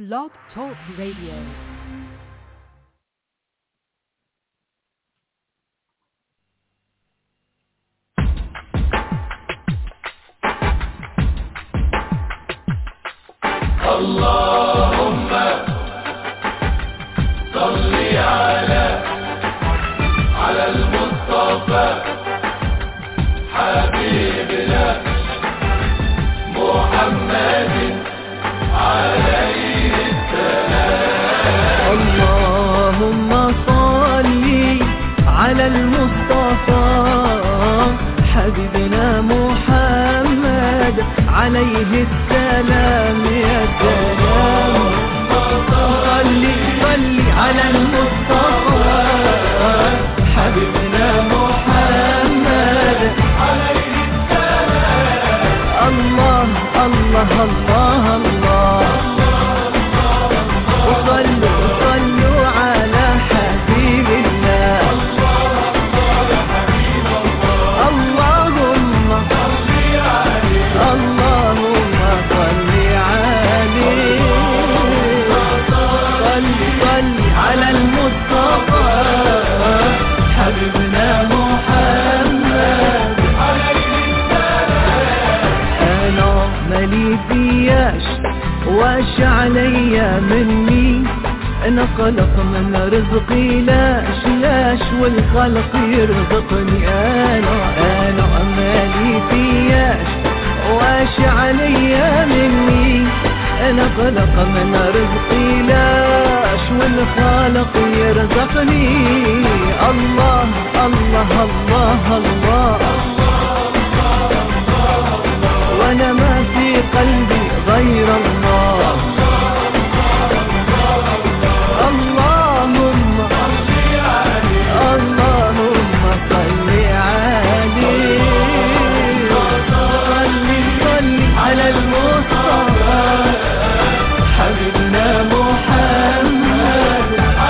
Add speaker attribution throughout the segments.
Speaker 1: Blog Talk Radio.
Speaker 2: اللهم صل على على المصطفى حبيبنا محمد عليه
Speaker 3: اللهم صل على المصطفى حبيبنا محمد عليه السلام يا سلام صل صل على المصطفى حبيبنا محمد عليه السلام الله الله الله الله وصلوا صلوا على حبيب الله اللهم اللهم صل عليه صل صل على المصطفى حبيبنا محمد انا مالي فياش واش عليا مني انا خلق من رزقي لاش لاش والخلق يرزقني انا انا مالي فياش واش عليا مني انا خلق من رزقي لاش والخالق يرزقني الله الله الله, الله وانا ما في قلبي غير الله اللهم اللهم صل عليه صل صل على المصطفى حبيبنا محمد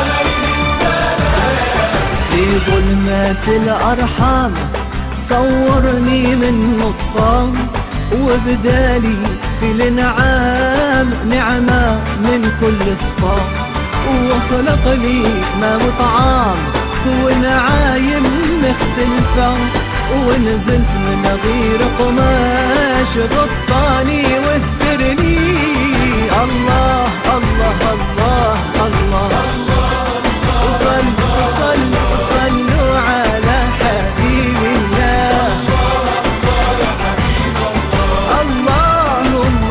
Speaker 3: في ظلمات الأرحام صورني من نصام وبدالي في الانعام نعمة من كل الصام وخلق لي ما مطعام ونعايم مختلفة ونزلت من غير قماش غطاني واسترني الله الله الله الله, وصلوا صلوا صلوا على حبيب الله اللهم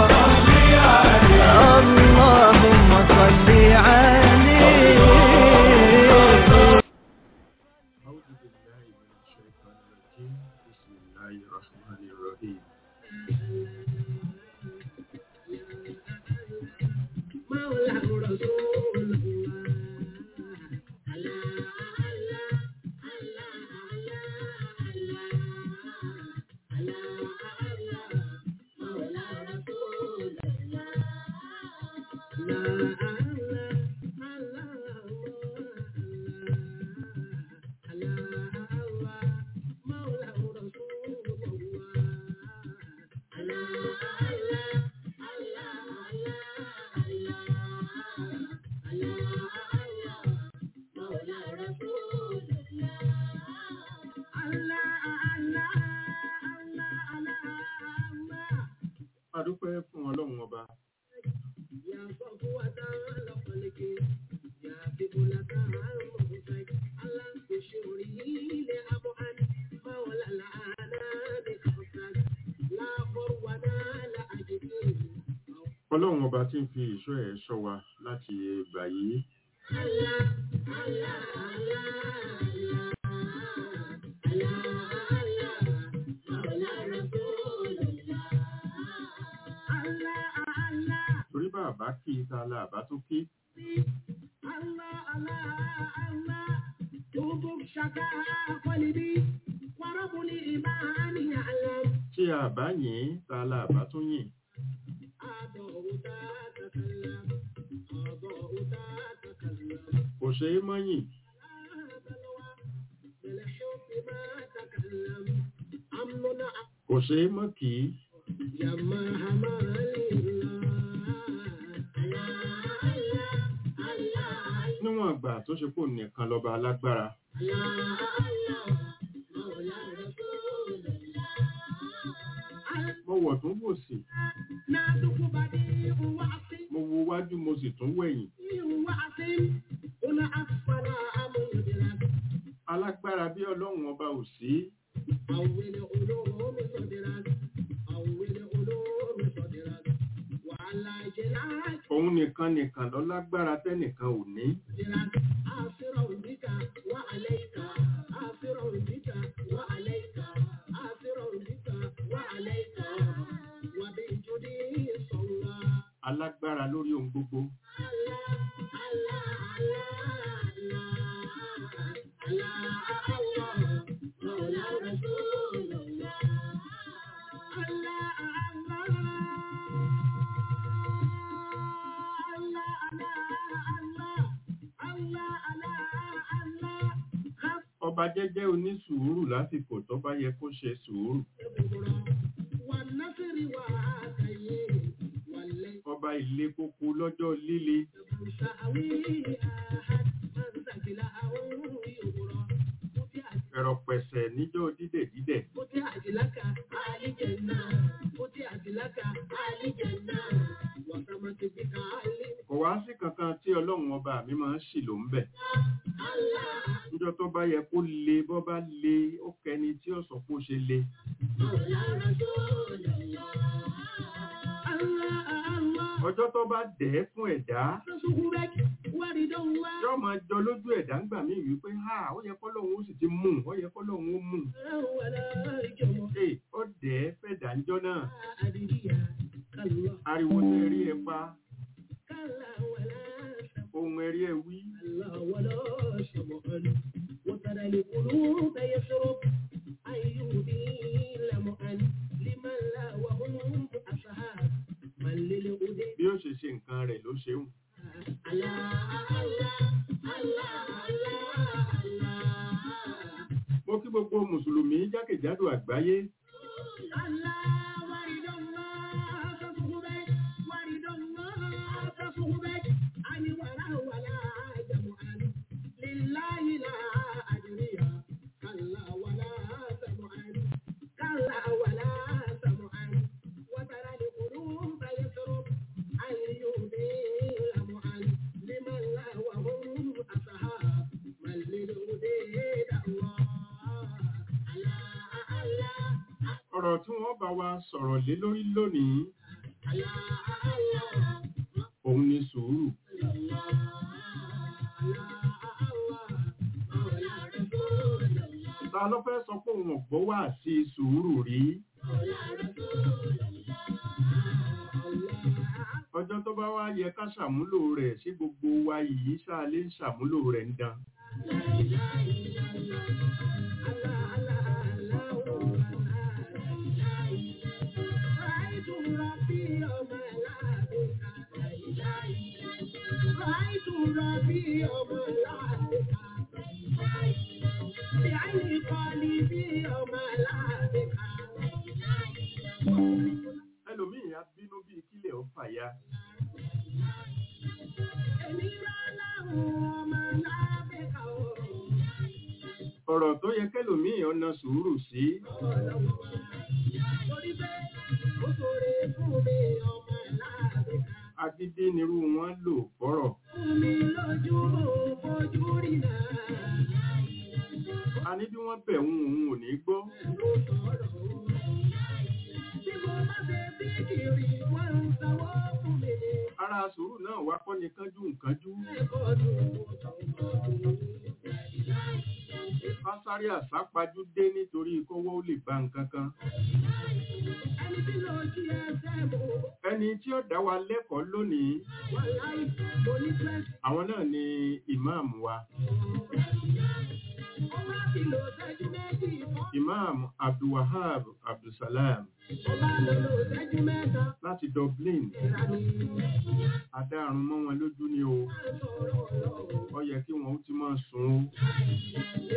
Speaker 3: اللهم صل عليه
Speaker 4: أعوذ بالله من الشيطان الرجيم بسم الله الرحمن الرحيم A dúpẹ́ fún ọlọ́run ọba ọlọ́run ọba tí ń fi ìṣọ́ ẹ̀ ṣọ́ wa láti ìgbà yìí torí bàbá kí ta la àbá tó kí tí àbá yìn ta la àbá tó yìn kò ṣe é mọ́yìn kò ṣe é mọ́ kì í níwọ̀n àgbà tó ṣe pò nìkan lọ́ba alágbára mo wọ̀ tún wò sí mo wo wájú mo sì tún wẹ̀yìn alágbára bí ọlọ́run ọba ò sí òun nìkan nìkan lọ lágbára tẹ́nìkan ò ní alágbára lórí ohun gbogbo ọba jẹ́jẹ́ onísùúrù lásìkò tó bá yẹ kó ṣe sùúrù ọba ilé kókó lọ́jọ́ líle ẹ̀rọ pẹ̀sẹ̀ níjọ́ dídẹ̀ dídẹ̀ kò wá sí kankan tí ọlọ́run ọba mi máa ń ṣì ló ń bẹ̀ níjọ́ tó bá yẹ kó le bọ́ bá le ó kẹni tí ó sọ pé ó ṣe le ọjọ́ tó bá dẹ̀ ẹ́ fún ẹ̀dá yóò máa jọ lójú ẹ̀dá ń gbà mí wípé ha ó yẹ kọ́lọ́hún ó sì ti mú ó yẹ kọ́lọ́hún ó mú ee ó dẹ̀ ẹ́ fẹ̀dá ńjọ́ náà ariwo tẹ rí ẹ pa ohun ẹrí ẹ wí
Speaker 1: وترى القلوب يشرب أيوب لمؤن لمن لا وهم أصحاب من للهدى
Speaker 4: bí ó ṣe ṣe nǹkan rẹ̀ ló ṣeun mo kí gbogbo mùsùlùmí jákèjádò àgbáyé ọ̀rọ̀ tí wọ́n bá wa sọ̀rọ̀ lé lórí lónìí òun ni sùúrù ta ló fẹ́ sọ pé òun ọ̀gbọ́ wà sí sùúrù rí ọjọ́ tó bá wá yẹ ká ṣàmúlò rẹ̀ sí gbogbo wa yìí ṣáà lè ṣàmúlò rẹ̀ ń dan ẹlòmíì á bínú bíi kílẹ̀ ó fàya ọ̀rọ̀ tó yẹ kẹlòmíì ọ̀nà sùúrù sí agídí nirú wọn lò fọ́rọ̀ a ní bí wọ́n bẹ̀ ń òun ò ní gbọ́ ara sùúrù náà wá kọ́ ni kánjú nkánjú kásáré àsápajú dé nítorí kówó lè bá nǹkan kan ẹni tí ó dá wa lẹ́kọ̀ọ́ lónìí àwọn náà ni ìmáàmù wa ìmáàmù abdulwahab abdulsalam láti dublin adáàrún mọ́ wọn lójú ni o ó yẹ kí wọn ó ti máa sùn o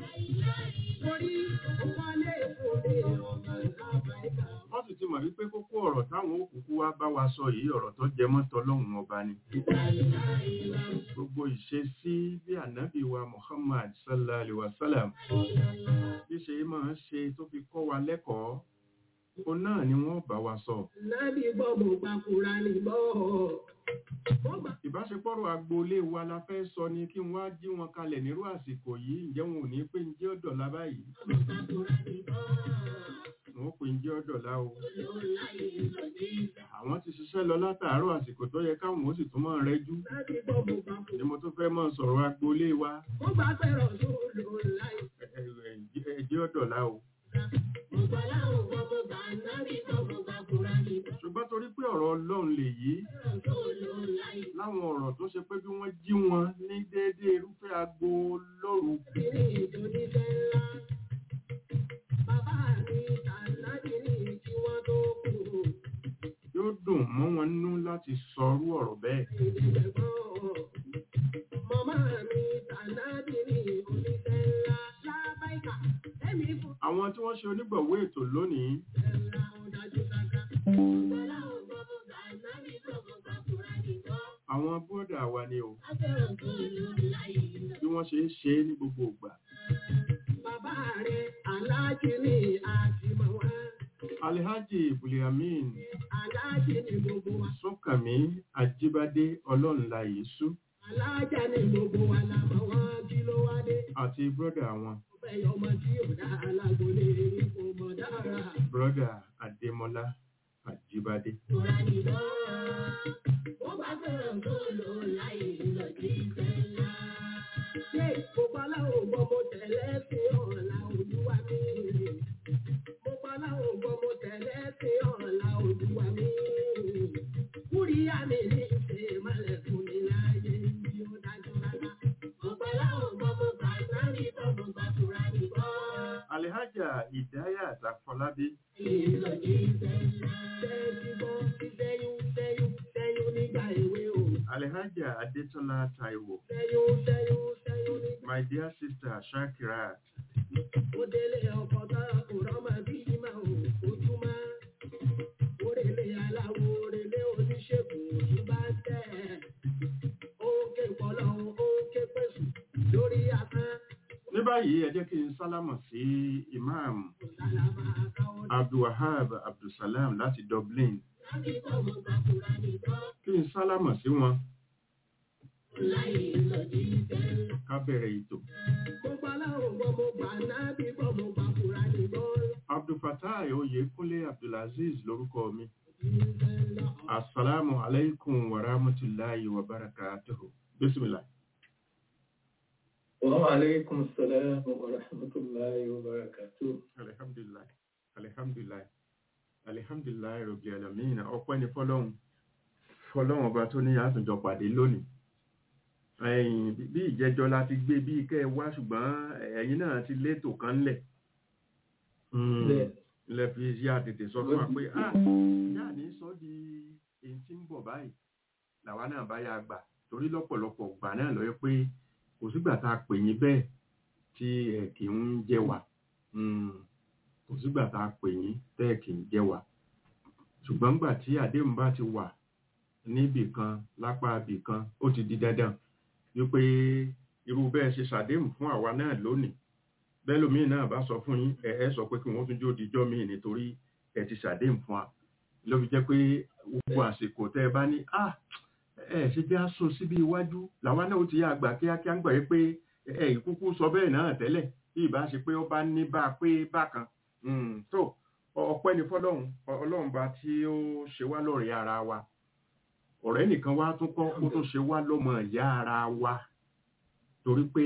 Speaker 4: wọ́n sì ti mọ̀ wípé kókó ọ̀rọ̀ táwọn òkùnkùn wá bá wa sọ yìí ọ̀rọ̀ tó jẹ mọ́ tọlọ́hun ọba ni gbogbo ìṣesí bí ànábì wa Muhammad sallallahu alaihi wasallam bí ṣe máa ń ṣe tó fi kọ́ wa lẹ́kọ̀ọ́ ó náà ni wọ́n bá wa sọ
Speaker 1: Nábì gbọ́ mo gba Kùránì gbọ́. Mo gbà
Speaker 4: ìbáṣepọ̀rọ̀ agboolé wa la fẹ́ sọ ni kí n wá jí wọn kalẹ̀ nírú àsìkò yìí ǹjẹ́ wọn ò ní pé ń jẹ́ ọ̀dọ̀lá báyìí
Speaker 1: mo gba Kùránì gbọ́.
Speaker 4: wọn ó pè ń jẹ́ ọ̀dọ̀lá o
Speaker 1: Olóláyé lòdì.
Speaker 4: àwọn ti ṣiṣẹ́ lọ látàárọ̀ àsìkò tó yẹ káwọn ó sì tún máa rẹ́jú
Speaker 1: Nábì gbọ́ mo gba
Speaker 4: ni
Speaker 1: Kùránì.
Speaker 4: mo tún fẹ́ máa sọ̀rọ̀ agboolé wa
Speaker 1: Mo gbà fẹ́ràn tó olóláyé.
Speaker 4: ẹ- ẹ- ẹ- ẹ jẹ́ ọ̀dọ̀lá o
Speaker 1: Mo gbà láwọn gbọ́ mo gbà Nábì gbọ́ mo gba Kùránì gbọ́.
Speaker 4: ṣùgbọ́n torí pé ọ̀rọ̀ ọlọ́run lè yí
Speaker 1: Fẹ́ràn tó olóláyé.
Speaker 4: láwọn ọ̀rọ̀ tó ṣe pé bí wọ́n jí wọn ní déédéé irúfẹ́ agbo lóru
Speaker 1: Kìíní ìdóníṣẹ́ ńlá. Bàbá mi tànàbí ní kí wọ́n tó kú.
Speaker 4: yóò dùn mọ́ wọn nú láti sọrú ọ̀rọ̀ bẹ́ẹ̀
Speaker 1: Màmá mi tànàbí ní oníṣẹ́ ńlá. Lábáìkà, ẹ̀mí fún
Speaker 4: àwọn tí wọ́n ṣe onígbọ̀wé ètò lónìí
Speaker 1: ẹ̀la ọ̀dájú sáká. Bọ́lá ò gbọ́ mo gbà nábì gbọ́ mo gbà Kùránì gbọ́.
Speaker 4: àwọn bọ́dà wa ni o
Speaker 1: Afẹ́ràn tó olóláyé lọ.
Speaker 4: bí wọ́n ṣe ń ṣe é ní gbogbo ìgbà
Speaker 1: Bàbá rẹ̀ aláàjì ní àtìmọ̀ wá.
Speaker 4: alhaji buliamin
Speaker 1: Aláàjì ní gbogbo wa.
Speaker 4: súnkànmí ajíbádé ọlọ́nla yìísú
Speaker 1: Aláàjà ní gbogbo wa làmọ̀ wọ́n kí ló wá dé.
Speaker 4: àti bọ́dà wọn
Speaker 1: Bẹ́ẹ̀ ọmọ tí ò dá alágbólé kò mọ̀ dára.
Speaker 4: bọ́dà adémọlá ajíbádé
Speaker 1: Kùránì lọ. Ó bá fẹ́ràn tó lò láyé lọ sí ìfẹ́lá. Ṣé gbogbo aláwọ̀ gbọ́ mo tẹ̀lé sí ọ̀la olúwa mi? Gbogbo aláwọ̀ gbọ́ mo tẹ̀lé sí ọ̀la olúwa mi. Kúríyá mi ní ìṣe ìmọ̀lẹ̀ fún mi láyé bí ó dájú rárá. Gbogbo aláwọ̀ gbọ́ mo gbà sáré gbọ́ mo gbà Kùránì gbọ́.
Speaker 4: alhaja ìdáyà àtàfọlábí
Speaker 1: Ìlòdì ìfẹ́lá. Ṣé ti gbọ́ sí sẹ́yún sẹ́yún sẹ́yún nígbà èwe o?
Speaker 4: alhaja adétọ́lá taiwo
Speaker 1: Sẹ́yún sẹ́yún sẹ́yún nígbà
Speaker 4: my dear sister shakirat
Speaker 1: ó délé ọkọ̀ tá kò rọ́mọ bí ìmọ̀ ò ojúmọ́. Orèlé aláwo orèlé oníṣègùn òjú bá tẹ̀. Ó ké pọ̀lọ́ ó ké pèsè lórí asán.
Speaker 4: ní báyìí ẹ jẹ́ kí n sálámọ̀ sí imam
Speaker 1: Kò sálámà káwọ́
Speaker 4: abdulwahab abdulsalam láti dublin
Speaker 1: láti kọ́ mo gbà kúra nìkan.
Speaker 4: kí n sálámọ̀ sí wọn
Speaker 1: Láyé lòdì ìfẹ́.
Speaker 4: ká bẹ̀rẹ̀ ètò
Speaker 1: Mo gbà láwọn gbọ́ mo gbà nábì gbọ́ mo gbà kúra nìkan.
Speaker 4: abdulfatai oyèkúnlé abdulaziz lórúkọ mi
Speaker 1: Ìfẹ́ lọ.
Speaker 4: assalamu alaikum wa rahmatullahi wa barakatuhu bismillah
Speaker 5: وعليكم السلام ورحمة الله وبركاته
Speaker 4: alhamdulillah alhamdulillah alhamdulillah rabbil alamin ọpẹ́ ni fọ́lọ́run fọ́lọ́run ọba tó ní àtúnjọ pàdé lónìí ẹ̀yìn bí ìjẹjọ la ti gbé bí kẹ́ ẹ wá ṣùgbọ́n ẹ̀yin náà ti létò kan lẹ̀
Speaker 5: Bẹ́ẹ̀.
Speaker 4: lẹ fi yá tètè sọ fún wa pé ah ìyá ní sọ di èyí tí ń bọ̀ báyìí làwa náà bá yá gbà torí lọ́pọ̀lọpọ̀ gbà náà lọ́yọ́ pé kò sígbà tá a pè yín bẹ́ẹ̀ tí ẹ kì ń jẹ wà kò sígbà tá a pè yín tẹ́ ẹ kì ń jẹ wà ṣùgbọ́n gbà tí àdéhùn bá ti wà níbì kan lápá ibì kan ó ti di dandan wípé irú bẹ́ẹ̀ ṣe ṣàdéhùn fún àwa náà lónìí bẹ́lòmíì náà bá sọ fún yín ẹ ẹ sọ pé kí wọ́n tún jó dijọ́ míì nítorí ẹ ti ṣàdéhùn fún wa ló fi jẹ́ pé gbogbo àsìkò tẹ́ ẹ bá ní ah ẹ ṣe jẹ́ àsùn síbi iwájú làwa náà ó ti yá àgbà kíákíá ń gbà yí pé ẹ ìkúkú sọ bẹ́ẹ̀ náà tẹ́lẹ̀ bí ìbá ṣe pé ó bá ní bá a pé bákan tó ọpẹ́ ni fọ́lọ́run ọlọ́run bá tí ó ṣe wá lọ́rẹ̀ẹ́ ara wa ọ̀rẹ́ nìkan wá tún kọ́ kó tún ṣe wá lọ́mọ ìyá ara wa torí pé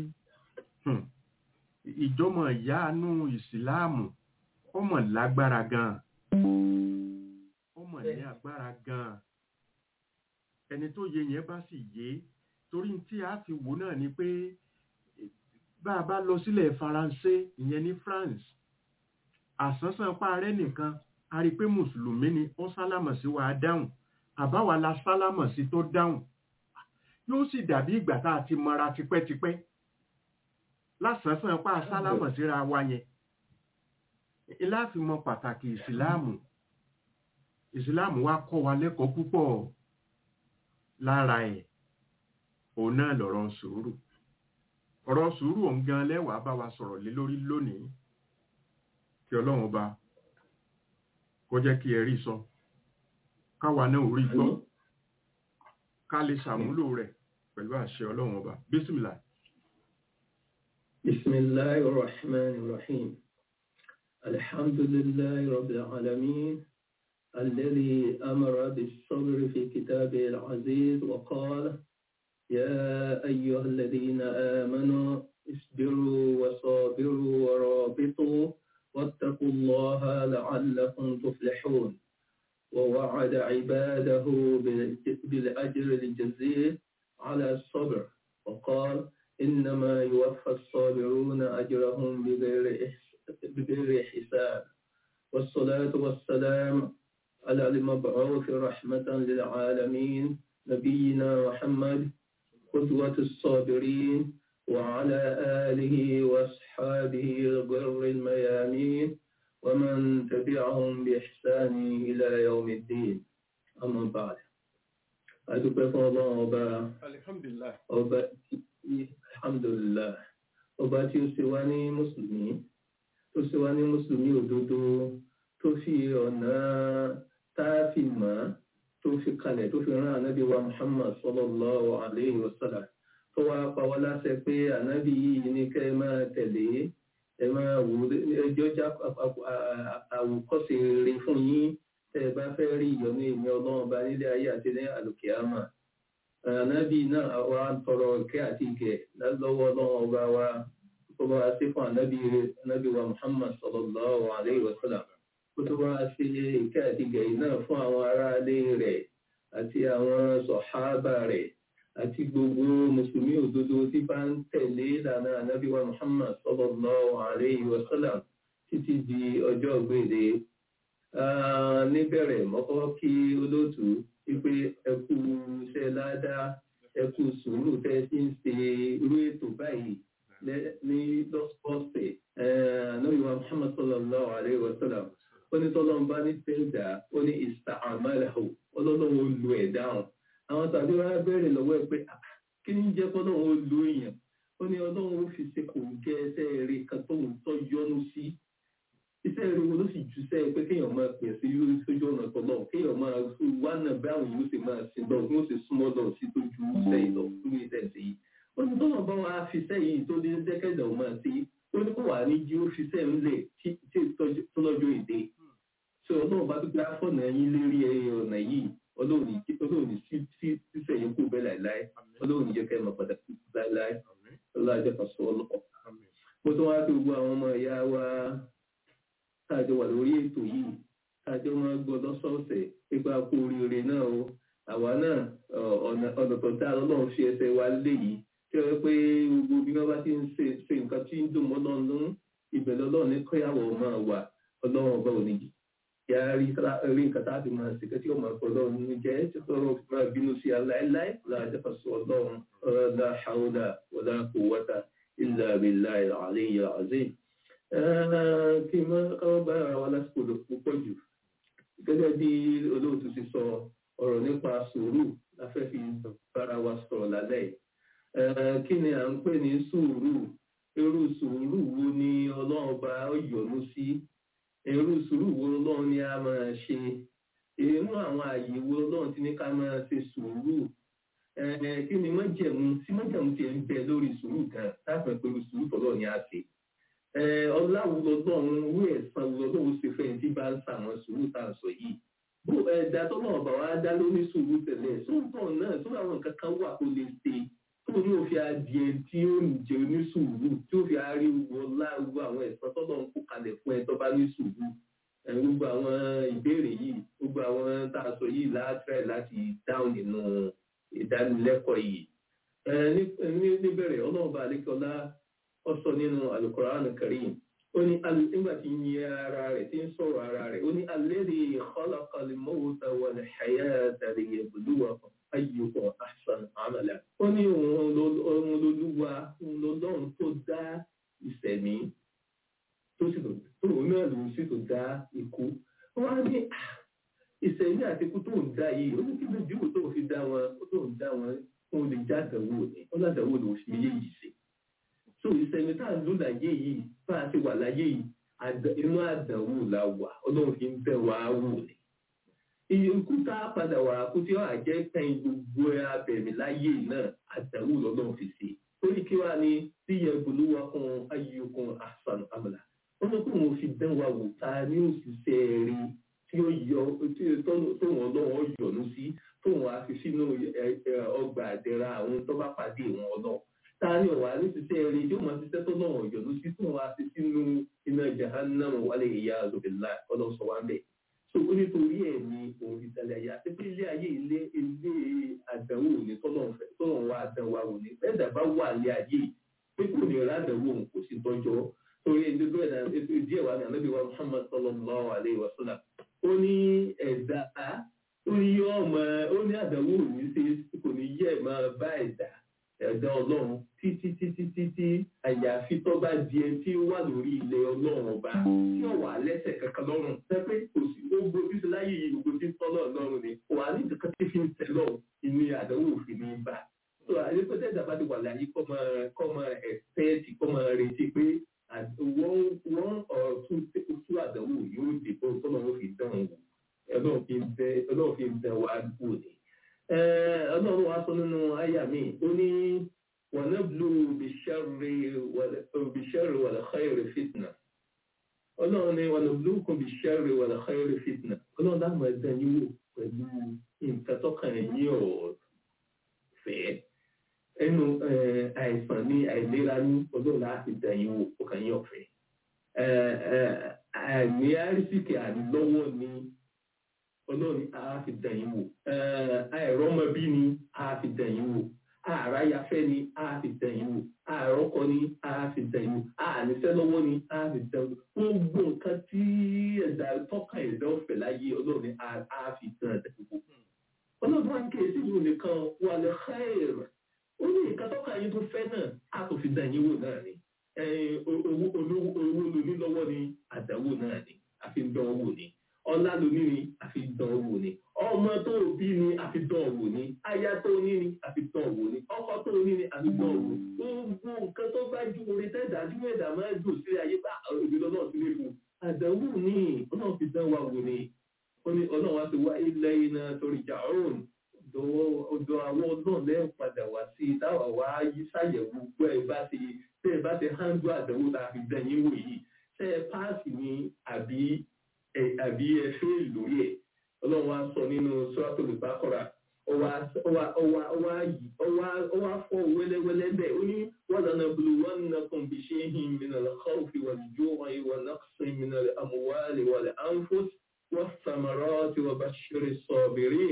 Speaker 4: ìjọmọ ìyáàánú ìsìláàmù ọmọ lágbára gan ọmọ ní agbára gan ẹni tó yẹ yẹn bá sì yé torí tí a fi wò náà ni pé bá a bá lọ sílẹ̀ faransé ìyẹn ní france àsánsán parẹ́ nìkan a rí pé mùsùlùmí ni ó sálámọ̀ sí wa dáhùn àbáwa la sálámọ̀ sí tó dáhùn yóò sì dàbí ìgbà tá a ti mọra tipẹ́tipẹ́ lásánfán pa sálámọ̀ síra wa yẹn láti mọ pàtàkì ìsìláàmù ìsìláàmù wa kọ́ wa lẹ́kọ̀ọ́ púpọ̀ lára ẹ̀ òun náà lọ̀rọ̀ sùúrù ọ̀rọ̀ sùúrù òun gan lẹ́wàá bá wa sọ̀rọ̀ lé lórí lónìí kí ọlọ́run ọba kó jẹ́ kí ẹ rí sọ káwa náà ò rí gbọ́ ká lè ṣàmúlò rẹ̀ pẹ̀lú àṣẹ ọlọ́run ọba bísímìlà
Speaker 5: بسم الله الرحمن الرحيم الحمد لله رب العالمين الذي أمر بالصبر في كتابه العزيز وقال يا أيها الذين آمنوا اصبروا وصابروا ورابطوا واتقوا الله لعلكم تفلحون ووعد عباده بالأجر الجزيل على الصبر وقال إنما يوفى الصابرون أجرهم بغير بغير حساب والصلاة والسلام على المبعوث رحمة للعالمين نبينا محمد قدوة الصابرين وعلى آله وأصحابه الغر الميامين ومن تبعهم بإحسان إلى يوم الدين أما بعد أدوك الله أبا
Speaker 4: alhamdulillah
Speaker 5: ọba tí alhamdulillah ọba tí ó ṣe wá ní mùsùlùmí tó ṣe wá ní mùsùlùmí òdodo tó fi ọ̀nà táàfì mọ́ tó fi kalẹ̀ tó fi rán ànábì wa muhammad sallallahu alayhi wa sallam tó wá pa wá láṣẹ pé ànábì yìí ní kẹ́ ẹ máa tẹ̀lé ẹ máa wò ẹjọ́ já àwòkọ́ṣe rere fún yín tẹ́ ẹ bá fẹ́ rí ìyọ́nú èmi ọlọ́run bá nílé ayé àti ní àlùkìyámà ànábì náà wa ń tọrọ ìkẹ́ àti ìgẹ̀ lọ́wọ́ ọlọ́run ọba wa tó bá wá sí fún ànábì ànábì wa muhammad sallallahu alayhi wa sallam kó tó wá sí ìkẹ́ àti ìgẹ̀ yìí náà fún àwọn aráalé rẹ̀ àti àwọn sọ̀hábà rẹ̀ àti gbogbo mùsùlùmí òdodo tí bá ń tẹ̀lé ìlànà ànábì wa muhammad sallallahu alayhi wa sallam títí di ọjọ́ gbèdé níbẹ̀rẹ̀ mọ́kọ́ kí olóòtú wípé ẹkú iṣẹ́ ládàá ẹkú sùúrù tẹ́ sí ń ṣe irú ètò báyìí ní lọ́sọ̀ọ̀sẹ̀ ànábì wa muhammad sallallahu alayhi wa sallam ó ní tọ́lọ́n bá ní tẹ́ẹ̀dá ó ní ìsàmàlàhù ọlọ́lọ́wọ́ lu ẹ̀ dáhùn àwọn tàbí wá bẹ̀rẹ̀ lọ́wọ́ ẹ̀ pé kí ní jẹ́ kọ́lọ́wọ́ lu èèyàn ó ní ọlọ́run ó fi ṣe kò gẹ́ ẹsẹ̀ eré kan tó ń tọ́ yọnu sí iṣẹ́ eré wo ló sì ju sẹ́ pé kéèyàn máa pè sí sójú ọ̀nà tọ́lọ́ kéèyàn máa wá náà bí àwọn yóò ṣe máa sin lọ yóò ṣe súnmọ́ lọ sí tó ju iṣẹ́ ìlọ lórí iṣẹ́ ìṣe yìí ó ní tọ́lọ́ bá wa fi iṣẹ́ yìí tó dé dẹ́kẹ̀dẹ̀ ò máa ṣe ó ní kó wà ní jí ó fi iṣẹ́ ńlẹ̀ tí tọ́lọ́jọ́ èdè ṣé ọlọ́run bá tó gbé afọ́nà yín lérí ọ̀nà yìí ọlọ́run sí sísẹ̀ yín kú bẹ́ẹ̀ láìláì ọlọ́run jẹ́ kẹ́ ẹ̀ mọ̀ pàtàkì láìláì ọlọ́run jẹ́ pàṣẹ ọlọ́kọ̀. mo tún wá pé gbogbo àwọn ọmọ ìyá wa táàjọ wà lórí ètò yìí táàjọ máa gbọ́ lọ́sọ̀ọ̀sẹ̀ pípa kú oríire náà o àwa náà ọ̀nà tó dá ọlọ́run fi ẹsẹ̀ wa lé yìí tí wọ́n pé gbogbo bí wọ́n bá ti ń ṣe nǹkan tí ń dùn mọ́ lọ́nà ìbẹ̀lẹ̀ ọlọ́run ní kọ́yàwó máa wà ọlọ́run ọba òní ya rí rí nǹkan tá a fi máa ṣe kẹ́tí ọmọ ẹ̀kọ́ ọlọ́run ní jẹ́ tí ọlọ́run fi máa bínú sí aláìláì láàjẹ́ fàṣọ ọlọ́run ọ̀rọ̀dá haúdà wọ̀dá kò wọ́ta ilẹ̀ àbílà àlẹ́ ìyá àzẹ́. kí n máa káwọn bá ara wa lásìkò púpọ̀ jù gẹ́gẹ́ bí olóòtú ti sọ ọ̀rọ̀ nípa sùúrù láfẹ́ fi bára wa sọ̀rọ̀ lálẹ́ kí ni à ń pè ní sùúrù irú sùúrù wo ni ọlọ́run bá yọ́nú sí èrú sùúrù wo lọ́run ni a máa ṣe inú àwọn àyè wo lọ́run ti ní ká máa ṣe sùúrù kí ni mọ́jẹ̀mú tí mọ́jẹ̀mú ti ń bẹ lórí sùúrù gan láti pẹ̀ pẹ̀lú sùúrù tọ́lọ́ ni a ṣe ọláwo lọ́dọ̀ọ̀run owó ẹ̀sán wo lọ́dọ̀ọ̀run ṣe fẹ́ tí bá ń sàwọn sùúrù tá à ń sọ yìí bó ẹ̀dá tọ́lọ́ ọ̀bà wa dá lórí sùúrù tẹ̀lé sóńtọ̀ náà tó àwọn nǹkan kan wà tó lè ṣe tó ní òfin adìẹ tí ó ń jẹ onísùúrù tí ó fi ariwo láwo àwọn ẹ̀sán tọ́lọ́ ń kó kalẹ̀ fún ẹ tó bá ní sùúrù gbogbo àwọn ìbéèrè yìí gbogbo àwọn tá a sọ yìí látẹ̀ láti dáhùn nínú ìdánilẹ́kọ̀ọ́ yìí níbẹ̀rẹ̀ ọlọ́run bá alẹ́kọ̀ọ́lá ọ sọ nínú alukoran karim ó ní nígbà tí ń yẹ ara rẹ̀ tí ń sọ̀rọ̀ ara rẹ̀ ó ní alladhi khalaqal mawta wal hayata liyabluwakum ayyukum ahsan amala. ó ní òun lolúwa òun lọ́lọ́run tó dá ìṣẹ̀mí tó sì tó òun náà lòun sì tó dá ikú. wọ́n á ní ìṣẹ̀mí ń dá yìí ó ní kí ló dìbò tó fi dá wọn ó tó ń dá wọn fún olè já àdánwò ni ó ládàáwò ló fi yé yìí sí so ìsẹ̀mí tá à ń lò láyé yìí bá a ti wà láyé yìí àdá- inú àdánwò la wà ọlọ́run fi ń bẹ̀ wá wò ni iye ikú tá a padà wà kú tí ó àjẹ́ kẹ́yìn gbogbo abẹ̀mí láyé náà àdánwò lọ́lọ́run fi ṣe torí kí wàá ní tí yẹ bolówó kan ayyukum ahsanu amala wọ́n ní kó wọn fi dán wa wò ta ní òṣìṣẹ́ rí tí ó yọ tí tó wọn lọ́wọ́ yọ̀nú sí tó wọn á fi sínú ẹ- ẹ- ọgbà àdẹ̀ra àwọn tó bá pàdé wọn lọ ta ní ọ̀wà ní ṣiṣẹ́ rí yóò máa ṣiṣẹ́ tó lọ́wọ́ yọ̀nú sí tó wọn á fi sínú iná jahannam wálé ìyá àzọ̀bìlá ọlọ́sọ wa bẹ̀. so ó nítorí ẹ̀ ní òun fi tẹ̀lé ayé àti pé ilé ayé ilé ilé àdánwò ní tọ́lọ̀ wa àdánwò àwọn ní bẹ́ẹ̀ dàbá wà lé ayé pé kò ní rà àdánwò òun kò sí tọ́jọ́ torí ẹgbẹ́ ẹ̀dá díẹ̀ wà ní ànábì wa muhammad sallallahu alayhi wa sallam ó ní ẹ̀dá ó ní yọ ọmọ ó ní àdánwò òní ṣe kò ní yẹ máa bá ẹ̀dá ẹ̀dá ọlọ́run títí títí títí àyàfi tó bá di ẹni tí ó wà lórí ilẹ̀ ọlọ́run ọba tí ó wà lẹ́sẹ̀ kankan lọ́rùn pẹ́pẹ́ kò sí ó gbójú sí láyé yìí gbogbo tí ń tọ́ náà lọ́rùn ni kò wà ní kankan tí fi ń tẹ̀ lọ́rùn ìní àdánwò òfin ní bá so àyẹ̀pẹ̀tẹ̀ ìdàbà ti wà láyé kọ́ máa kọ́ máa ẹ̀fẹ́ẹ̀tì kọ́ máa retí pé àd- wọ́n wọ́n ọ̀rọ̀ tún tú àdánwò yóò dé bó tọ́lọ́run fi dán wò ọlọ́run fi ń bẹ ọlọ́run fi ń bẹ wá wò ni. Eh, ọlọ́run wa sọ nínú àyà mi ó ní wọnẹ́bùlù bìṣẹ́rì wàlẹ̀ xẹ́rì fitna ọlọ́run ní wọnẹ́bùlù kún bìṣẹ́rì wàlẹ̀ xẹ́rì fitna ọlọ́run dáhùn ẹ̀dá yín wò pẹ̀lú nǹkan tọ́kàn yín ọ̀fẹ́ ẹnu eh, àìsàn ní àìlera ní ọlọ́run láti dá yín wò ọkàn yín ọ̀fẹ́ àìní àrísìkì àdìlọ́wọ́ ni ọlọ́run á fi dàn yín wò àìrọ́mọbí ni á fi dàn yín wò àráyafẹ́ ni á fi dàn yín wò àrọ́kọ ni á fi dàn yín wò àníṣẹ́ lọ́wọ́ ni á fi dàn yín wò gbogbo nǹkan tí ẹ̀dá tọ́ka ẹ̀dá ọ̀fẹ́ láyé ọlọ́run ni á á fi dàn yín wò. ọlọ́run wá ń ké sí ìlú nìkan wà lè xẹ́ẹ̀rẹ̀ ó ní nǹkan tọ́ka yín tó fẹ́ náà á tó fi dàn yín wò náà ni ẹ̀ẹ́n, owó olówó owó lóní lọ́wọ́ ni àdánwò náà ni àfi ń dán wò ni ọlá lóní ni àfi dán wò ni ọmọ tó bí ni àfi dán wò ni aya tó ní ni àfi dán wò ni ọkọ tó ní ni àfi dán wò gbogbo nǹkan tó bá ju orí tẹ́dá tí ẹ̀dá máa ń dùn sí ayé bá òbí lọ́nà sí lè fún àdánwò ni ọlọ́run fi dán wa wò ni ó ní ọlọ́run wá ti wá ilẹ̀ iná torí ìjà ọ̀run ọ̀dọ̀ àwọn ọlọ́run lẹ́yìn padà wá sí i táwa wá yí ṣàyẹ̀wò gbọ́ ẹ bá ti tẹ́ ẹ bá ti hándú àdánwò tá a fi dán yín wò yìí tẹ́ ẹ páàsì ni àbí ẹ àbí ẹ fẹ́ lórí ẹ̀ ọlọ́run wá sọ nínú sọ́ọ́tò ìbákọ́ra ọwá ọwá ọwá ọwá yìí ọwá ọwá fọ wẹ́lẹ́wẹ́lẹ́ bẹ́ẹ̀ ó ní wọ́n lọ́nà bulu wọ́n nà kàn bí ṣe ń hin mìíràn lọ́kọ́ òfin wà lójú ọ̀hún ìwà náà sìn mìíràn àmúwálé wà lẹ́ ànfọ́s wọ́n sàmàrọ́ tí wọ́n bá ṣeré sọ̀bìrì.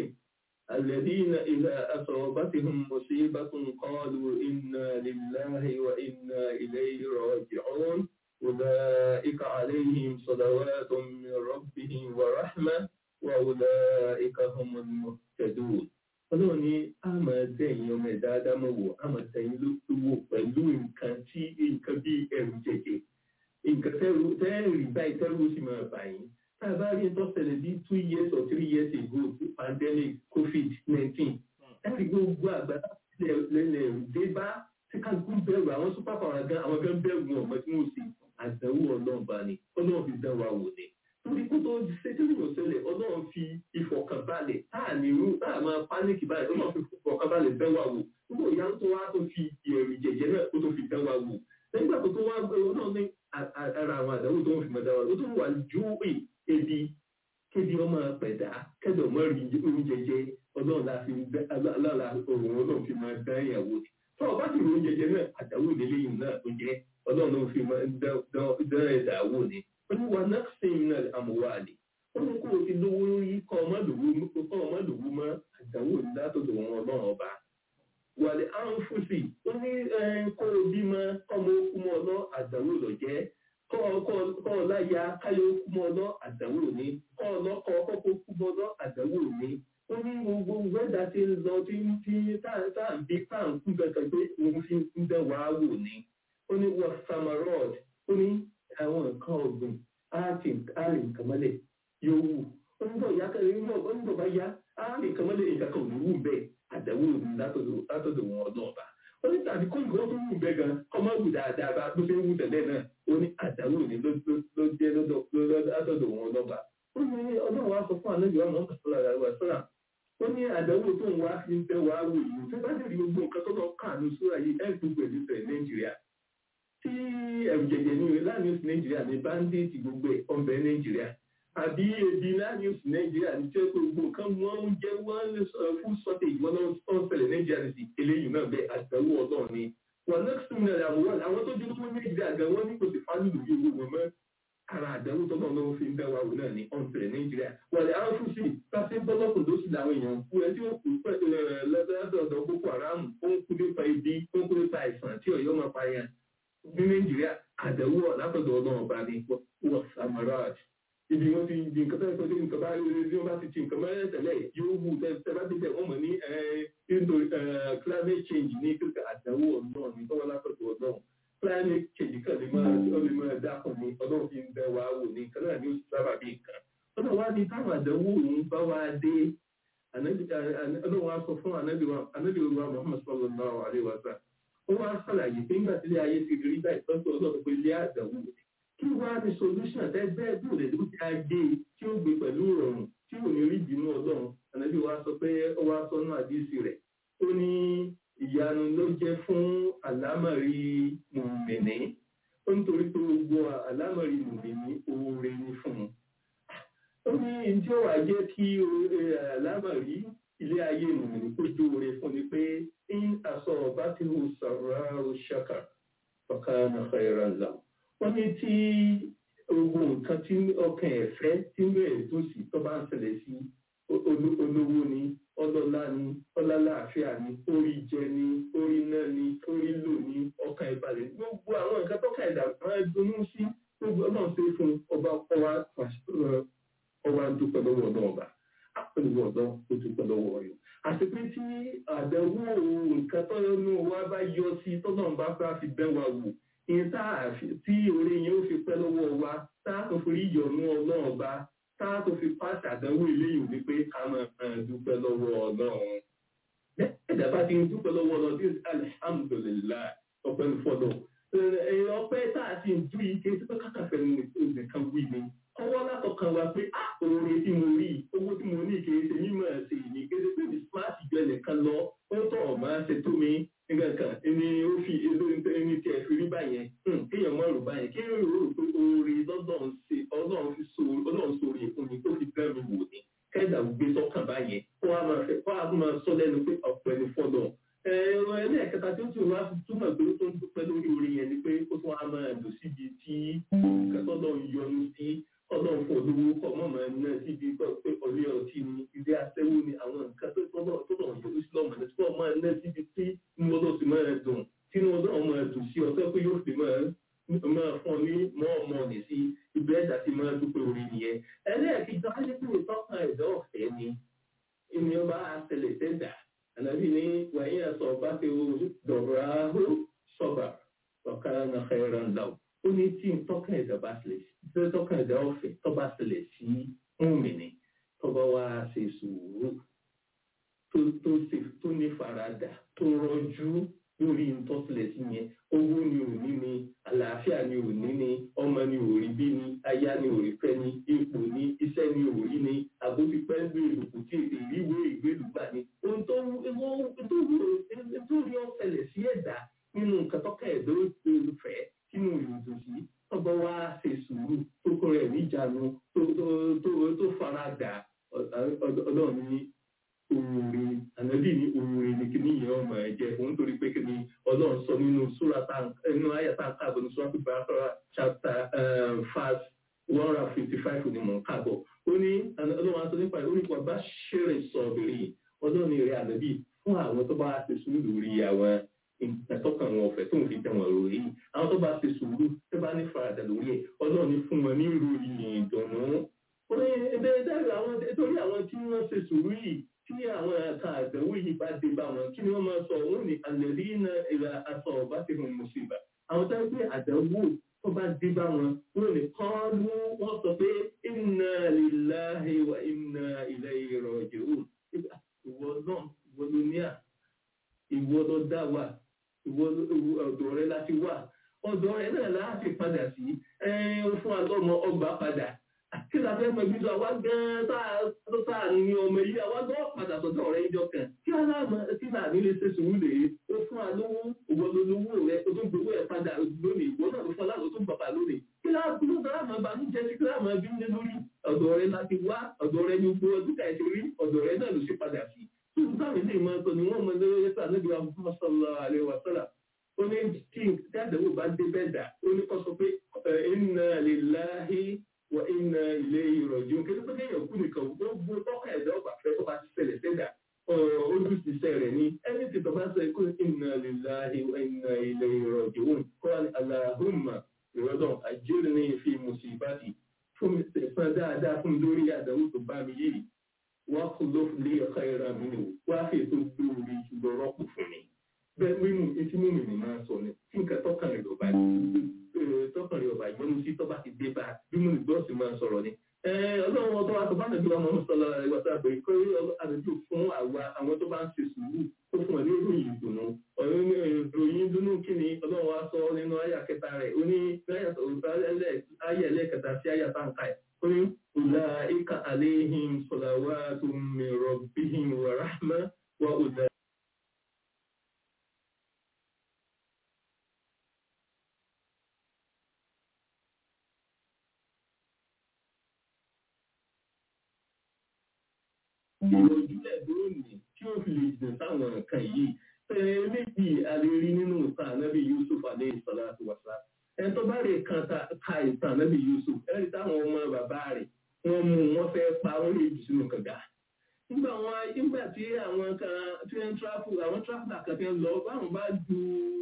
Speaker 5: الذين إذا أصابتهم مصيبة قالوا إنا لله وإنا إليه راجعون أولئك عليهم صلوات من ربهم ورحمة وأولئك هم المهتدون ọlọ́run ní àmọ́ dẹ̀yìn ọmọ ẹ̀dá ádámọ̀ wò àmọ́ dẹ̀yìn ló tó wò pẹ̀lú nǹkan tí nǹkan bí ẹ̀rù jẹ̀jẹ̀ nǹkan tẹ́rù tẹ́rù báyìí tẹ́rù sì máa bà yín tá a bá rí tó ṣẹlẹ̀ bí two years or three years ago pandemic covid nineteen ẹ̀rí gbogbo àgbàdo lẹ́lẹ̀ dé bá tí kálukú bẹ̀rù àwọn super power gan àwọn gan bẹ̀rù wọn ọmọ tí wọ́n sì àdánwò ọlọ́run bá ní ọlọ́run fi dán wa wò ni torí kó tó ṣe tí yóò ṣẹlẹ̀ ọlọ́run fi ìfọ̀kànbalẹ̀ táà ní irú táà máa pánìkì báyìí ọlọ́run fi ìfọ̀kànbalẹ̀ dán wa wò nígbà ìyá tó wá tó fi ìrìn jẹ̀jẹ̀ náà ó tó fi dán wa wò nígbà tó tó wá gbé ọlọ́run ní ara àwọn àdánwò tó ń fi mọ̀ dá wa ó tó wà ju ebi kébi ọmọ pẹ̀dá kẹ́dọ̀ mọ́ rí oúnjẹ jẹ ọlọ́run la fi alára òun ọlọ́run fi máa dán ìyàwó ni tó ọba sì rí oúnjẹ jẹ náà àdáwò ìdílé yìí náà tó jẹ ọlọ́run ló fi máa dán ẹ̀dá wò ni oníwà náà sì ń nà àmúwálì ó ní kó o ti lówó rí kọ́ ọmọ lòwú mọ́ àdáwò látọ̀dọ̀ wọn ọlọ́run ọba wàlẹ̀ áńfùsì ó ní kó o bímọ kọ́mọ okú mọ́ ọlọ́ àdáwò lọ jẹ́ kọ́ ọláya káyọ̀ kú mọ́ ọlọ́ àdánwò ní kọ́ ọlọ́kọ́ kọ́kọ́ kú mọ́ ọlọ́ àdánwò ní. ó ní gbogbo wẹ́dà tí ń lọ tí ń tí táà ń bí táà ń kú kankan pé òun fi ń dán wàá wò ní. ó ní wọ samarod ó ní àwọn nǹkan ọ̀gbìn áàtì àrè nǹkan mọ́lẹ̀ yóò wù. ó ó ń bọ̀ ìyá kan ń bọ̀ ó ń bọ̀ bá yá á nìkan mọ́lẹ̀ nǹkan kan ò ní wù bẹ́ẹ̀ àdánwò ní látọ̀dọ̀ látọ̀dọ̀ wọn ọlọ́ọ̀bà ó ní tàbí kó ìgbọ́ tó wù bẹ́ẹ̀ gan ọmọ wù dáadáa bá bó ṣe ń wù tẹ́lẹ̀ náà ó ní àdánwò ní ló ló- ló jẹ́ lọ́dọ̀- lọ́dọ̀- látọ̀dọ̀ wọn ọlọ́ọ̀bà ó ní ọlọ́run wa sọ fún àlejò àwọn ọmọ kàtó lára wa sọ́ra ó ní àdánwò tó ń wá fi ń bẹ́ wá wò yìí tó bá lè rí gbogbo nǹkan tó lọ káàánú sóra yìí ẹ̀ gbogbo ẹ̀ nífẹ̀ẹ́ nàìjíríà tí ẹ̀rù jẹ̀jẹ̀ ní láàrin oṣù nàìjíríà ní báńdéètì gbogbo ẹ̀ ọ̀bẹ nàìjíríà àbí ebi láàrin oṣù nàìjíríà ní tí ó pé gbogbo nǹkan wọ́n ń jẹ́ wọ́n ń sọ fún sọ́tẹ̀jì wọn náà ń ṣẹlẹ̀ nàìjíríà ní ti eléyìí náà bẹ́ẹ̀ àdánwò ọlọ́run ni wọn náà sùn ní àwọn àwọn tó dúró fún nàìjíríà gan wọn ní kò sì fánú lórí owó wọn mọ́ ara àdánwò tó náà lọ́wọ́ fi ń bẹ́ wa wò náà ní ọ̀nṣẹ̀lẹ̀ nàìjíríà wọ́n lè àwọn fún sí pàṣẹ bọ́lọ́kùn ló sì làwọn èèyàn kú ẹ tí ó kú lọ́dọọdọ boko haram ó ń kú nípa ibi ó ń kú nípa àìsàn tí ọ̀yọ́ máa pa yẹn ní nàìjíríà àdánwò látọ̀dọ̀ ọlọ́run ọba ní wọ́n samaraj ibi wọn ti di nǹkan tẹ́lẹ̀ tọ́jú nǹkan bá rí wọn bá ti ti nǹkan mẹ́rẹ́ tẹ́lẹ̀ yóò wù tẹ́ bá ti tẹ̀ wọ́n mọ̀ ní indo climate change ní kíkà àdánwò ọlọ́run ní tọ́wọ́ látọ̀dọ̀ ọlọ́run climate change kan lè máa ó lè máa dákun ní ọlọ́run fi ń bẹ wá wò ní nǹkan náà ní oṣù sábà bí nǹkan ọlọ́run wá ní táwọn àdánwò òun bá wá dé Ànábì- àná- ọlọ́run wá sọ fún ànábì wa ànábì olúwa muhammad sallallahu alaihi wa sallam ó wá sàlàyé pé nígbà tí ilé ayé ti rí báyìí tọ́jú ọlọ́run pé ilé àdánwò ni kí wá ní solution tẹ́ bẹ́ẹ̀ bí òde tó ti á dé tí ó gbé pẹ̀lú ìrọ̀rùn tí ò ní rí ìbínú ọlọ́run ànábì wa sọ pé ó wá sọ náà àdísì rẹ̀ ó ní ìyanu ló jẹ́ fún àlámọ̀rí mùmìnì ó nítorí pé gbogbo àlámọ̀rí mùmìnì oore ni fún un ó ní ìdí ó wà jẹ́ kí oore àlámọ̀rí ilé ayé mùmìnì kó jó oore fún ni pé in aṣọ ọba tí ó sọ̀rọ̀ ṣàkà ọ̀kan àkàrà là wọ́n ní tí gbogbo nǹkan tí ọkàn ẹ̀ fẹ́ tí inú ẹ̀ tó sì tó bá ń ṣẹlẹ̀ sí olú- olówó ni ọlọ́lá ni ọlálàáfíà ni orí jẹ ni orí náà ni orí lò ní ọkàn ẹ̀ balẹ̀ gbogbo àwọn nǹkan tọ́kàn ẹ̀dá máa dunú sí gbogbo ọlọ́run ṣe fún ọba ọwa ọwa dúpẹ́ lọ́wọ́ náà ọba àpẹẹrẹ ọ̀dọ́ ó dúpẹ́ lọ́wọ́ rẹ̀ àti pé tí àdánwò nǹkan tọ́lọ́nù wa bá yọ sí tọ́lọ́run bá bá fi bẹ́ wa wò ìyẹn tá a fi tí orí yẹn ó fi pẹ́ lọ́wọ́ wa tá a tó fi rí ìyọ̀nù ọlọ́run ọba tá a tó fi pàṣẹ àdánwò eléyìí wípé ká máa máa dúpẹ́ lọ́wọ́ ọlọ́run. ẹ̀dá bá ti ń dúpẹ́ lọ́wọ́ ọlọ́run tí alihamudulilayi ọpẹ́ ní fọ́lọ́. ẹ̀yìn ọpẹ́ tá a ti ń dú yìí kí n tó kàkàfẹ́ nìkan wí ni. ọwọ́ látọkàn wa pé a oore tí mo rí owó tí mo ní kì í ṣe mímọ̀ ṣe ìní kí ṣe pé mi smart jọ ẹnìkan lọ ó tọ̀ ọ̀ máa ṣe tó mi nígbà kan ẹni ó fi ẹni tí ẹ fi rí báyẹn hmm, kéèyàn mọ̀ rò báyẹn kéèyàn rò rò pé oore lọ́dọ̀ ń ṣe ọlọ́run fi so ọlọ́run sórí ìfún mi tó fi bẹ́ẹ̀ mi wò ní kẹ́ẹ̀dà gbé sọ́kàn báyẹn kó wá máa fẹ́ kó wá máa sọ lẹ́nu pé ọ̀pọ̀ ẹni fọ́lọ̀ ẹ̀rọ ẹlẹ́ẹ̀kẹta tí ó tún wá túmọ̀ pé ó tó ń dúpẹ́ lórí orí yẹn ni pé ó tún wá máa lò síbi tí kẹ́tọ́lọ́ ń yọnu sí ọlọ́run fún olówó kọ́ mọ́ máa ná síbi pé ọ̀lẹ́ ọtí ni ilé aṣẹ́wó ni àwọn nǹkan tó tọ́lọ̀ tó lọ̀ yọnu sí lọ́mọ ní tí wọ́n máa ná síbi tí inú ọlọ́run ti máa dùn tí inú ọlọ́run máa dùn sí ọtọ́ pé yóò fi máa máa fún ọ ní mọ́ ọmọ nì sí ibi ẹ̀dá ti máa dúpẹ́ orí nìyẹn ẹlẹ́ẹ̀kejì wáyé pé ìtọ́kàn ẹ̀dá ọ̀fẹ́ ni ènìyàn bá ṣẹlẹ̀ sẹ́dà ànábì ní wàyí àṣọ ọba ti wo dọ̀rọ̀ ahó sọ̀bà ọ̀kára na xẹ́rẹ́ ńlá o ó ní tí ìtọ́kàn ẹ̀dá bá ṣẹlẹ̀ sí ìtọ́kàn ẹ̀dá ọ̀fẹ́ tó bá ṣẹlẹ̀ sí múmìnì tó bá wá ṣe sùúrù tó tó ṣe tó ní faradà tó rọjú lórí ìtọ́sílẹ̀ sí yẹn owó ni ò ní ni àlàáfíà ni ò ní ni ọmọ ni ò rí bí ni aya ni ò rí fẹ́ ni ipò ni iṣẹ́ ni ò rí ni àbójúpẹ́ ń gbé ìlùkù tí èdè ìwé ìgbélùgbà ni ohun tó tó rí ọ̀sẹ̀lẹ̀ sí ẹ̀dá nínú nǹkan tọ́ka ẹ̀dọ́ olùfẹ́ sínú ìrìnàjò sí tọ́gbọ́ wá ṣe sùúrù tó kọ́ rẹ̀ níjànú tó tó tó tó faradà ọlọ́run ní oore ànábì ní oore ní kíní yẹn ọmọ ẹ jẹ òun torí pé kíní ọlọ́run sọ nínú súra tá nínú ayàtà káàbọ̀ ní súra pípa àkọ́rà chapter verse one hundred fifty five ni mò ń káàbọ̀ ó ní ọlọ́run aṣọ nípa ìlú nípa bá ṣeré sọ̀bìrì ọlọ́run rẹ̀ ànábì fún àwọn tó bá ṣe sùúrù lórí àwọn ìtọ́kàn wọn ọ̀fẹ́ tó ń fi tẹ̀wọ̀n rò yìí àwọn tó bá ṣe sùúrù tó bá ní faradà lórí ẹ̀ ọlọ́run ní fún wọn ní ìròyìn ìdùnnú ó ní ẹgbẹ́ dárí àwọn torí àwọn tí wọ́n ṣe sùúrù yìí tí àwọn ẹ̀ka àdánwò yìí bá dé bá wọn kí ni wọ́n máa sọ wọ́n ní àlẹ́rí iná ìlà aṣọ ọ̀bá ti hàn mùsùlùmí àwọn tó ń pè àdánwò tó bá dé bá wọn wọ́n ní kán ló wọ́n sọ pé inna lillahi wa inna ilayhi raji'un ìwọ náà ìwọ ló ní à ìwọ ló dá wa ìwọ ọ̀dọ̀ rẹ láti wà ọ̀dọ̀ rẹ náà láti padà sí ó fún àlọ́mọ ọgbà padà kí la fẹ́ mọ ibi tó àwa gan-an tó sáàrin ní ọmọ yìí àwa gan padà sọ́dọ̀ rẹ ìjọ kan kí aláàmọ kí náà nílé ṣe sùúrù lè ó fún àlówó ìwọ lolówó rẹ o tó ń gbowó ẹ padà lónìí ìwọ náà ló fún aláàlú tó ń bàbà lónìí kí láàbùrú dáàmú ìbànújẹ́ sí kí láàmú ẹbí ń lé lórí ọ̀dọ̀ rẹ láti wá ọ̀dọ̀ rẹ ní gbogbo ọdún ká ẹ ti rí ọ̀dọ̀ rẹ náà ló ṣe padà sí tuntun táwọn ilé ìmọ̀ ẹ̀tọ́ ni wọ́n mọ lórí ẹ̀sẹ̀ àlejò àwọn sọ̀rọ̀ àlẹ́ wàsálà ó ní tí àdéhùn bá dé bẹ́ẹ̀ dà ó ní kọ́ sọ pé inna lillahi wa inna ilayhi raji'un kí ló pé kéèyàn kú nìkan gbogbo tọ́ka ẹ̀dá ọgbà fẹ́ tó bá ti ṣẹlẹ̀ sẹ́dà ojú ti sẹ́ rẹ̀ ní ẹni tí tọ́ba sọ ikú inna lillahi wa inna ilayhi raji'un kọ́ Allahumma ìrọ̀dọ̀ ajirni fi musibati fún mi sẹ̀fọ́n dáadáa fún mi lórí àdánwò tó bá mi yìí wọ́n kò ló lé ọ̀ká ìra mi nù wá fi ètò lórí ṣùgbọ́n rọ́pò fún mi. bẹ́ẹ̀ mímú etí mú mi ní máa sọ ni tí nǹkan tọ́kàn rẹ̀ lọ́ba tọ́kàn rẹ̀ ọba ìgbọ́nú sí tọ́ba ti dé bá bí mo gbọ́ sí máa sọ̀rọ̀ ni. ọlọ́run ọtọ́ wa tó bá nàbí wa máa ń sọ̀rọ̀ ẹ̀wọ̀ tá a bẹ̀rẹ̀ pé àbẹ̀bí fún àwa àwọn tó bá ń ṣe sùúrù ó fún wọn ní ìròyìn ìdùnnú ìròyìn ìdùnnú kí ni ọlọ́run wa sọ nínú àyà kẹta rẹ̀ ó ní àyà ẹlẹ́kẹta sí àyà táǹkà ẹ̀ ó ní أولئك عليهم صلوات من ربهم ورحمة وأولئك ìròjúlẹ̀ lónìí tí ó fi lè jìn sáwọn nǹkan yìí tẹ̀lé méjì àlérí nínú ìtàn ànábì Yusuf alayhi salatu wassalam ẹ tó bá rè kan ka ìtàn ànábì Yusuf ẹ rí táwọn ọmọ bàbá rẹ̀ wọ́n mú wọn fẹ́ pa wọ́n lè jù sínú kànga. nígbà wọn nígbà tí àwọn kan tí wọ́n tráfù àwọn tráfùlà kan fi ń lọ báwọn bá ju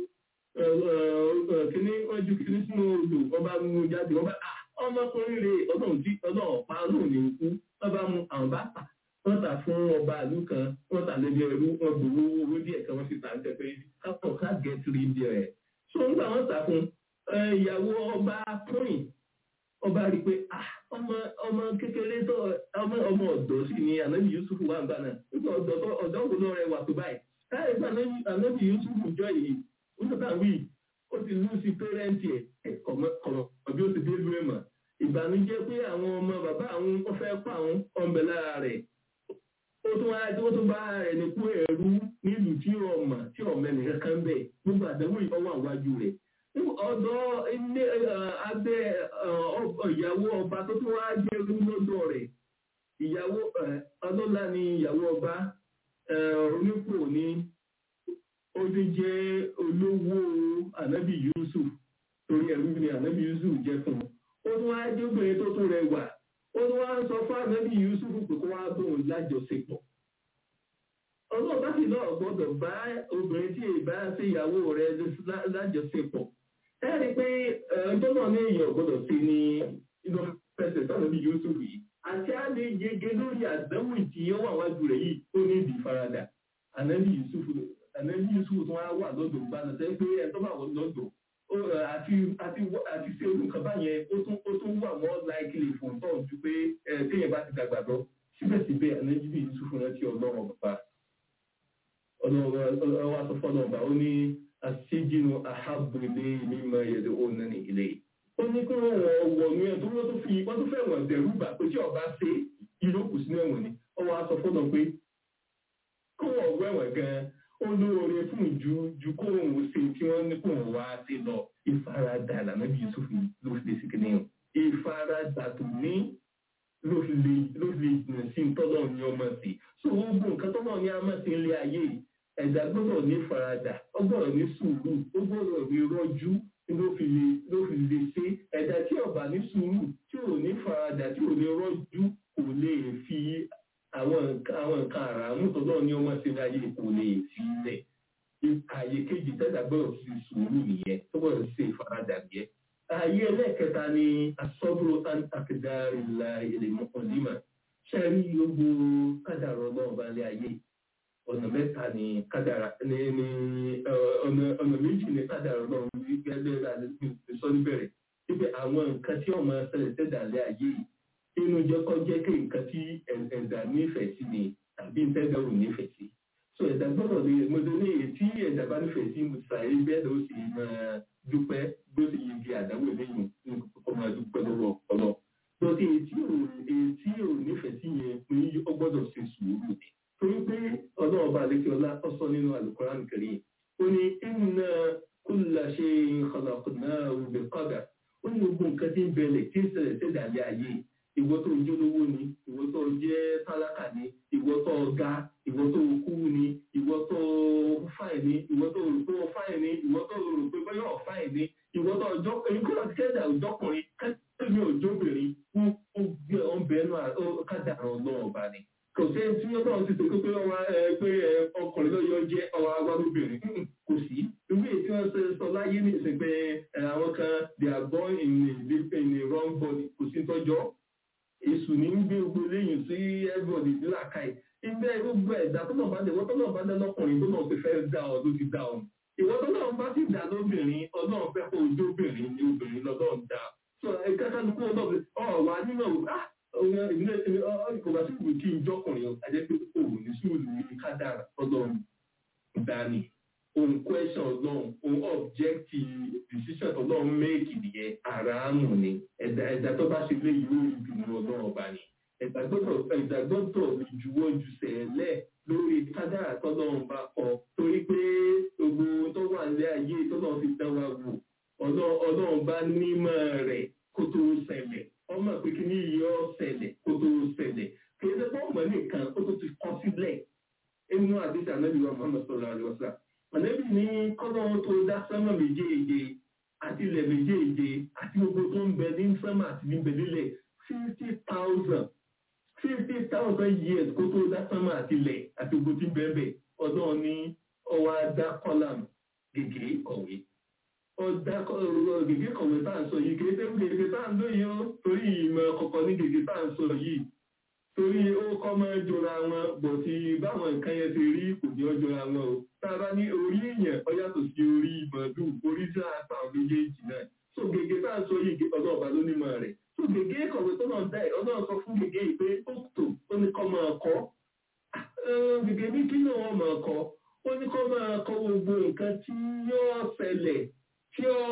Speaker 5: kíní wọ́n ju kíní sínú odò wọ́n bá mú jáde wọ́n bá ọmọkùnrin rè ọlọ́run tí ọlọ́run pa ọlọ́run ní ikú wọ́n bá mú àwọn bá tà wọ́n tà fún ọba ìlú kan wọ́n tà lẹ́bi ẹrú wọ́n gbowó owó díẹ̀ kan wọ́n fi tà ń tẹ́ pé kápọ̀ ká gẹ̀ẹ́tì rí díẹ̀ so nígbà wọ́n tà fún ìyàwó ọba pọ́ìn ọba rí pé ọmọ ọmọ kékeré tó ọmọ ọmọ ọ̀dọ́ sì ni ànábì yusuf wà ń gbàna nígbà ọ̀dọ́ tó ọ̀dọ́ wo ló rẹwà tó báyìí káyọ̀ pé ànábì yusuf jọ yìí ó sọ táwọn yìí ó ti lù sí pẹ́rẹ́ǹtì ẹ̀ kọ̀mọ̀ bí ó ti dé lóye mọ̀ ìbànújẹ́ pé àwọn ọmọ bàbá àwọn ó fẹ́ pa àwọn ọ̀nbẹ lára rẹ̀ ó tún wá ó tún bá rẹ̀ ní kú ẹ̀rú nílùú tí ọmọ tí ọmọ ẹnìkan kan bẹ̀ gbogbo àdánwò ìfọwọ́ àwájú rẹ̀ ọ̀dọ̀ ilé abẹ́ ìyàwó ọba tó tún wá jẹ́ lọ́dọ̀ rẹ̀ ìyàwó ọlọ́lá ni ìyàwó ọba onípò ní ó ti jẹ́ olówó ànábì Yusuf torí ẹ̀rú ni ànábì Yusuf jẹ́ fún un ó tún wá jẹ́ obìnrin tó tún rẹwà ó tún wá sọ fún ànábì Yusuf pé kó wá bóun lájọṣepọ̀ ọlọ́ọ̀bá sì náà gbọ́dọ̀ bá obìnrin tí ìbá sí ìyàwó rẹ̀ lájọṣepọ̀ ẹ rí i pé ẹjọ́ náà ní èèyàn gbọ́dọ̀ sí ní inú pẹ̀sẹ̀ sáwọn bí Yusuf yìí àti á lè yege lórí àdánwò tí ó wà wájú rẹ̀ yìí ó ní ìdí faradà ànábì Yusuf ànábì Yusuf tó wá wà lọ́dọ̀ bá lọ sẹ́yìn pé ẹ tó bá wọ lọ́dọ̀ àti àti àti ṣe irú nǹkan báyẹn ó tún ó tún wà mọ́ láìkìlì fún tọ́ ju pé ẹ téèyàn bá ti dàgbà lọ síbẹ̀síbẹ̀ ànábì Yusuf rántí ọlọ́run bàbá ọlọ́run wa sọ fọ́nà ọba ó ní asíjìnú ahábùlé mímọ ẹ̀dẹ̀ òun ní ilé. ó ní kí wọ́n wọ̀ ní ẹ̀ tó wọ́n tó fi wọ́n tó fẹ́ wọ̀n dẹ̀rú bà pé tí ọba ṣe ìlókù sínú ẹ̀wọ̀n ni ọwọ́ aṣọ fọ́nà pé kó wọ́n wẹ̀wọ̀n gan-an ó lóore fún ju ju kó òun ṣe tí wọ́n ní kó òun wá sí lọ ìfaradà lànà bí Yusuf ló fi lè sí kìnìún ìfaradà tó ní ló fi lè ló fi lè jìnnà sí tọ́lọ́ ní ọmọ sí so gbogbo nǹkan tọ́lọ́ ní ọmọ sí ilé ayé yìí ẹ̀dá gbọ́dọ̀ ní faradà ó gbọ́dọ̀ ní sùúrù ó gbọ́dọ̀ ní rọ́jú ló fi lè ló fi lè ṣe ẹ̀dá tí ó bá ní sùúrù tí ò ní faradà tí ò ní rọ́jú kò lè fi àwọn nǹkan àwọn nǹkan àràmú tọ́lọ́ ní ọmọ sí láyé kò lè fi lẹ̀ ààyè kejì tẹ́lá gbọ́dọ̀ fi sùúrù nìyẹn tó gbọ́dọ̀ ṣe ìfaradà nìyẹn. ààyè ẹlẹ́ẹ̀kẹta ni asọ́bùrò àkàdárìlà ìlẹ̀mọ̀kànlímà ṣẹ́rí gbogbo kádàrọ̀ náà balẹ̀ ayé ọ̀nà mẹ́ta ni kádàrà ní ní ọ̀nà méjì ni kádàrà náà ní gẹ́gẹ́ bí sọ níbẹ̀rẹ̀ wípé àwọn nǹkan tí ọmọ ṣẹlẹ̀ tẹ́dàlẹ́ ayé inú jẹ́kọ́ jẹ́ kí nǹkan tí ẹ̀dá nífẹ̀ẹ́ sí ni tàbí ìtẹ́gbẹ̀rù nífẹ̀ẹ́ sí so ẹ̀dá gbọ́dọ̀ lè mo tó ní èyí tí ẹ̀dá bá nífẹ̀ẹ́ sí sàyè bẹ́ẹ̀ ló sì máa dúpẹ́ bó sì yege àdáwò lẹ́yìn ní kókó máa dúpẹ́ lọ́wọ́ ọ̀pọ̀lọ́ lọ́tí èyí tí ò èyí tí ò nífẹ̀ẹ́ sí yẹn ní ó gbọ́dọ̀ ṣe sùúrù ni torí pé ọlọ́ọ̀bá àlékiọlá ó sọ nínú àlùkòrán kẹrin ó ní inna kulla shay'in khalaqnahu bi qadar ó ní gbogbo nǹkan tí ń bẹ̀lẹ̀ tí ń ṣẹlẹ̀ sẹ́dàlẹ́ ayé ìwọ tó jẹ́ olówó ni ìwọ tó jẹ́ tálákà ni ìwọ tó ga ìwọ tó kú ni ìwọ tó fáì ni ìwọ tó rò pé fáì ni ìwọ tó rò pé bọ́yọ̀ fáì ni ìwọ tó ọjọ́ èyí kó láti kẹ́dà ọjọ́kùnrin kẹ́dà ọjọ́bìnrin fún ọgbẹ́ ọ̀bẹ́nu kádàrá ọlọ́run ọba ni kò sí tí ọlọ́run ti tòkó pé ọwọ́ pé ọkùnrin lọ́yọ́ jẹ́ ọwọ́ agbábọ́bìnrin kò sí ìwé tí wọ́n ṣe sọ láyé ní ìsìn pé àwọn kan they are born in a in a wrong body kò sí tọ́jọ́ èṣù ní gbé gbogbo lẹ́yìn sí everybody ní làkàì ibẹ̀ gbogbo ẹ̀dá tó náà bá dé wọ́n tó náà bá dé lọ́kùnrin tó náà ti fẹ́ dá ọ ló ti dá ọ ìwọ́n tó náà bá sì dá lóbìnrin ọlọ́run fẹ́ kó ojú obìnrin ní obìnrin lọ́dọ̀ ń dá so ẹ̀ka kálukú ọlọ́run ọ̀ wà nínú ah kò bá sí ìwé kí n jọkùnrin ajẹ́ pé òun ní sùúrù ní kádàrà ọlọ́run dání òun question ọlọ́run òun objective decision ọlọ́run méèkì nìyẹn àràámù ni ẹ̀dá ẹ̀dá tó bá ṣe lé ìlú ìdùnnú ọlọ́run ọba ni ẹ̀dá gbọ́dọ̀ ẹ̀dá gbọ́dọ̀ juwọ́ ju sẹ̀lẹ̀ lórí kádàrà tọ́lọ́run bá kọ torí pé gbogbo tó wà ní ayé tọ́lọ́run fi dá wa wò ọlọ́run bá nímọ̀ rẹ̀ kó tó ṣẹlẹ̀ ọmọ pé kí ní iye ọ̀sẹ̀lẹ̀ kó tó ṣẹlẹ̀ kì í ṣe pé ọmọ nìkan ó tó ti kọ́ sílẹ̀ inú àdéhùn anábìwá muhammed sọ̀rọ̀ àlùwọ̀sà ànábì ní kọ́lọ́run tó dá sánmà méjèèje àti ilẹ̀ méjèèje àti gbogbo tó ń bẹ ní sánmà àti níbẹ̀ nílẹ̀ fifty thousand fifty thousand years kó tó dá sánmà àti ilẹ̀ àti gbogbo tí ń bẹ́ẹ̀ bẹ́ẹ̀ ọdún ní ọwọ́ adá kọ́làm gègé kọ̀wé ọ̀dà gègé kọ̀wé tá à ń sọ yìí kìí tẹ́ gègé tá à ń lóye ó torí ìmọ̀ kọ̀kọ̀ ní gègé tá à ń sọ yìí torí ó kọ́ máa jọra wọn bọ̀ tí báwọn nǹkan yẹn ti rí kò ní ọjọ́ra wọn o tá a bá ní orí èèyàn ó yàtọ̀ sí orí màálù orí tí a pa méjèèjì náà so gègé tá à ń sọ yìí ọ̀dọ̀ ọ̀bá ló ní mọ̀ rẹ̀ so gègé kọ̀wé tó náà dá ẹ̀ ọ̀dọ̀ sọ fún gègé yìí pé ó tò ó ní kọ́ máa kọ́ gègé ní kí náà wọ́n máa kọ́ ó ní kọ́ máa kọ́ gbogbo nǹkan tí yóò ṣẹlẹ̀ tí ó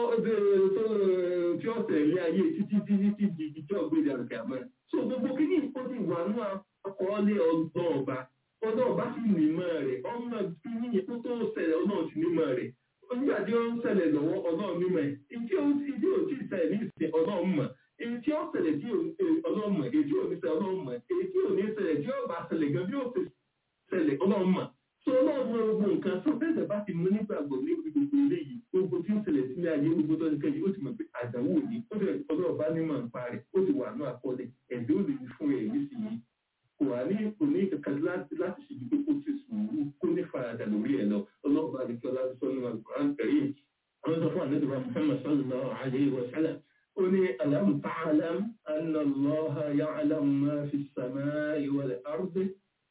Speaker 5: tí ó tẹ̀lé ayé títí títí títí di tí ó gbé ìdàrú kàmọ́. so gbogbo kí ní ìkó ti wà ní àkọọ́lẹ̀ ọgbọ́n ọba ọdún ọba sì nímọ̀ rẹ̀ ọmọ kí ní ìkó tó ṣẹlẹ̀ ọlọ́run sì nímọ̀ rẹ̀ nígbà tí ó ń ṣẹlẹ̀ lọ́wọ́ ọlọ́run nímọ̀ ẹ̀ ìdí ó ti ìdí ò tí ì ṣẹlẹ̀ ní ìsìn ọlọ́run mọ̀ èyí tí ó ṣẹlẹ̀ tí ọlọ́run mọ̀ èyí tí ò ní ṣẹlẹ̀ ọlọ́run mọ̀ èyí tí ò ní ṣẹlẹ̀ tí ó bá ṣẹlẹ̀ gan bí ó ti ṣẹlẹ̀ ọlọ́run mọ̀ tó ọlọ́run mọ gbogbo nǹkan tó bẹ́ẹ̀ bá ti mú nígbàgbọ́ ní gbogbo eléyìí gbogbo tí ń ṣẹlẹ̀ sílé ayé gbogbo tó ń kẹ́yìn ó ti mọ̀ pé àdánwò ni ó dẹ̀ ọlọ́run bá nímọ̀ nípa rẹ̀ ó ti wà ní àkọọ́lẹ̀ ẹ̀dẹ́ ò lè fún ẹ̀ ní sí i kò wá ní kò ní kankan láti láti ṣe pé kó ti sùúrù kó ní faradà lórí ẹ̀ lọ ọlọ́run bá nìkan láti sọ nínú àgbọ̀rán kẹrin àwọn sọ fún àdéhùn Muhammad sallallahu alayhi wa sallam ó ní alam ta'lam anna Allaha ya'lamu ma fi as-samaa'i wal ardi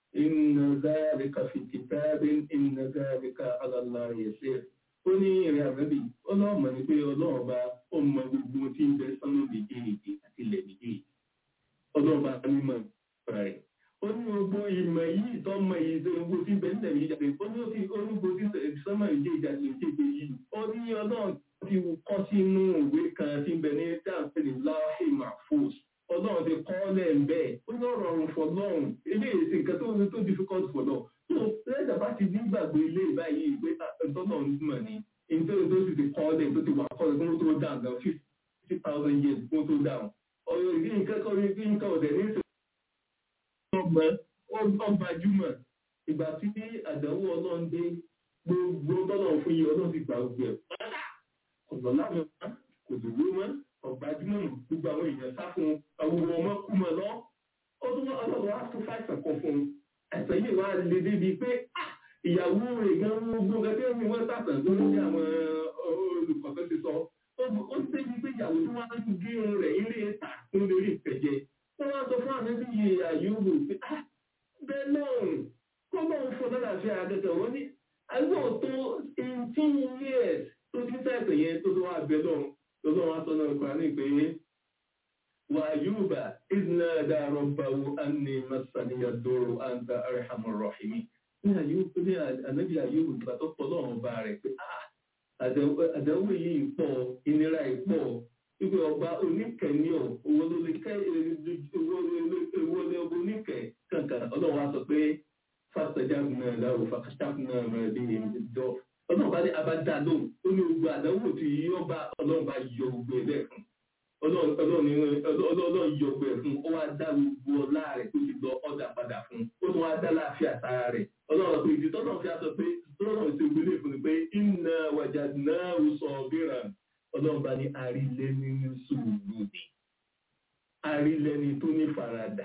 Speaker 5: إن ذلك في كتاب إن ذلك على الله يسير ó ní ìrìn àbẹ́bí ọlọ́ọ̀mọ ni pé ọlọ́ọ̀ba ọmọ gbogbo tí ń bẹ sánú méjèèjì àti ilẹ̀ méjèèjì ọlọ́ọ̀ba mímọ̀ rẹ̀ ó ní gbogbo ìmọ̀ yìí tọ́mọ yìí tó gbogbo tí ń bẹ nílẹ̀ méjèèjì àti ó ní ó ti orúkọ tí sánmọ̀ méjèèjì àti méjèèjì yìí ó ní ọlọ́ọ̀ ti kọ́ sínú ìwé kan tí ń bẹ ní dáàbẹ̀lì láhì mahfuz ọlọ́run ti kọ́ lẹ́ẹ̀ bẹ́ẹ̀ ó ní ọ̀rọ̀ ọ̀run fọlọ́run ilé ìsìn nǹkan tó ń tó difficult fọlọ́ tó lẹ́dà bá ti ní gbàgbé ilé ìbáyìí pé ìtọ́nà ń mọ̀ ní nítorí tó sì ti kọ́ lẹ́ẹ̀ tó ti wà kọ́ lẹ́ẹ̀ tó tó dáhùn gan fifty thousand years kó tó dáhùn ọ̀rọ̀ ìdí nǹkan kan ní bí nǹkan ọ̀dẹ̀ ní ìsìn ọgbà ọgbàjúmọ̀ ìgbà tí àdánwò ọlọ́run dé gbogbo tọ́nà fún yìí ọlọ́run ti gbà gbogbo ẹ̀ pátá ọ̀dọ̀ láwọn kò dùn ló mọ́ ọ̀gbájúmọ̀ gbogbo àwọn èèyàn sá fún àwọn ọmọ kú mọ́ lọ. ó tún wọ́n ọlọ́run á tún fàìsàn kan fún un. àìsàn yìí wá lè débi pé ìyàwó rẹ̀ gan gbogbo gẹ́gẹ́ bí wọ́n sàtàn tó ní àwọn olùkọ́ tó ti sọ. ó ti débi pé ìyàwó tí wọ́n á tún gé irun rẹ̀ ilé ìta fún lórí ìfẹ̀jẹ̀. wọ́n wá sọ fún àná bí iye àyùbò pé bẹ́ẹ̀ náà kó bá ń fún lálàáfíà àgẹ́gẹ́ wọ́n ní àgbọ̀ tó eighteen years tó ti ń sàìsàn yẹn tó tó wá bẹ́ẹ̀ náà lọ́dọ̀ wọn sọ náà kọ́ra ní pé wà ayúbà ìdínà dàrọ̀ báwo á ní masaniya dòrò àǹtà arhamur rahimin ní ayúbà ní ànábì ayúbà nígbà tó pọ̀ lọ́wọ́ bá rẹ̀ pé ah àdánwò yìí pọ̀ ìnira yìí pọ̀ wípé ọba oníkẹ̀ẹ́ni ọ̀ owó ló lè kẹ́ owó lé ọba oníkẹ̀ẹ́ kankan ọlọ́run á sọ pé fásitì náà láwọ fàkàtàkùn náà rẹ̀ bí ìjọ ọlọ́run bá ní abájá lóhùn ó ní gbogbo àdánwò tí yóò bá ọlọ́run bá yọ gbogbo ẹ̀ lẹ́ẹ̀kan ọlọ́run yọ gbogbo ẹ̀ fún ó wá dá gbogbo ọlá rẹ̀ tó ti lọ ọ̀dà padà fún ó tún wá dá láàfin àtàrà rẹ̀ ọlọ́run pé ìdí tọ́lọ́run fi aṣọ pé tọ́lọ́run ti gbélé fún mi pé iná wàjà náà ó sọ bíran ọlọ́run bá ní àrílẹ̀ nínú sùúrù ni àrílẹ̀ tó ní faradà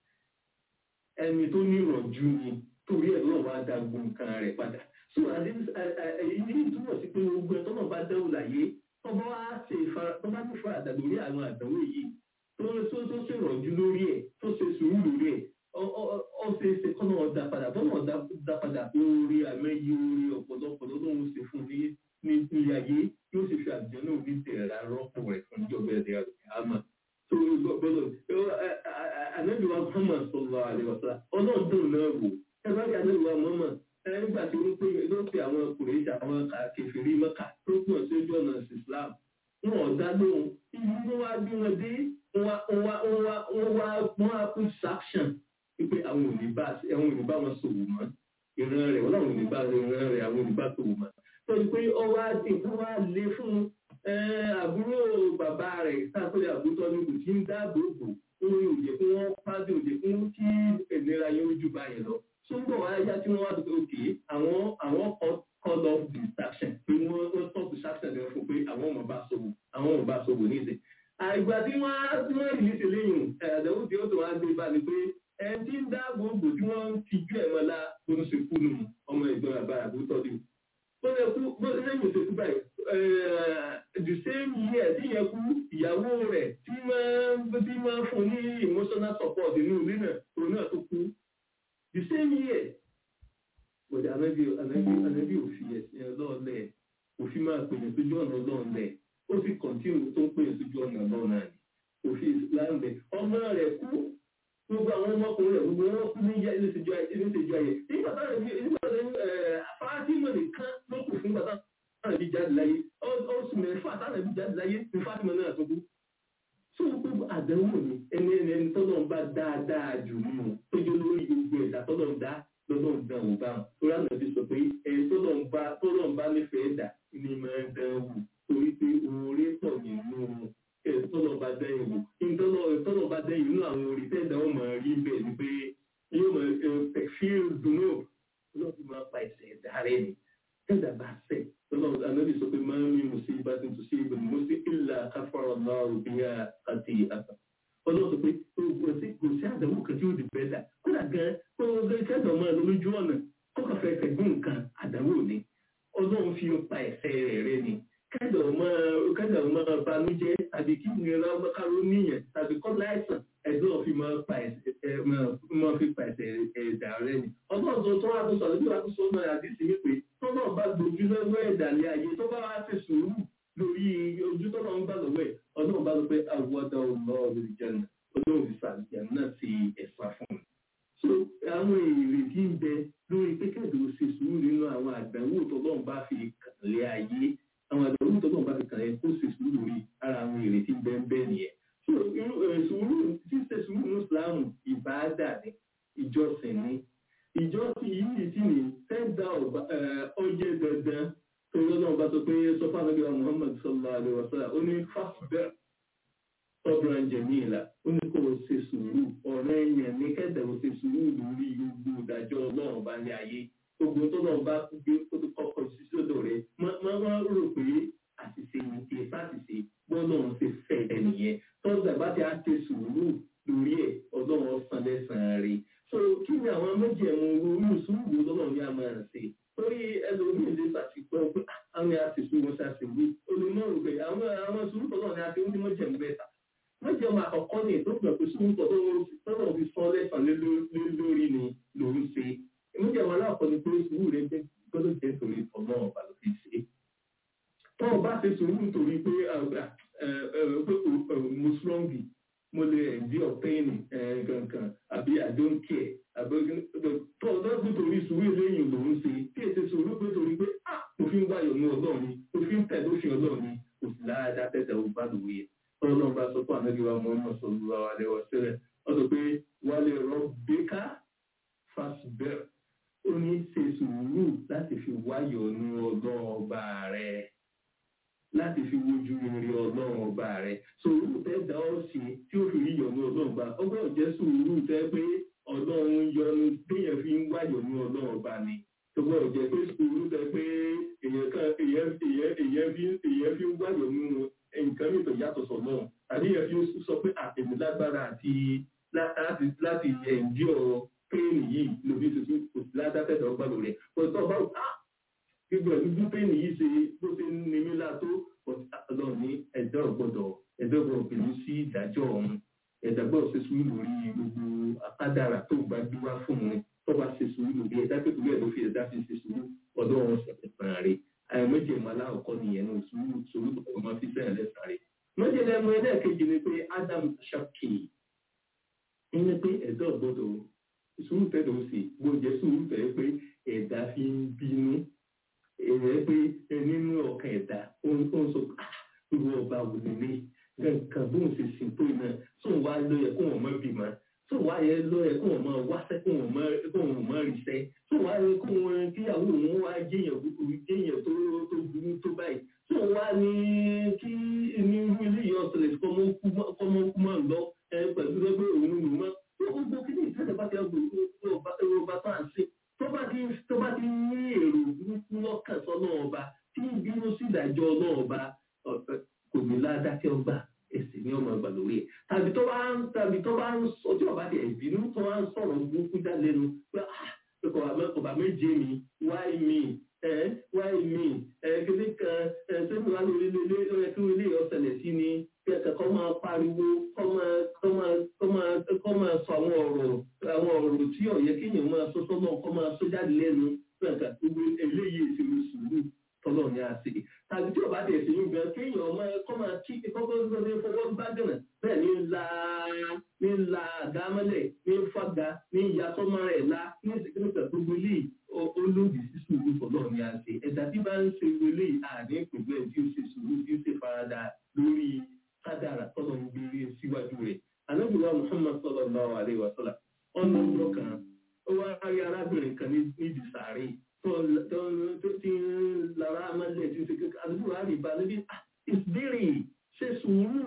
Speaker 5: ẹni tó ní ìrọ̀jú ni torí ẹ̀ lọ́wọ́ á dá gbogbo nǹkan rẹ̀ padà so èyí túmọ̀ sí pé gbogbo ẹ̀ tọ́nà bá dẹ́wò láyé tọ́ba wá ṣe tọ́ba ní faradà lórí àwọn àdánwò yìí tó tó tó ṣe ìrọ̀jú lórí ẹ̀ tó ṣe sùúrù lórí ẹ̀ ọ ṣe é ṣe kọ́nà ọ̀dà padà bọ́nà ọ̀dà padà orí àmẹ́yí orí ọ̀pọ̀lọpọ̀ lọ́dún ṣe fún ní ní ilé ayé yóò sì fi àjọ náà ní tẹ̀ra rọ́pò rẹ̀ fún ìjọba ẹ̀dẹ̀ àmà tó gbọ́dọ̀ ànábì wa Muhammad sallallahu alaihi wasallam ọlọ́dún náà wò ẹ bá rí ànábì wa Muhammad nígbà tí ó pé ló pe àwọn ọkùnrin àwọn kèfèrí Mẹ́kà tó pọ̀ sí ojú ọ̀nà Islam wọn ò dá lóhùn ibi wọn wá bí wọn dé wọn wá wọn wá put sanction wípé àwọn ò ní bá àwọn ò ní bá wọn sòwò mọ́ ìran rẹ̀ wọn làwọn ò ní bá ìran rẹ̀ àwọn ò ní bá sòwò mọ́ torí pé ọwọ́ àti nǹkan wá lé fún àbúrò bàbá rẹ̀ sáàpẹ̀lẹ̀ àbútọ́ ní kò tí ń dáàbò bò orin òjè fún wọn pàdé òjè fún kí ìnira yẹn ojú báyẹn lọ túbọ̀ wá yá tí wọ́n wá dùn òkè àwọn àwọn call of distraction pé wọ́n wọ́n stop distraction rẹ̀ fún pé àwọn ọmọ bá sọ̀wọ́ àwọn ọmọ bá sọ̀wọ́ ní ìsìn. àìgbà tí wọ́n á tí wọ́n rìlí sí lẹ́yìn ẹ̀ẹ́dẹ̀wò tí ó tó wá gbé bá ni pé ẹni tí ń dáàbò bò tí wọ́n ń tijú ẹ̀ mọ́lá tó ń ṣe kú nù ọmọ ìgbọ́n àbá àbútọ́ dì bó ṣe kú bó ṣe lẹ́yìn òṣèlú báyìí the same year tí yẹn kú ìyàwó rẹ̀ tí máa tí máa fún ní emotional support inú ilé náà òun náà tó kú the same year bọ̀dẹ̀ anábì anábì anábì òfin ẹ̀sìn ọlọ́ọ̀lẹ̀ òfin máa pè ní sójú ọ̀nà ọlọ́ọ̀lẹ̀ ó sì kọ̀ntínú tó ń pè ní sójú ọ̀nà ọlọ́ọ̀nà ni òfin islam bẹ̀ ọmọ rẹ̀ kú gbogbo àwọn ọmọkùnrin rẹ̀ gbogbo wọn kú ní ilé ìṣèjú ayé nígbà táwọn ẹbí nígbà táwọn fátímọ̀ nìkan ló kù fún gbàtà táwọn ẹbí jáde láyé oṣù mẹ́fà táwọn ẹbí jáde láyé ní fátímọ̀ náà tó kú. tó gbogbo àdánwò ni ẹni ẹni ẹni tọ́lọ̀ ń bá dáadáa jù nínú tó jẹ́ lórí gbogbo ẹ̀dá tọ́lọ̀ ń dá lọ́dọ̀ ń dán òun bá wọn. torí àwọn ẹbí sọ pé ẹ tọ́lọ̀ ń bá tọ́lọ̀ ń bá nífẹ̀ẹ́ dà ní máa ń dán wù torí pé oore pọ̀ nínú tọ́lọ̀ bá dẹ́yìn wò tọ́lọ̀ bá dẹ́yìn inú àwọn orí tẹ́ẹ̀dá wọn máa rí bẹ́ẹ̀ ni pé yóò máa fíìl dùnú lọ́dún máa pa ẹ̀sẹ̀ ẹ̀dá rẹ̀ ni tẹ́ẹ̀dá bá sẹ̀ tọ́lọ̀ anábì sọ pé máa ń mímu sí ibà tí n tún sí ibà mo sí ìlà káfọ́rọ̀ náà òbí yá àti àtà ọlọ́run sọ pé kò sí kò sí àdánwò kan tí ó di bẹ́ẹ̀ dà kódà gan kó kẹ́dà máa lọ lójú ọ̀nà kó kàfẹ́ tẹ̀gbọ́n nǹkan àdánwò ni ọlọ́run fi pa ẹ̀sẹ̀ rẹ̀ rẹ̀ ni kẹ́dà máa kẹ́dà máa banújẹ́ tàbí kí nira káró níyàn tàbí kọ́ láìsàn ẹ̀dọ́ fi máa pa ẹ̀sẹ̀ máa fi pa ẹ̀sẹ̀ ẹ̀dà rẹ̀ ni. ọlọ́run tó tó wá tó sọ̀rọ̀ bí wàá tó sọ náà àdìsí wípé tó náà bá gbójú lọ́wọ́ ẹ̀dà lé ayé tó bá wá ti sùúrù lórí ojú tó náà ń bá lọ́wọ́ ẹ̀ ọlọ́run bá lọ pé àwọ̀dà ọlọ́run ìjẹun ọlọ́run fi sàlùjẹ náà ti ẹ̀fà fún un. so àwọn èrè tí ń bẹ lórí pé kẹ́dùn ṣe sùúrù nínú àwọn àdánwò tó lọ́run bá fi kàn lé ayé àwọn àdánwò tó lọ́run bá fi kàn lé kó ṣe sùúrù lórí ara àwọn èrè tí ń bẹ ń bẹ nìyẹn. so sùúrù ṣíṣe sùúrù ní Islam ìbáàdà ni ìjọsìn ni ìjọsìn yìí sì ní sẹ́ńdà ọjẹ́ dandan tó lọ́nà bá sọ pé sọfà nàbí wa Muhammad sallallahu alaihi wa sallam ó ní fásbẹ́ ọ̀bùrán jẹ̀míìlà ó ní kó o ṣe sùúrù ọ̀rẹ́ èèyàn ní kẹ́dẹ̀ o ṣe sùúrù lórí gbogbo ìdájọ́ ọlọ́run bá ní ayé gbogbo tó náà bá gbé kọ́kọ́ sí sódò rẹ̀ máa wá rò pé àṣìṣe ní ti fàṣìṣe gbọ́dọ̀ ń ṣe fẹ́ ẹ̀ nìyẹn tọ́jà bá ti á ṣe sùúrù lórí ẹ̀ ọlọ́run ọ̀sán lẹ́sàn-án rí so kí ni àwọn méjì ẹ̀wọ̀n orí sùúrù lọ́nà ní àmọ́ ẹ̀ ṣe torí ẹlòmíì lè ṣàṣìpọ̀ pé àwọn àṣìṣe wọn ṣàṣìwé olùmọ̀rù pé àwọn àwọn sùúrù tọ́lọ̀ ní àti onímọ̀ jẹ̀mú bẹ́ta wọ́n jẹun àkọ́kọ́ ní ìtọ́jú pé sùúrù tọ́lọ̀ fi sọ lẹ́sàn lórí ni lòún ṣe ìmújẹ̀mú aláàkọ́ ni pé sùúrù rẹ̀ gbọ́dọ̀ jẹ́ torí ọmọ ọba ló fi ṣe tọ́ ọ bá ṣe sùúrù torí pé mo strong mo ó ní ṣe sùúrù láti fi wáyọ̀ ní ọlọ́run ọba rẹ̀ láti fi wojú rere ọlọ́run ọba rẹ̀ sùúrù tẹ́ dá ọ́ sí tí ó fi rí yọ̀ ní ọlọ́run ọba ọgbọ́n jẹ́ sùúrù tẹ́ pé ọlọ́run yọ́nú téèyàn fi ń wáyọ̀ ní ọlọ́run ọba ni tọ́gbọ́n jẹ́ pé sùúrù tẹ́ pé èèyàn kan èèyàn èèyàn èèyàn fi èèyàn fi ń wáyọ̀ nínú nǹkan mìíràn yàtọ̀ sọ̀nà àbí èèyàn fi sọ pé àtẹ̀mí lágbára àti láti láti ẹ̀ǹdí ọ̀rọ̀ péènì yìí lòdì tuntun kò sí ládàkẹ́dọ̀ ọgbà lórí ẹ̀ pọ̀tọ́ bá wà gbogbo ẹ̀ dúdú péènì yìí ṣe bó ṣe ń ní mí látó ọlọ́run ní ẹ̀dá ọ̀gbọ́dọ̀ ẹ̀dá ọ̀gbọ́dọ̀ pẹ̀lú sí ìdájọ́ ọ̀hún ẹ̀dá gbọ́dọ̀ ṣe sùúrù lórí gbogbo akádàrà tó gbà gbé wá fún un tó bá ṣe sùúrù lórí ẹ̀dá pé torí ẹ̀ ló fi ẹ̀dá fi ṣe sùúrù ọ̀dọ́ wọn ṣẹ̀ṣẹ̀ rẹ̀ àìmọ́jẹ̀mọ́ aláwọ̀kọ́ nìyẹn ní sùúrù sùúrù tó máa fi sẹ́yìn lẹ́sàn rẹ̀ mọ́jẹ̀lẹ́mọ ẹlẹ́ẹ̀kejì ni pé Adam ṣàkì ní pé ẹ̀dá ọ̀gbọ́dọ̀ sùúrù tẹ́lẹ̀ ó sì gbọ́njẹ sùúrù tẹ́lẹ̀ pé ẹ̀dá fi ń bínú ẹ̀rẹ́ pé nínú ọkàn ẹ̀dá ó ń sọ irú ọba wò nílé nǹkan bóun ṣe sìn tó iná tó ń wá lóye kó wọn mọ bímọ tó wá yẹ lóye kó wọn mọ wáṣẹ kó wọn mọ kó wọn mọ ríṣẹ tó wá yẹ kó wọn kíyàwó wọn wá jẹyàn búburú jẹyàn tó tó burú tó báyìí tó wá ní kí ní irú ilé yìí ọ̀sẹ̀ kọ́mọ kú mọ́ lọ pẹ̀lú ẹgbẹ́ òun nù mọ́ gbogbo kí ni ìtẹ́lẹ̀ bá ti ọgbọ̀n ọba tó à ń ṣe tó bá ti tó bá ti ní èrò burúkú lọ́kàn sọ́nà ọba tí ń bínú sí ìdájọ́ náà ọba kò ní ládákẹ́ ọgbà èsì ní ọmọ ọgbà lórí ẹ̀ tàbí tó bá ń tàbí tó bá ń ọjọ́ ọba ti ẹ̀bínú tó bá ń sọ̀rọ̀ burúkú já lẹ́nu pé ọba méje mi wáì mi wáì mi kéde kan sẹ́nu wà lórí ilé kí ilé ọ̀sẹ̀lẹ̀ sí ni kẹ́kẹ́ kọ́ máa pariwo kọ́ máa kọ́ máa kọ́ máa kọ́ máa sọ àwọn ọ̀rọ̀ àwọn ọ̀rọ̀ tí ọ̀yẹ́ kéèyàn máa sọ sọ́nà kọ́ máa sọ jáde lẹ́nu pẹ̀ka gbogbo eléyìí ìṣèlú sùúrù tọ́lọ̀ ní àṣẹ. tàbí tí ọba tẹ̀ sí yín gan kéèyàn ọmọ kọ́ máa kí kọ́kọ́ ní fọwọ́ bá dènà bẹ́ẹ̀ ní la ní la àgámọ́lẹ̀ ní fàgà ní ìyàtọ́mọ rẹ̀ la ní ìsìnkú gbogbo eléyìí olóòdì sí sùúrù tọ́lọ̀ ní àṣẹ. ẹ̀dá tí bá ń ṣe wọlé àní ìpínlẹ̀ tí ó ṣe sùúrù tí ó ṣe farada lórí kádàrà tọ́lọ̀ ń gbére síwájú rẹ̀. Ànábìwá Muhammad sallallahu alaihi wa sallam ọ̀nà ọjọ́ kan ó wá rí arábìnrin kan níbi sàárè tó ti ń lára amálẹ̀ tí ó ṣe kékeré àdúgbò àrí ìbá níbi ìbéèrè ṣe sùúrù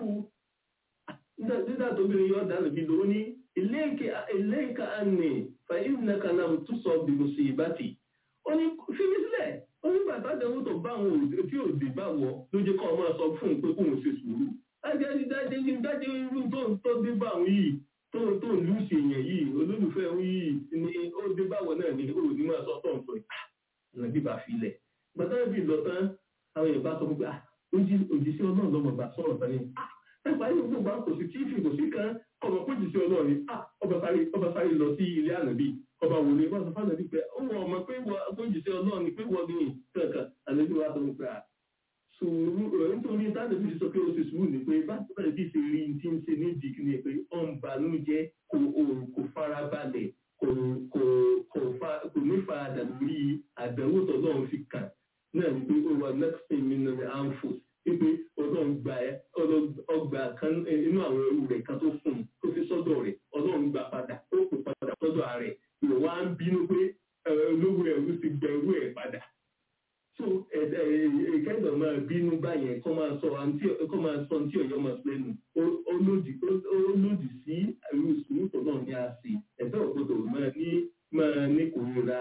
Speaker 5: nígbà tó bìnrin yọ dànù bí lòó ní ilayka anni fa innaka lam tusab bi musibati. Ó ní fi mí sílẹ̀ ó nígbà tádẹ́wò tó bá àwọn òde tí òde bá wọ ló jẹ́ kọ́ ọ máa sọ fún un pé kóun ṣe sùúrù dájẹ́ dájẹ́ ní dájẹ́ irú tó ń tọ́ dé bá òun yìí tó tó ń lùsì èèyàn yìí olólùfẹ́ òun yìí ni ó dé báwọ̀ náà ní ó ní máa sọ tó ń sọ ìlànà bíbá filẹ̀ gbàtà bí lọ tán àwọn èèyàn bá sọ pé òjìṣẹ́ ọlọ́run lọ́mọ bá sọ̀rọ̀ tán ni ẹgbà yìí gbogbo bá kò sí tíìfì kò sí kan ọmọ kó jìṣẹ́ ọlọ́run ni ọba sáré lọ sí ilé ànàbí ọba wòlé wọn sọ fún ànàbí pé ó wọ ọmọ pé kó jìṣẹ́ ọlọ́run ni pé wọ́n ní kankan ànàbí wa sọ pé sùúrù nítorí tánàbí sọ pé ó ṣe sùúrù ni pé bákan bí ṣe rí tí ń ṣe ní ìdíkì ni pé ó ń banújẹ́ kò kò farabalẹ̀ kò kò kò fa kò ní faradà lórí àdánwò tó náà fi kàn náà ni pé ó wà nextin minute anfos wípé ọlọ́run gba ẹ ọgbà kan inú àwọn ẹrú rẹ̀ kan tó fún un tó fi sọ́dọ̀ rẹ̀ ọlọ́run gbà padà ó kò padà sọ́dọ̀ rẹ̀ ìwọ wá ń bínú pé olówó ẹrú ti gbẹ ẹrú ẹ̀ padà so ìkẹ́dọ̀ máa bínú báyẹn kọ́ máa sọ kọ́ máa sọ tí ọ̀yọ́ máa lẹ́nu ó lòdì sí irú sùúrùtọ̀ náà ní àṣì ẹ̀fẹ́ òkúdọ̀ máa ní máa ní kòríra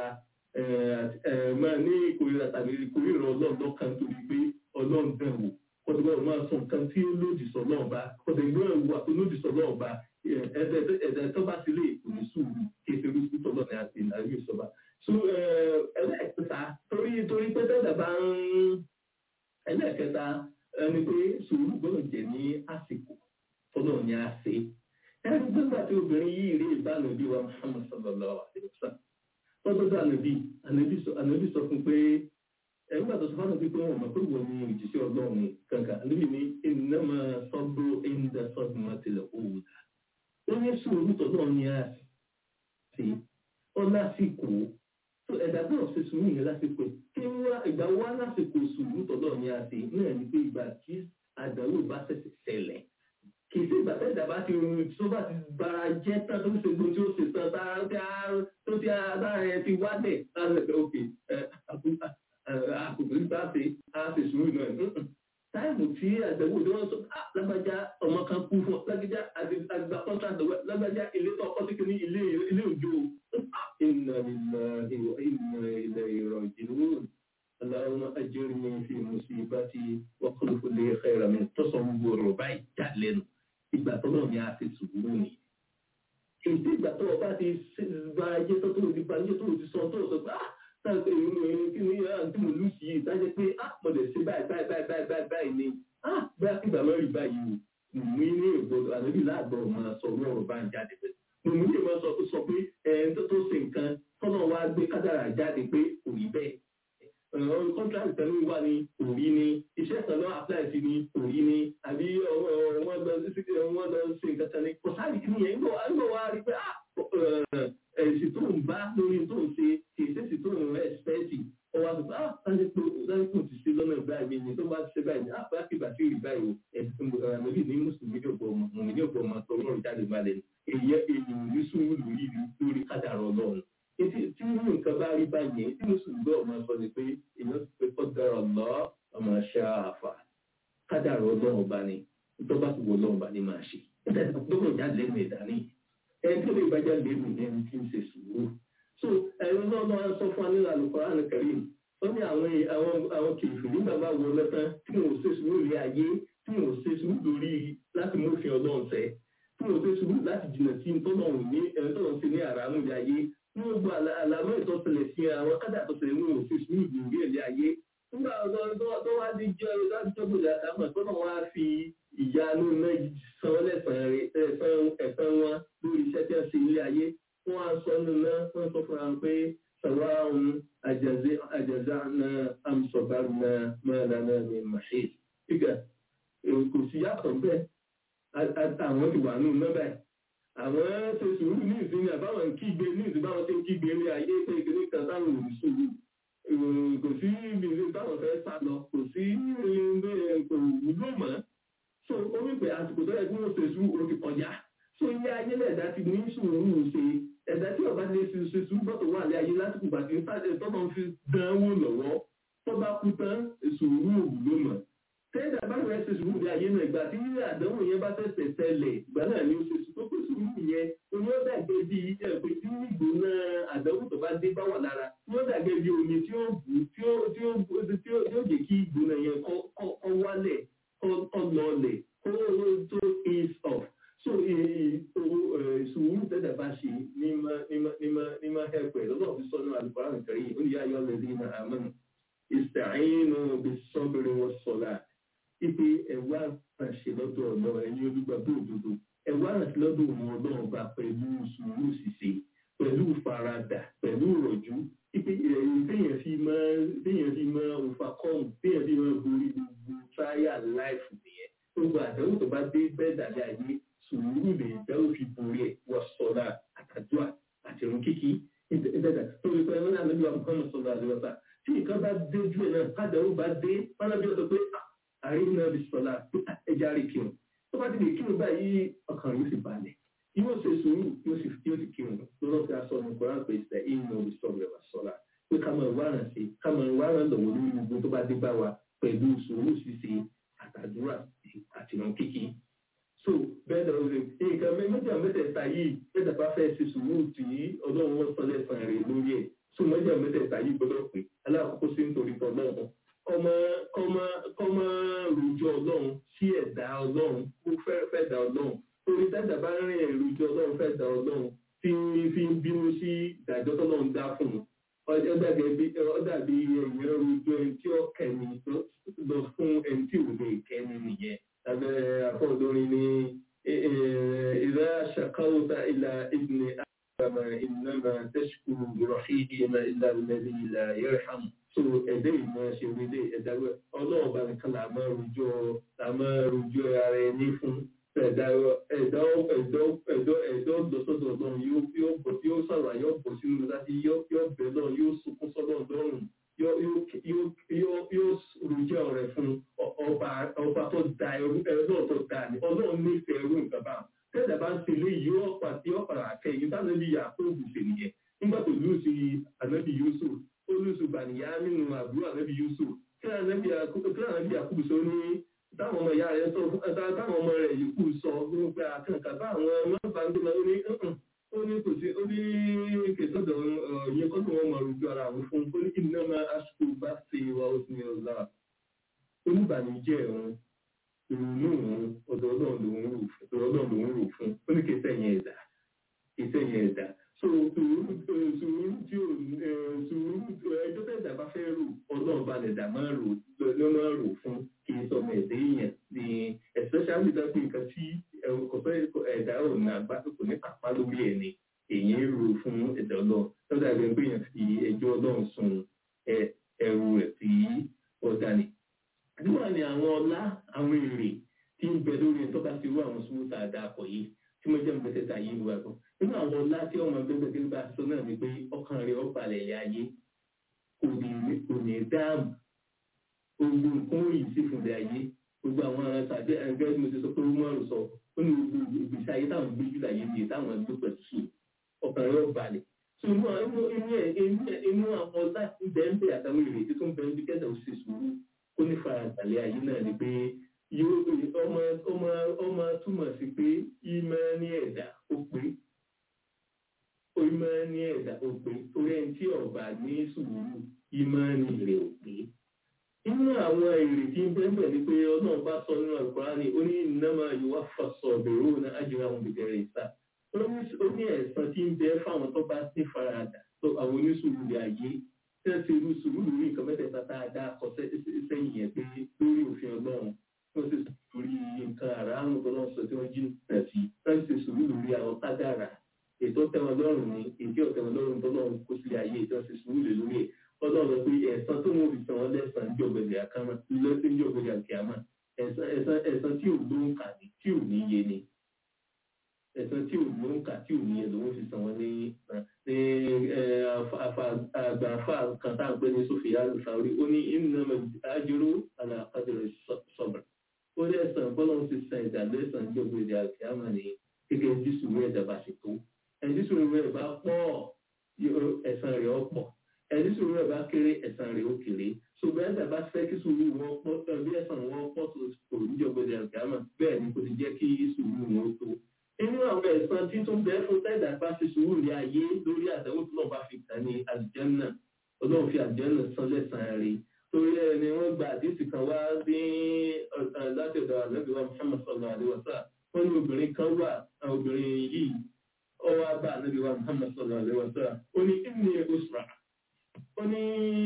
Speaker 5: máa ní kòríra tàbí kòríra ọlọ́ọ̀lọ́ kan torí pé ọlọ́run bẹ̀rù kọ́dọ̀gbọ́n máa sọ nǹkan tí ó lòdì sọ náà bá kọ́dọ̀gbọ́n ẹ̀wù àti lòdì sọ náà bá ẹ̀ẹ́dẹ̀ tó bá ti lè kò ní sùúrù kéṣe irú sùúrùtọ̀ náà ní àṣì ìnáwó ìṣọba so ẹlẹ́ẹ̀kẹta torí torí pé tẹ́lẹ̀ bá ń ẹlẹ́ẹ̀kẹta ẹni pé sùúrù gbọ́dọ̀ jẹ́ ní àsìkò tọ́lọ̀ ní àṣẹ ẹni gbọ́dọ̀ tí obìnrin yìí rí ìbánu bí wa Muhammad sallallahu alaihi wasallam tọ́jọ́dọ̀ ànàbí ànàbí sọ fún pé ẹgbẹ́ àtọ́sọ fún ànàbí pé wọ́n mọ̀ pé wọ́n ní ìjíṣẹ́ ọlọ́run kankan ànàbí ní innama sabru inda sadmatil ula ó ní sùúrù tọ́lọ̀ ní àṣẹ ọ lásìkò tó ẹ̀dá náà ṣe sùúrù yẹn lásìkò kí wá ìgbà wá lásìkò sùúrù tọ̀dọ̀ ní àti náà ní pé ìgbà tí àdánwò bá ṣẹ̀ṣẹ̀ ṣẹlẹ̀ kì í sí ìgbà tẹ́jà bá ti rún tó bá ti bara jẹ́ tán tó ń ṣe gbogbo tí ó ṣe tán tá tí a tó tí a lára ẹ ti wálẹ̀ láti ẹ̀ òkè àkùkù nípa ṣe á ṣe sùúrù náà táìmù tí àgbẹ̀wò tí wọ́n sọ ah lágbájá ọmọ kan kú fún ọ lágbájá àgbà contract lọ́wọ́ lágbájá ilé tó ọkọ sí kí ní ilé ilé òjò ìnà ìnà ìnà ilẹ̀ ìrọ̀ ìjìnwó aláwọ̀ ajẹ́rìí fi musibati wa khulufu li khayra min tó sọ gbogbo ọ̀rọ̀ báyìí já lẹ́nu ìgbà tó náà ni a ti sùúrù ni èyí ìgbà tó ọba ti gba ayé tó tó ti gba ayé tó ti sọ tó sọ pé ah táwọn èèyàn èèyàn kí ni àǹtí mo lù sí yìí tájẹ pé ah mo lè ṣe báyìí báyìí báyìí báyìí báyìí báyìí ni ah bóyá kí ìgbà mẹ́rin báyìí o mú ní ìgbọ́dọ̀ àdébí láàgbọ̀ máa sọ orí ọ̀rọ̀ bá ń jáde pé mo mú ní ìmọ̀ sọ tó sọ pé ẹ̀ tó tó ṣe nǹkan tọ́nà wa gbé kádàrà jáde pé kò rí bẹ́ẹ̀ ọ̀rọ̀ kọ́ńtàkì tẹ̀lé wà ní òrí ni iṣẹ́ kan náà apply sí ní òrí ni àbí wọ́n lọ sí wọ́n lọ sí nǹkan kan ní kò sáré kí nìyẹn ń bọ̀ wá rí pé èsì tó ń bá lórí tó ń ṣe kì í ṣèṣì tó ń ẹ̀sìpẹ́ẹ̀tì ọwọ́ àti ah láti pé láti pé òtún ṣe lọ́nà báyìí ni tó bá ṣe báyìí ni ah bá kí bàtí rí báyìí o ẹ̀sìn àmọ́bí ní mùsùlùmí ní ọ̀pọ̀ ọmọ mùmí ní ọ̀pọ̀ ọmọ tó rọrùn jáde balẹ̀ èyí èèyàn ní sùúrù lórí lórí kádàrá ọlọ́run tí tí nǹkan bá rí báyìí tí mùsùlùmí bá ọmọ sọ ni pé èèyàn ti pé kọ́dàrá lọ́ ọmọ ṣáàfà kádàrá ọlọ́run ọba ni tó bá ti wọ ọlọ́run ọba ni máa ṣe gbọ́dọ̀ jáde lẹ́nu ìdání ẹni tó lè bá jáde lẹ́nu ẹni tí ń ṣe sùúrù so ẹni náà náà sọ fún wa nínú Al-Qur'an Al-Karim ó ní àwọn àwọn àwọn kìfì nígbà bá wọ lọ́tán tí wọn ò ṣe sùúrù lé ayé tí wọn ò ṣe sùúrù lórí láti mú òfin ọlọ́run ṣẹ tí wọn ò ṣe sùúrù láti jìnnà sí tọ́lọ́run ní ẹni tọ́lọ́run ṣe ní àràmù ilé ayé tí wọn gba àlàmọ́ ìtọ́sẹ̀lẹ̀ sí àwọn kádà àtọ́sẹ̀lẹ̀ wọn ò ṣe sùúrù lórí ilé ayé nígbà tó wá di jọ láti jọ́gbọ̀dọ̀ àtàmọ̀ tọ́nà wá fi ìyanu náà san lẹ́sàn ẹ̀fẹ́ wọn lórí iṣẹ́ tí wọ́n ṣe ilé ayé wọ́n á sọ nínú náà wọ́n sọ fún wa pé sàwọn àjàzá náà àmsọ̀bá náà mọ́ra náà ní mahid. Ìgbà kò sí yàtọ̀ bẹ́ẹ̀ àwọn ti wà nínú náà báyìí. Àwọn ṣe sùúrù ní ìsinmi àbáwọn kígbe ní ìsinmi báwọn ṣe ń kígbe ní ayé pé ìkíní kan táwọn ò ní sùúrù. Kò sí ibi táwọn fẹ́ sá lọ, kò sí kò wúlò mọ́. So ó wí pé àsìkò tó yẹ kí wọ́n ṣe sùúrù ó ti kọjá. So ilé ayé lẹ̀dá ti ní sùúrù ṣe ẹ̀dá tí ọba lè ṣe ṣe sùúrù bọ́tò wà lé ayé lásìkò gbàtí ń sáré tọ́nà fi dánwò lọ́wọ́ tó bá kú tán sùúrù òwúlò mọ̀. tẹ́ẹ̀dá bá rẹ̀ ṣe sùúrù lé ayé náà ìgbà tí àdánwò yẹn bá tẹ̀sẹ̀ tẹ́lẹ̀ ìgbà náà ni ó ṣe sùúrù tó sùúrù yẹn oní ó dàgbé bí ẹ̀pẹ́ tí ìgbóná àdánwò tó bá dé bá wà lára ní ó dàgbé bí omi tí ó bù tí ó tí ó tí ó jẹ́ kí ìgbóná yẹn kọ́ wálẹ̀ kọ́ lọlẹ̀ kó tó ease off so sùúrù tẹ́lẹ̀ bá ṣe ní ma ẹ̀pẹ̀ lọ́dọ̀ fi sọ́nà alùpàá kẹrì ó yá yọ lẹ́dí na àmọ́nù ìsàáyínú bí sọ́bìnrin wọn sọ̀lá ipe ẹ̀wà ránṣẹ́ lọ́dọ̀ ọ̀nà ẹ̀yìn olùgbàgbọ́ òdodo ẹ̀wà ránṣẹ́ lọ́dọ̀ ọ̀nà ọlọ́run ọba pẹ̀lú sùúrù ṣíṣe pẹ̀lú faradà pẹ̀lú ìrọ̀jú ipe téèyàn fi máa téèyàn fi máa overcome téèyàn fi máa borí gbogbo trial life nìyẹn gbogbo àdánwò tó bá dé bẹ́ẹ̀ dàbí ayé sùúrù lè dáwọ́ fi borí ẹ̀ wọ́n sọ̀rọ̀ àtàdúrà àti irun kíkí ìdẹ́dà tó lè pẹ́ lọ́nà àlejò àbúkọ́nà sọ̀rọ̀ àlejò tí nǹkan bá dé ju ẹ̀ náà kádàrú bá dé pálábí ọ̀dọ̀ pé àríwú náà bí sọ̀rọ̀ ẹja rí kírun tó bá ti lè kírun báyìí ọkàn yóò sì balẹ̀ yóò ṣe sùúrù yóò sì yóò sì kírun lọ́nà tí a sọ ní koran pé ṣe ìnà bí sọ̀rọ̀ ẹ̀ sọ̀rọ̀ pé ká máa wárán sí ká máa wárán lọ́wọ́ lórí gbogbo tó bá dé bá wa pẹ̀lú sùúrù ṣíṣe àtàdúrà àti ìrun kíkí so bẹ́ẹ̀ lọ rẹ̀ nǹkan méjì mẹ́tẹ̀ẹ̀ta yìí mẹ́tẹ̀ bá fẹ́ ṣe sùúrù tí ọlọ́run wọn sọ lẹ́sàn rẹ̀ lórí ẹ̀ so méjì mẹ́tẹ̀ẹ̀ta yìí gbọ́dọ̀ pé aláàkókò sí nítorí tọ́lọ́run kọ́mọ kọ́mọ kọ́mọ rojọ́ ọlọ́run sí ẹ̀dá ọlọ́run kó fẹ́ dá ọlọ́run torí tẹ́tà bá rìn èròjọ́ ọlọ́run fẹ́ dá ọlọ́run tí fi ń bínú sí ìdájọ́ tọ́lọ́run dá fún un ọ dàbí ẹ̀yìn rojọ́ ẹni tí ó kẹ́ni lọ fún ẹni tí ò lè kẹ́ni nìyẹn abẹ́ afọ́dúnrin ní ìdá ṣàkáwọ́ta ilà ìdílé àgbàmà ìnáma tẹ́ṣkù rọ̀hìdìmá ilà lẹ́bí ilà yẹ́rham so ẹ̀dẹ́ ìmọ̀ ṣe wílé ẹ̀dáwẹ́ ọlọ́run bá nìkan là máa rojọ́ là máa rojọ́ ara ẹni fún ẹ̀dá ẹ̀dá ẹ̀dọ́ ẹ̀dọ́ ẹ̀dọ́ lọ́sọ̀dọ̀ ọlọ́run yóò bọ̀ tí yóò sọ̀rọ̀ yóò bọ̀ sínú láti yóò bẹ̀ lọ́run yóò sunkún sọ́dọ̀ ọlọ́run yóò rojọ́ rẹ̀ fún ọba ọba tó da ẹrú ẹrú náà tó da ni ọlọ́run nífẹ̀ẹ́ ànábì Yusuf kí ànábì Yakubu sọ ní táwọn ọmọ ìyá rẹ̀ sọ táwọn ọmọ rẹ̀ yìí kù sọ wípé àkànkà bá àwọn ọmọ bá ń gbé lọ ó ní ó ní kò sí ó ní kẹsàn-án yẹn kọ́ tó wọ́n mọ̀ rújú ara àwọn fún ó ní kí nínú ọmọ aṣọ bá ṣe wa ó sì ní ọ̀la oníbànújẹ́ òun ìrònú òun ọ̀dọ̀ ọlọ́run lòún rò fún ọ̀dọ̀ ọlọ́run lòún rò fún ó ní kẹsẹ̀ yẹn ẹ̀dá kẹsẹ̀ yẹn ẹ̀dá so sùúrù sùúrù tí ò sùúrù ẹjọ́ tẹ̀dá bá fẹ́ rò ọlọ́run bá lẹ̀dá máa rò ló máa rò fún kì í sọmọ ẹ̀dá èèyàn ní especially dápẹ́ nǹkan tí kò fẹ́ ẹ̀dá ò ní àgbá kò ní pàpá lórí ẹ̀ ni èyí ń rò fún ẹ̀dá ọlọ́run lọ́dà ẹgbẹ́ pé èèyàn fi ẹjọ́ ọlọ́run sun ẹrù rẹ̀ sí ọ̀dà ni. àdúrà ni àwọn ọlá àwọn èrè tí ń bẹ lórí ẹ̀ tó bá ti rú àwọn sùúrù tá a dá akọ̀ yìí tí mo jẹ́ mo fẹ́ ta yìí wá gan. nínú àwọn ọlá tí ọmọ ẹgbẹ́ tí ń bá aṣọ náà ni pé ọkàn rẹ̀ ó balẹ̀ ilé ayé kò ní kò ní dáàmú gbogbo nǹkan ó yìí sí fún ilé ayé gbogbo àwọn tàbí ẹgbẹ́ tí mo ti sọ pé wọ́n rò sọ ó ní gbogbo ìgbésí ayé táwọn gbé jù láyé nìyẹn táwọn ẹgbẹ́ pẹ̀lú sùn ọkàn rẹ̀ ó balẹ̀ so inú inú inú ẹ inú ẹ inú àwọn ọlá bẹ́ẹ̀ àtàwọn èrè tó ń bẹ́ẹ̀ bí kẹ́sà ó ṣe sùúrù ó ní farabalẹ̀ ayé náà ni pé yóò ọmọ ọmọ ọmọ túmọ̀ sí pé ìmọ̀ ní ẹ̀dá ó pé ìmọ̀ ní ẹ̀dá ó pé torí ẹni tí ọba ní sùúrù ìmọ̀ ní rẹ̀ ó pé. inú àwọn èrè tí ń bẹ́ẹ̀ ni pé ọlọ́run bá sọ nínú Al-Qur'ani ó ní innama yuwaffa as-sabiruna ajrahum bighayri hisab. ó ní ẹ̀san tí ń bẹ fáwọn tó bá ní faradà tó àwọn onísùúrù lè ayé tẹ́sí irú sùúrù lórí nǹkan mẹ́tẹ̀ẹ̀ta tá a dá kọ sẹ́yìn yẹn pé lórí òfin ọlọ́run wọ́n ti sùúrù lórí nǹkan àràánù tó lọ́n sọ tí wọ́n jí nà sí wọ́n ti sùúrù lórí àwọn kádàrà ètò tẹ́wọn lọ́rùn ní èdè ọ̀tẹ́wọn lọ́rùn tó lọ́run kó sílé ayé ètò ti sùúrù lè lórí ẹ̀ ọlọ́run pé ẹ̀san tó wọ́n fi san wọ́n lẹ́sàn ní ọ̀gbẹ̀dẹ̀ àkàmà lọ́sẹ̀ ní ọ̀gbẹ̀dẹ̀ àkàmà ẹ̀san tí ò ló ń kà ní tí ò ní yé ni ẹ̀san tí ò ló ń kà tí ò ní yé lòun fi san wọ́n ní àgbà àfà kan tá à ń pè ní Sofia Al-Sauri ó ní innama ajru ala qadri sabr ó ní ẹ̀san bọ́lá ti san ìdá lẹ́sàn ní ọ̀gbẹ̀dẹ̀ àkàmà ní gẹ́gẹ́ bí sùúrù ẹ̀dá bá ṣe tó ẹni sùúrù rẹ̀ bá pọ̀ ẹ̀san rẹ̀ ó pọ̀ ẹni sùúrù rẹ̀ bá kéré ẹ̀san rẹ̀ ó kéré ṣùgbọ́n ẹ̀dá bá fẹ́ kí sùúrù wọn pọ̀ tàbí ẹ̀san wọn pọ̀ tó kò ní jọ gbọdọ̀ àgbàmà bẹ́ẹ̀ ni kò ti jẹ́ kí sùúrù wọn tó. inú àwọn ẹ̀san tí tó ń bẹ fún tẹ́ẹ̀dá bá ṣe sùúrù ní ayé lórí àdánwò tó náà bá fi kàn ní àlùjánnà ọlọ́run fi àlùjánnà san lẹ́san rẹ̀ torí ẹ̀ ni wọ́n gba àdísì kan wá ní láti ọ̀dọ̀ ànábì wa Muhammad sallallahu alaihi wasallam wọ́n ní obìnrin kan wà obìnrin yìí ọwọ́ abá ànábì wa Muhammad sallallahu alaihi wasallam ó ní ìní usra ó ní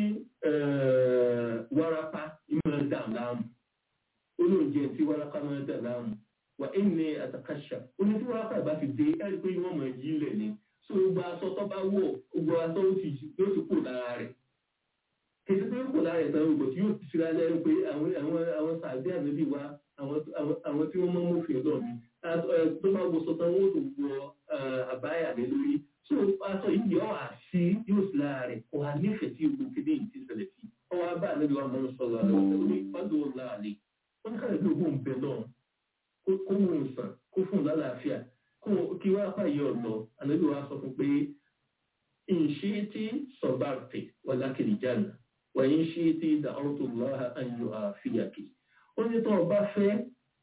Speaker 5: wárápá ìmọ̀ dà láàmú ó ní oúnjẹ tí wárápá máa dà láàmú wà ìní àtàkàṣà ó ní tí wárápá ìbá fi dé ẹ̀rí pé wọ́n mọ̀ yí lẹ̀ ni tó gba aṣọ tó bá wọ̀ gbogbo aṣọ ó ti yóò ti kó lára rẹ̀ kìí pé kò lára ẹ̀sán ògbò tí yóò ti síra lẹ́nu pé àwọn sàbí ànábì wa àwọn tí wọ́n mọ́ mọ́fìn ọ̀dọ́ mi tó bá wo sọ tán wọ́n tó wọ àbáyà lé lórí so aṣọ yìí yọ àṣì yóò sí lára rẹ̀ kò wá nífẹ̀ẹ́ sí ogun kéde yìí ti ṣẹlẹ̀ sí ọwọ́ abá ànábì wa mọ́ sọ̀rọ̀ àlọ́ ní pàdé wọn láàlẹ́ wọ́n kàlẹ́ pé òun bẹ̀ náà kó mú un sàn kó fún un lálàáfíà kí wọ́n apá yìí ọ̀nà ànábì wa sọ fún pé ìṣe tí sọ̀bàrtì wàlákìlì jáde wàyí ṣe tí dàọ́tò lọ́ha ayọ̀ àfíyàkì ó ní tó ọba fẹ́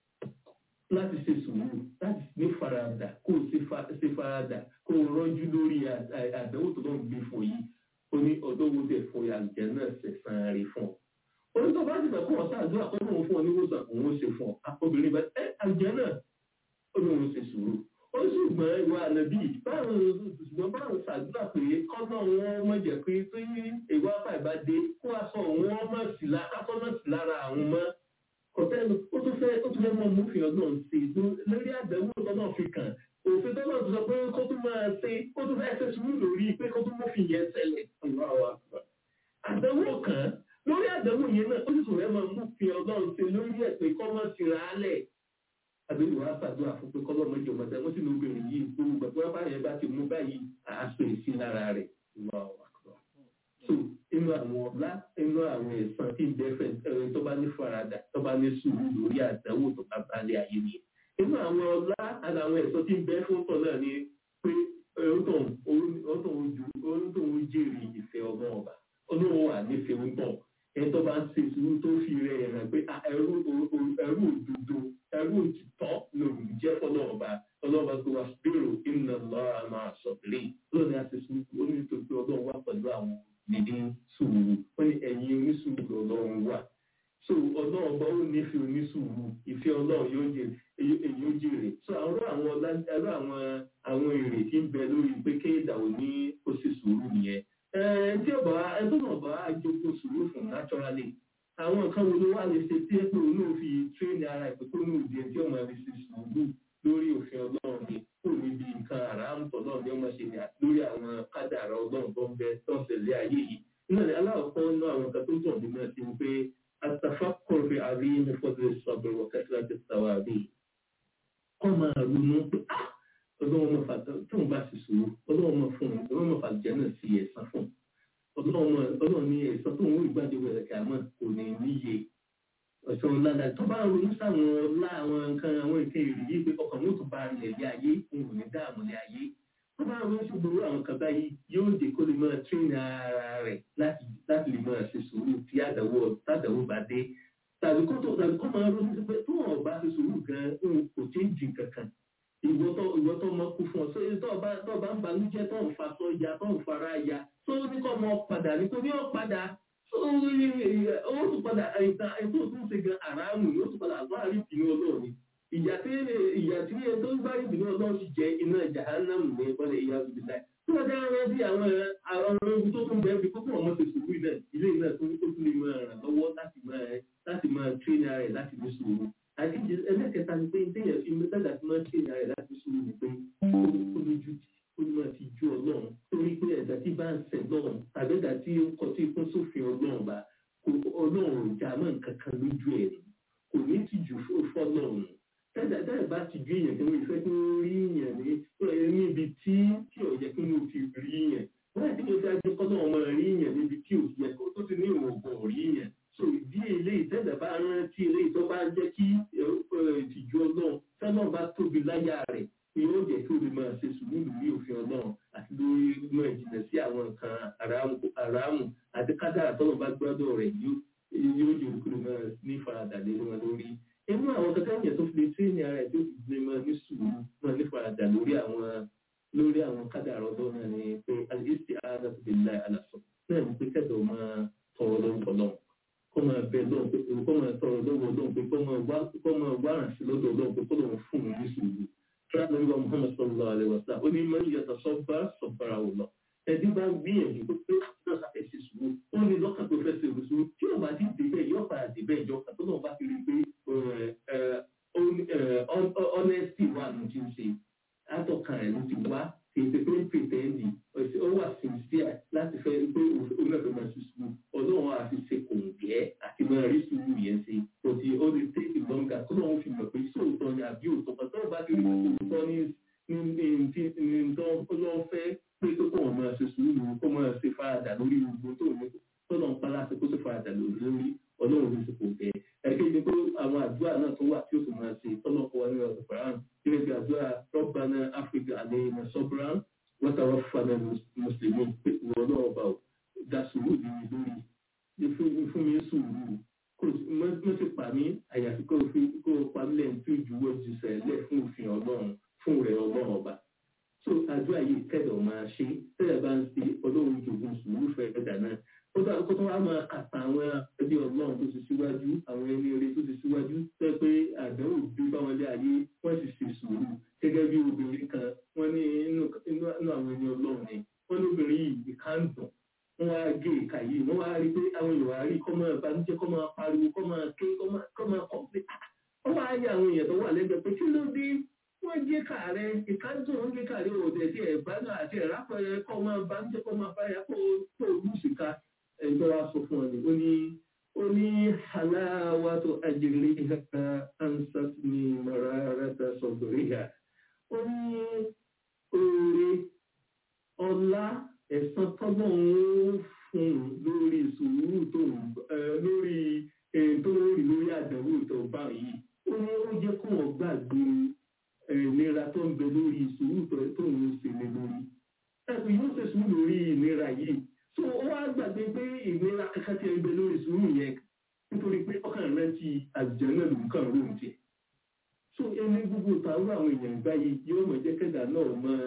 Speaker 5: láti ṣe sùúrù láti ní faradà kó o ṣe faradà kó o rọ́jú lórí àdánwò tó lọ́n gbé fún yìí ó ní ọdọ́wọ́ dẹ̀ fún àjẹ́ náà ṣẹ̀sán rí fún ọ. ó ní tó bá ti sọ̀kọ́ ọ̀sán àdúrà kó lóun fún ọ níwòsàn òun ó ṣe fún ọ obìnrin bá ẹ àjẹ́ náà ó lóun ṣe sùúrù ó ṣùgbọ́n ìwà ànábì báwọn ṣùgbọ́n báwọn ṣàdúrà pé kọ́nà wọn mọ̀ jẹ́ pé tó yí ìwà apá ìbádé kó aṣọ wọn mọ̀ sí lára àwọn mọ́ kọ̀tẹ́nu ó tún fẹ́ ó tún fẹ́ mọ́ múfin ọdún sí lórí àdánwò tọ́nà fi kàn òfin tọ́nà tó sọ pé kó tún máa ṣe ó tún fẹ́ ṣe sùúrù lórí pé kó tún múfin yẹn ṣẹlẹ̀ àdánwò kan lórí àdánwò yẹn náà ó sì tún fẹ́ mọ́ múfin ọdún sí lórí ẹ̀ pé kọ́ mọ́ sí ra á lẹ̀ àbẹ̀wò wa ṣàdúrà fún pé kọ́lọ́ mọ́jọ mọ́tẹ́ wọ́n sì ní obìnrin yìí gbogbo gbàgbọ́ bá yẹn bá ti mú báyìí àásọ èsì lára rẹ̀ so inú àwọn ọlá inú àwọn ẹ̀sán tí ìbẹ́fẹ̀ ẹ̀rọ tó bá ní faradà tó bá ní sùúrù lórí àdánwò tó bá balẹ̀ ayé ni inú àwọn ọlá àti àwọn ẹ̀sán tí ìbẹ́ fún tọ̀ náà ni pé ọ̀tọ̀ ojú jèrè ìfẹ́ ọmọ ọba olóhùn wà nífẹ̀ẹ́ ń bọ̀ ẹ̀tọ́ sùúrù wọ́n ní ẹ̀yin onísùúrù lọ́lọ́run wà so ọlọ́run bá ó nífẹ̀ẹ́ onísùúrù ìfẹ́ ọlọ́run yóò jẹ èyí ó jèrè so àwọn àwọn ọlá- ẹ̀rọ àwọn àwọn èrè tí ń bẹ lórí pé kéèdà ò ní ó sì sùúrù nìyẹn ẹ tí ọba ẹ tó náà bá jókòó sùúrù fún naturally àwọn nǹkan wo ló wà lè ṣe tí ẹ pé òun náà fi tírẹ́nì ara ẹ̀ pé kó ní òde tí ọmọ rẹ̀ ṣe sùúrù lórí òfin ọlọ́run ni kò níbi nǹkan àràmùtọ̀ náà ni ọmọ ṣe ní lórí àwọn kádàrá ọlọ́run tó ń bẹ tó ń tẹ̀lé ayé yìí náà ni aláwọ̀kọ́ náà àwọn nǹkan tó ń tọ̀ nínú ẹ̀ ti ń pé atafakkur fi àríyìn fọ́dún sọ̀bẹ̀ wọ̀kẹ́tìlá ti sàwà bí kọ́ máa ronú pé ah ọlọ́run mọ̀ fàtà tó ń bá ti sòrò ọlọ́run mọ̀ fún un ọlọ́run mọ̀ fàtà náà sí ẹ̀sán fún un ọlọ́run mọ̀ ọlọ́run ní ẹ̀sán tó ń wọ ìgbàdé wẹ̀rẹ̀ kí a mọ̀ kò ní níye ọ̀sán ọ̀làdà tó bá ronú sáwọn ọlá àwọn nǹkan àwọn nǹkan èrè yìí pé ọkàn mọ́tò bá rìn lé ayé òun ò ní dáàmú lé ayé tó bá ronú sí gbogbo àwọn kan báyìí yóò dé kó lè máa tírìn ara rẹ̀ láti láti lè máa ṣe sùúrù tí àdàwọ̀ tàdàwọ̀ bá dé tàbí kó tó tàbí kó máa ronú sí pé tó wọn bá ṣe sùúrù gan òun kò tí ń jìn kankan ìwọ tó ìwọ tó mọ kú fún ọ so tó bá tó bá ń banújẹ́ tó ń fa tó ya tó ń fara ya tó ní kó mọ padà ní kó ní ọ padà ó tún padà ìta ètò tó ń ṣe gan àràmù ni ó tún padà bá rí ìbínú ọlọ́run ni ìyà tí ìyà tí ẹ tó ń bá rí ìbínú ọlọ́run sì jẹ́ iná jahannamu ní ìpínlẹ̀ ìyá òbíta tí wọ́n dára rẹ sí àwọn àwọn ewu tó tún bẹ́ẹ̀ fi kókó ọmọ ṣe sùúrù ilẹ̀ ilé náà tó tó tún lè máa ràn lọ́wọ́ láti máa láti máa tírínì ara rẹ̀ láti ní sùúrù àti ẹlẹ́kẹta ni pé téèyàn fi mẹ́tàdà tí máa tírínì ara rẹ̀ láti ní sùúrù ni pé ó lójú tì ó ní máa fi ju ọlọ́run torí pé ẹ̀dá tí bá ń sẹ̀ lọ́run tàbí ẹ̀dá tí ó kọ tí kún sófin ọlọ́run bá kò ọlọ́run ò já mọ́ nǹkan kan lójú ẹ̀ ni kò ní tìjú fọ́lọ́run tẹ́lẹ̀ tẹ́lẹ̀ bá ti ju èèyàn kí wọ́n ìfẹ́ kí wọ́n rí èèyàn ní níbi tí tí ò yẹ kí wọ́n ti rí èèyàn wọ́n ti ní oṣù ajé kọ́ náà máa rí èèyàn níbi tí ò yẹ kó tó ti ní ìwògùn rí èèyàn so ìdí eléyìí tẹ́lẹ̀ bá rántí eléyìí tó bá jẹ́ kí ìtìjú ọlọ́run tẹ́lẹ̀ bá tóbi láyà rẹ̀ ni yóò jẹ́ kí o lè máa ṣe sùúrù lórí òfin ọlọ́run àti lórí mọ́ ìjìnlẹ̀ sí àwọn nǹkan àràmù àti kádàrà tọ́lọ̀ bá gbọ́dọ̀ rẹ̀ yóò jẹ́ kí o lè máa ní faradà lé wọn lórí inú àwọn kankan yẹn tó fi lè tírénì ara ẹ̀ tó fi lè máa ní sùúrù máa ní faradà lórí àwọn lórí àwọn kádàrà ọlọ́run náà ni pé alìsí ara tó fi láì àlàsọ náà ni pé kẹ́dọ̀ máa tọrọ lórúkọ náà kó máa bẹ lọ́wọ́ pé kó máa tọrọ lọ́wọ́ lọ́wọ́ pé kó máa wá ránṣẹ́ lọ́dọ̀ lọ́wọ́ pé kó lọ́wọ́ fún un ní sùúrù tíráàlú nígbà muhammad sallallahu alayhi wa sallam ó ní mọ ìyàtọ̀ sọ́ba sọ̀bàrà wò lọ ẹbí bá gbìyànjú pé pé náà sàfẹ́ ṣe sùúrù ó ní lọ́kàn tó fẹ́ ṣe sùúrù tí ó bá ti débẹ̀ yóò padà débẹ̀ ìjọ kan tó náà bá fi rí pé honesty wà ló ti ń ṣe àtọ̀kàn rẹ̀ ló ti wá ètò pé pètẹ́ndì ó wà sincere láti fẹ́ pé òun náà fẹ́ máa ṣe sùúrù ọlọ́run àti ṣe kò ń gẹ́ àti máa rí sùúrù yẹn ṣe kò sí ó lè take longer tó náà fi mọ̀ pé sóòótọ́ ni àbí òótọ́ kan tó bá ti rí òótọ́ ní ní ní tó ọlọ́run fẹ́ pé tó kọ́ wọn máa ṣe sùúrù kó máa ṣe faradà lórí gbogbo tó ní tó náà ń pa láti kó ṣe faradà lórí lórí ọlọ́run ní ṣe kò gẹ́ ẹ̀kẹ́ ni pé àwọn àdúrà náà tó wà tí ó sì máa ṣe tọ́lọ́ kọ́ wa ní ọ̀sẹ̀ fàràn gẹ́gẹ́ bí àdúrà rọ́bànà áfíríkà àlẹ́ ìmọ̀ sọ́bùrán wọ́n tàwọn fana mùsùlùmí pé ìwọ náà bá dá sùúrù nínú lórí fún mi sùúrù kò mọ́ sí pa mí àyàfi kó kó pa mí lẹ́yìn tó ìjúwọ́ ju sẹ̀lẹ̀ fún òfin ọlọ́run fún rẹ̀ ọlọ́run ọba so àdúrà yìí kẹ́dọ̀ máa ṣe tẹ́lẹ̀ bá ń ṣe ọlọ́run jògùn sùúrù fẹ́ ẹ̀dà náà ó dá kó tó wá máa kàtà àwọn ẹbí ọlọ́run tó ti síwájú àwọn ẹni eré tó ti síwájú tẹ́ pé àdánwò bí báwọn lé ayé wọ́n sì ṣe sùúrù gẹ́gẹ́ bí obìnrin kan wọ́n ní inú àwọn ẹni ọlọ́run ni wọ́n ní obìnrin yìí ìka ń dùn wọ́n wá gé ìka yìí wọ́n wá rí pé àwọn èèyàn wá rí kọ́ máa banújẹ́ kọ́ máa pariwo kọ́ máa ké kọ́ máa kọ́ pé wọ́n wá yẹ àwọn èèyàn tó wà lẹ́gbẹ̀ẹ́ pé kí ló dé wọ́n gé kààrẹ ìka ń dùn wọ́n gé kààrẹ òde tí ẹ̀ bá náà àti ẹ̀rápẹ̀rẹ̀ kọ́ máa banújẹ́ kọ́ máa fáyà kó tó lùsìká ẹjọ́ wa sọ fún ọ ni ó ní ó ní halawatu ajriha ansat ní mararata sadriha ó ní oore ọlá ẹ̀san tọ́gbọ̀n ń fún lórí sùúrù tó lórí tó rí lórí àdánwò tó bá yìí ó ní ó jẹ́ kó wọ́n gbàgbé ìnira tó ń bẹ lórí sùúrù tó ń ṣe lé lórí ẹ̀sùn yóò ṣe sùúrù lórí ìnira yìí so ó wá gbàgbé pé ìnira kankan ti ń bẹ lórí sùúrù yẹn nítorí pé ọkàn rẹ ti àjẹ́ náà lòún kàn lóhùn tiẹ̀ so ẹni gbogbo tàwọn àwọn èèyàn gbá yìí yóò mọ̀ jẹ́ kẹ́dà náà máa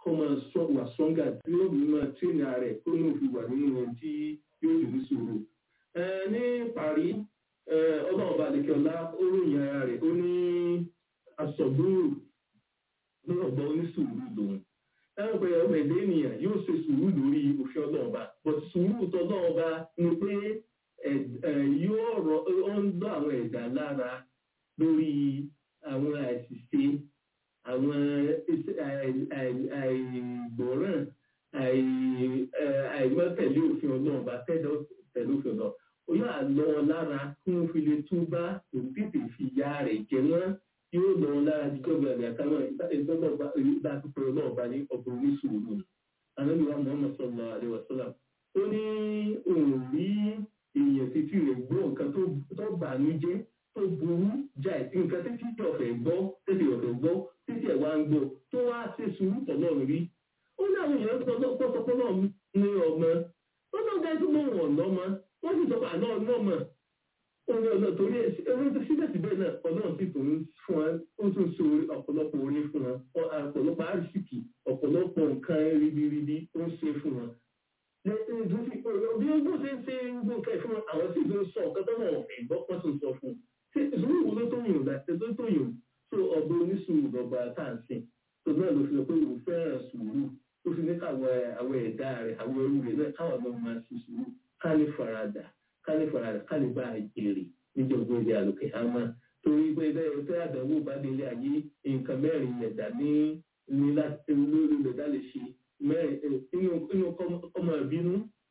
Speaker 5: kọ́ máa sọ wà sọ́ngà tí ó bí máa tírénì ààrẹ kó ní òfin wà nínú ẹni tí yóò dùn ní sùúrù. Ẹ, ní parí ẹ, ọlọ́run bá àdékẹ́ ọlá ó ròyìn ara rẹ̀ ó ní asọ̀gbúrò ní ọ̀gbà onísùúrù lòun. Táwọn pé ọmọ ẹ̀dá ènìyàn yóò ṣe sùúrù lórí òfin ọlọ́run bá. But sùúrù tọ́lọ́run bá ni pé ẹ̀- ẹ̀, yóò rọ ó ń gbọ́ àwọn ẹ̀dá lára lórí àwọn àṣìṣe àwọn iṣẹ́- àì- àì- àìgbọràn àì- ẹ- àìmọ́tẹ̀lé òfin ọlọ́run bá tẹ̀lé tẹ̀lé òfin ọlọ́run ó yóò lọ wọn lára kí wọ́n fi lè tún bá òun tètè fi ya rẹ̀ jẹ wọ́n yóò lọ wọn lára jíjọ́ gbàgbé àtàwọn ìgbàgbọ́ bá pípẹ́ ọlọ́run bá ní ọgbọ̀n oníṣòwò anábìwá muhammad sallallahu alayhi wa sallam ó ní òun rí èèyàn títí rẹ̀ gbọ́ nǹkan tó- tó bàánú jẹ́ tó burú jáì nǹkan títí tí ọ̀fẹ́ gbọ́ títí ọ̀fẹ́ gbọ́ títí ẹ̀ wá ń gbọ́ tó wá ṣe sùúrù tọ̀lọ́run rí ó ní àwọn èèyàn tó sọ pé náà ní ọmọ ó náà dá tó mọ̀ wọ̀n lọ́mọ wọ́n sì sọ pé àná ọlọ́mọ orí ọ̀nà torí ẹ̀rọ tó síbẹ̀síbẹ̀ náà ọlọ́run sì tún fún wa ó tún so ọ̀pọ̀lọpọ̀ orí fún wa ọ̀pọ̀lọpọ̀ àrísìkì ọ̀pọ̀lọpọ̀ nǹkan ribiribi ó ń ṣe fún wa bí ó gbọ́n ṣe ń ṣe gbogbo nǹkan ìfún àwọn sì ló sọ ọ̀kan tó náà ọ̀fẹ́ gbọ́ pọ́n tó ń sọ fún un ṣé ìṣòro wo ló tó yùn láti tó tó yùn tó ọgbọ́n oníṣòwò lọ́ba tá à ń sìn tó náà ló fi lọ pé òun fẹ́ràn sùúrù ó fi ní káwọn àwọn ẹ̀dá rẹ̀ àwọn ẹrú rẹ̀ náà káwọn náà máa ṣe sùúrù ká ní faradà ká ní faradà ká ní bá èrè níjọba ilé àlòkè àmà torí pé bẹ́ẹ̀ tẹ́ àdánwò bá délé ayé nǹkan mẹ́rin ẹ̀dá ní ní láti lórí ẹ̀dá lè ṣe mẹ́rin inú inú kọ́mọ ìbínú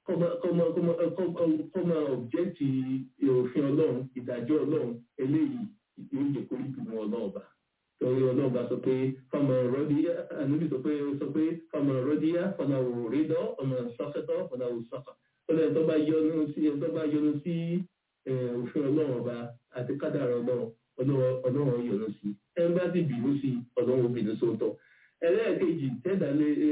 Speaker 5: kọ́mọ ọ̀bjẹ́tì òfin ọlọ́run ìdájọ́ ọlọ́run eléyìí yóò jẹ́ kó ìbínú ọlọ́run bá torí ọlọ́run bá sọ pé fọmọ rọ́díyà ànúbì sọ pé sọ pé fọmọ rọ́díyà fọmọ òrédọ́ ọmọ sọ́kẹ́tọ́ fọmọ òsọ́kà ọlọ́run tó bá yọnu sí tó bá yọnu sí òfin ọlọ́run ọba àti kádàrá ọlọ́run ọlọ́run yọnu sí ẹ̀ ń bá ti bínú sí ọlọ́run bínú sóòótọ́ ẹlẹ́ẹ̀kejì tẹ́ẹ̀dá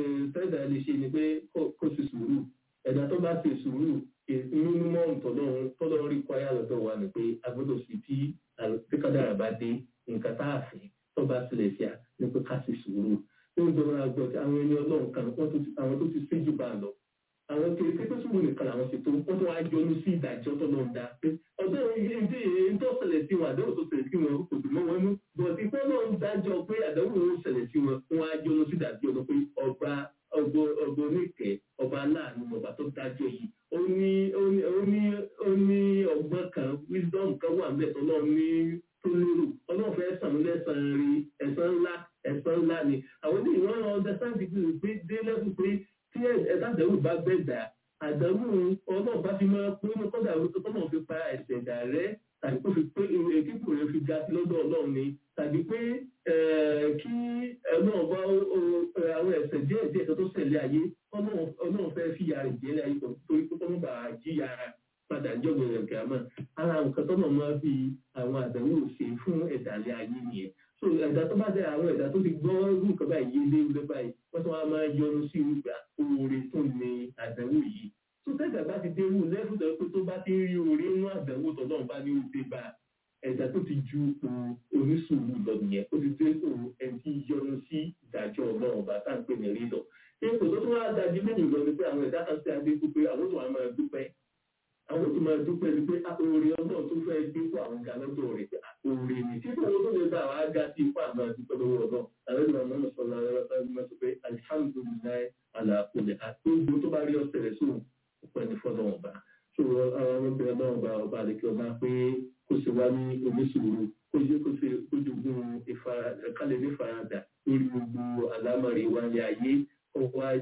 Speaker 5: lè ṣe ni pé kó sì sùúrù ẹ̀dá tó bá ṣe sùúrù mímọ́ tọ́lọ́run rí kwaya lọ́dọ̀ wa ni pé a gbọ́dọ̀ sí tí kádàrá bá dé nǹkan tá a fẹ́ tó bá sílẹ̀ sí a ní pé ká sì sùúrù ní ìjọba àgbọ̀ tí àwọn ẹni ọlọ́run kan àwọn tó ti séjú bá lọ àwọn kiri pé sùúrù nìkan làwọn ṣètò wọ́n tó wá yọnu sí ìdájọ́ tó lọ́n dá pé ọjọ́ ìdí èyí tó ṣẹlẹ̀ sí wọn àdéhùn tó ṣẹlẹ̀ sí wọn kò sì mọ́ wọn nú bọ̀dí pé náà ń dájọ́ pé àdéhùn ló ṣẹlẹ̀ sí wọn wọn á yọnu sí ìdájọ́ lọ pé ọba ọgbọ ọgbọ oníkẹ́ ọba aláàánú ọba tó dájọ́ yìí ó ní ó ní ó ní ó ní ọgbọ́n kan wisdom kan wà mẹ́tọ́ ọlọ́run ní tó lérò ọlọ́run fẹ́ sàn lẹ́sàn-án rí ẹ̀sán ńlá ẹ̀sán ńlá ni àwọn ní ìwọ́n understand pé dé lẹ́kùn pé tí ẹ̀dá àdéhùn bá bẹ̀ dà àdéhùn ọlọ́run bá fi máa pé ní kọ́dà ọlọ́run fi pa ẹ̀sẹ̀ dà rẹ́ tàbí kó fi pé kíkù rẹ̀ fi ga sí lọ́dọ̀ ọlọ́run ni tàbí pé kí ọlọ́run bá àwọn ẹ̀sẹ̀ díẹ̀ díẹ̀ tó ṣẹlẹ̀ ayé ọlọ́run fẹ́ fi yàrá ìjẹ́lẹ̀ ayé torí pé kọ́mọ́ bá jíyà padà jọ́gbọ̀n rẹ̀ gàmà ara nǹkan tọ́nà máa fi àwọn àdéhùn ṣe fún ẹ̀dàlẹ̀ ayé nìyẹn so ẹ̀dá tó bá dé àwọn ẹ̀dá tó ti gbọ́ irú nǹkan báyìí yé léwu báyìí wọ́n tún wá máa yọnu sí ìgbà oore tó ní àdánwò yìí tó tẹ́gbà bá ti dé irú lẹ́fù tó pé tó bá ti rí oore inú àdánwò tó náà bá ní òde bá ẹ̀dá tó ti ju onísùúrù lọ nìyẹn ó ti dé òun ẹni tí yọnu sí ìdájọ́ ọlọ́run ọba tá à ń pè ní rí lọ. ipò tó tún wá dájú lẹ́yìn lọ ni pé àwọn ẹ̀dá kan sí adé pípé àwọn tó wà máa dúpẹ́ àwọn tó máa dúpẹ́ ni pé oore ọlọ́run tó fẹ́ gbé fún àwọn ga lọ́dọ̀ rẹ̀ pé oore ni tí kò tó lè bá àwọn aga sí ipá àmọ́ dúpẹ́ lọ́wọ́ ọlọ́run àwọn ìlú àwọn ọmọ sọ̀rọ̀ àwọn sọ pé alihamudulilayi alakulẹ̀ àti gbogbo tó bá rí ọ̀sẹ̀ rẹ̀ sóhun ọ̀pẹ́ ní fọ́dọ̀ ọba so àwọn ọmọbìnrin náà ọba ọba àdékè ọba pé kó ṣe wá ní oníṣòro kó ṣe kó ṣe kó jogún kálẹ̀ ní faradà lórí gbogbo àlámọ̀rí wáyé ayé kó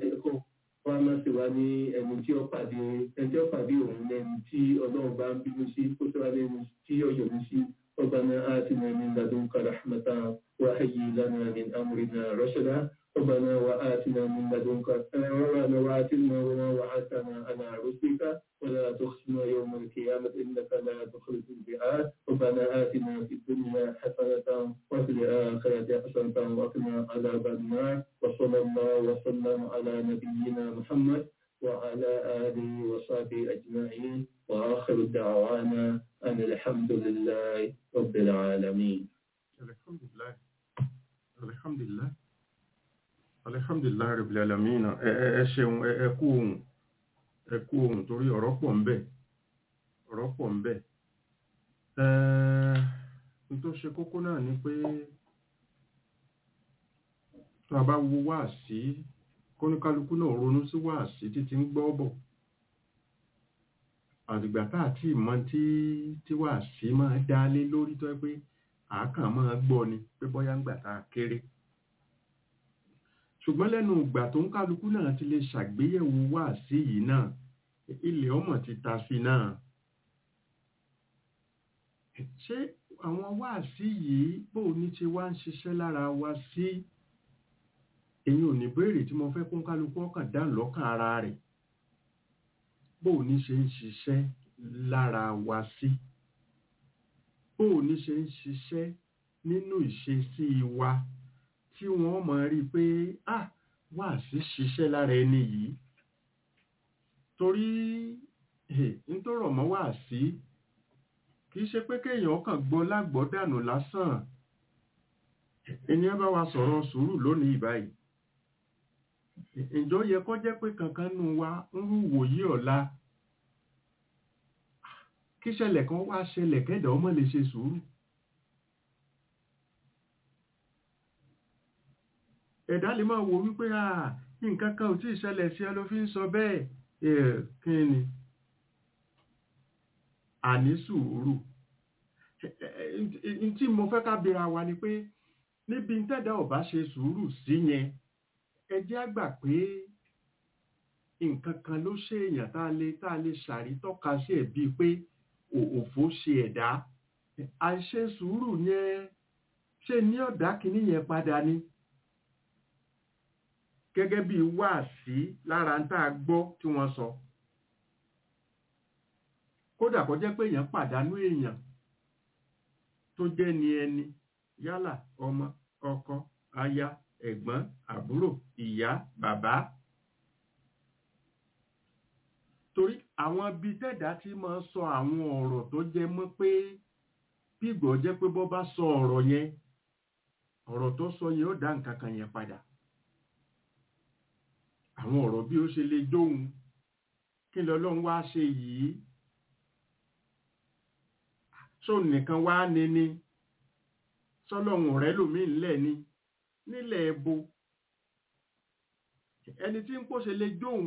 Speaker 5: wá má ṣe wá ní ẹni tí ó pàdé ẹni tí ó pàdé òun lẹ́ni tí ọlọ́run bá ń bínú sí kó ṣe wá lẹ́ni tí ó yọ̀mí sí ربنا آتنا من لدنك رحمة وهيئ لنا من أمرنا رشدا ربنا وآتنا من لدنك ربنا وآتنا وما وعدتنا على رسلك ولا تخزنا يوم القيامة إنك لا تخلف الميعاد ربنا آتنا في الدنيا حسنة وفي الآخرة حسنة وقنا عذاب النار وصلى الله وسلم على نبينا محمد وعلى آله وصحبه أجمعين وآخر دعوانا أن الحمد لله رب العالمين
Speaker 4: alhamdulilayi alhamdulilayi Alhamdulillah Rabbil Alamin ẹ ẹ- ẹ ṣeun ẹ ẹ kú ohun ẹ kú ohun torí ọ̀rọ̀ pọ̀ ń bẹ ọ̀rọ̀ pọ̀ ń bẹ Ẹ́ẹ̀, n tó ṣe kókó náà ni pé tá a bá wo wáàsí kóníkálukú náà ronú sí wáàsí títí ń gbọ́ bọ̀ àdìgbà tá àti ìmọ̀ tí tí wáàsí máa dá lé lórí tó yẹ pé àákàn máa gbọ́ ni pé bóyá ń gbà tá a kéré ṣùgbọ́n lẹ́nu ìgbà tó ń kálukú náà ti lè ṣàgbéyẹ̀wò wáàsí yìí náà ilẹ̀ ọmọ ti ta sí náà ṣé àwọn wáàsí yìí bó ní ti wá ń ṣiṣẹ́ lára wa sí èyí ò ní béèrè tí mo fẹ́ kún kálukú ọkàn dá lọ́kàn ara rẹ̀ bó ní ṣe ń ṣiṣẹ́ lára wa sí bó ní ṣe ń ṣiṣẹ́ nínú ìṣesí wa tí wọ́n mọ̀ rí pé ah wáàsí ṣiṣẹ́ lára ẹni yìí torí ń tó rọ̀ mọ́ wáàsí kìí ṣe pé kéèyàn kàn gbọ́ lágbọ́dànù lásán ènìyàn bá wa sọ̀rọ̀ sùúrù lónìí báyìí ǹjọ́ yẹ kó jẹ́ pé kankan nù wa ń rú wòye ọ̀la kí ṣẹlẹ̀ kan wá ṣẹlẹ̀ kẹ́dà ọmọ lè ṣe sùúrù ẹ̀dá lè máa wò wípé à nǹkan kan ò tí ì ṣẹlẹ̀ sí ẹ ló fi ń sọ bẹ́ẹ̀ ẹ̀ kí ni àní sùúrù tí mo fẹ́ ká bèèrè wa ni pé níbi tẹ́dá ò bá ṣe sùúrù sí yẹn ẹ jẹ́ á gbà pé nǹkan kan ló ṣe èèyàn tá a lè tá a lè ṣàrítọ́ka sí ẹ̀ bíi pé òfò ṣe ẹ̀dá àìṣe sùúrù yẹn ṣe ní ọ̀dá kìíní yẹn padà ni gẹ́gẹ́ bí wáàsí lára ń tá a gbọ́ tí wọ́n sọ kódà kó jẹ́ pé èèyàn pàdánù èèyàn tó jẹ́ ni ẹni yálà ọmọ ọkọ aya ẹ̀gbọ́n àbúrò ìyá bàbá torí àwọn ibi tẹ́dá tí máa ń sọ àwọn ọ̀rọ̀ tó jẹ mọ́ pé bígbọ́ jẹ́ pé bọ́ bá sọ ọ̀rọ̀ yẹn ọ̀rọ̀ tó sọ yẹn ó dá nǹkan kan yẹn padà àwọn ọ̀rọ̀ bí ó ṣe lè dóhun kí lọ́lọ́run wá ṣe yìí ṣó nìkan wá ní ní sọ́lọ́run rẹ̀ lòmí ńlẹ̀ ni nílẹ̀ ẹbo ẹni tí ń pòṣe lè dóhun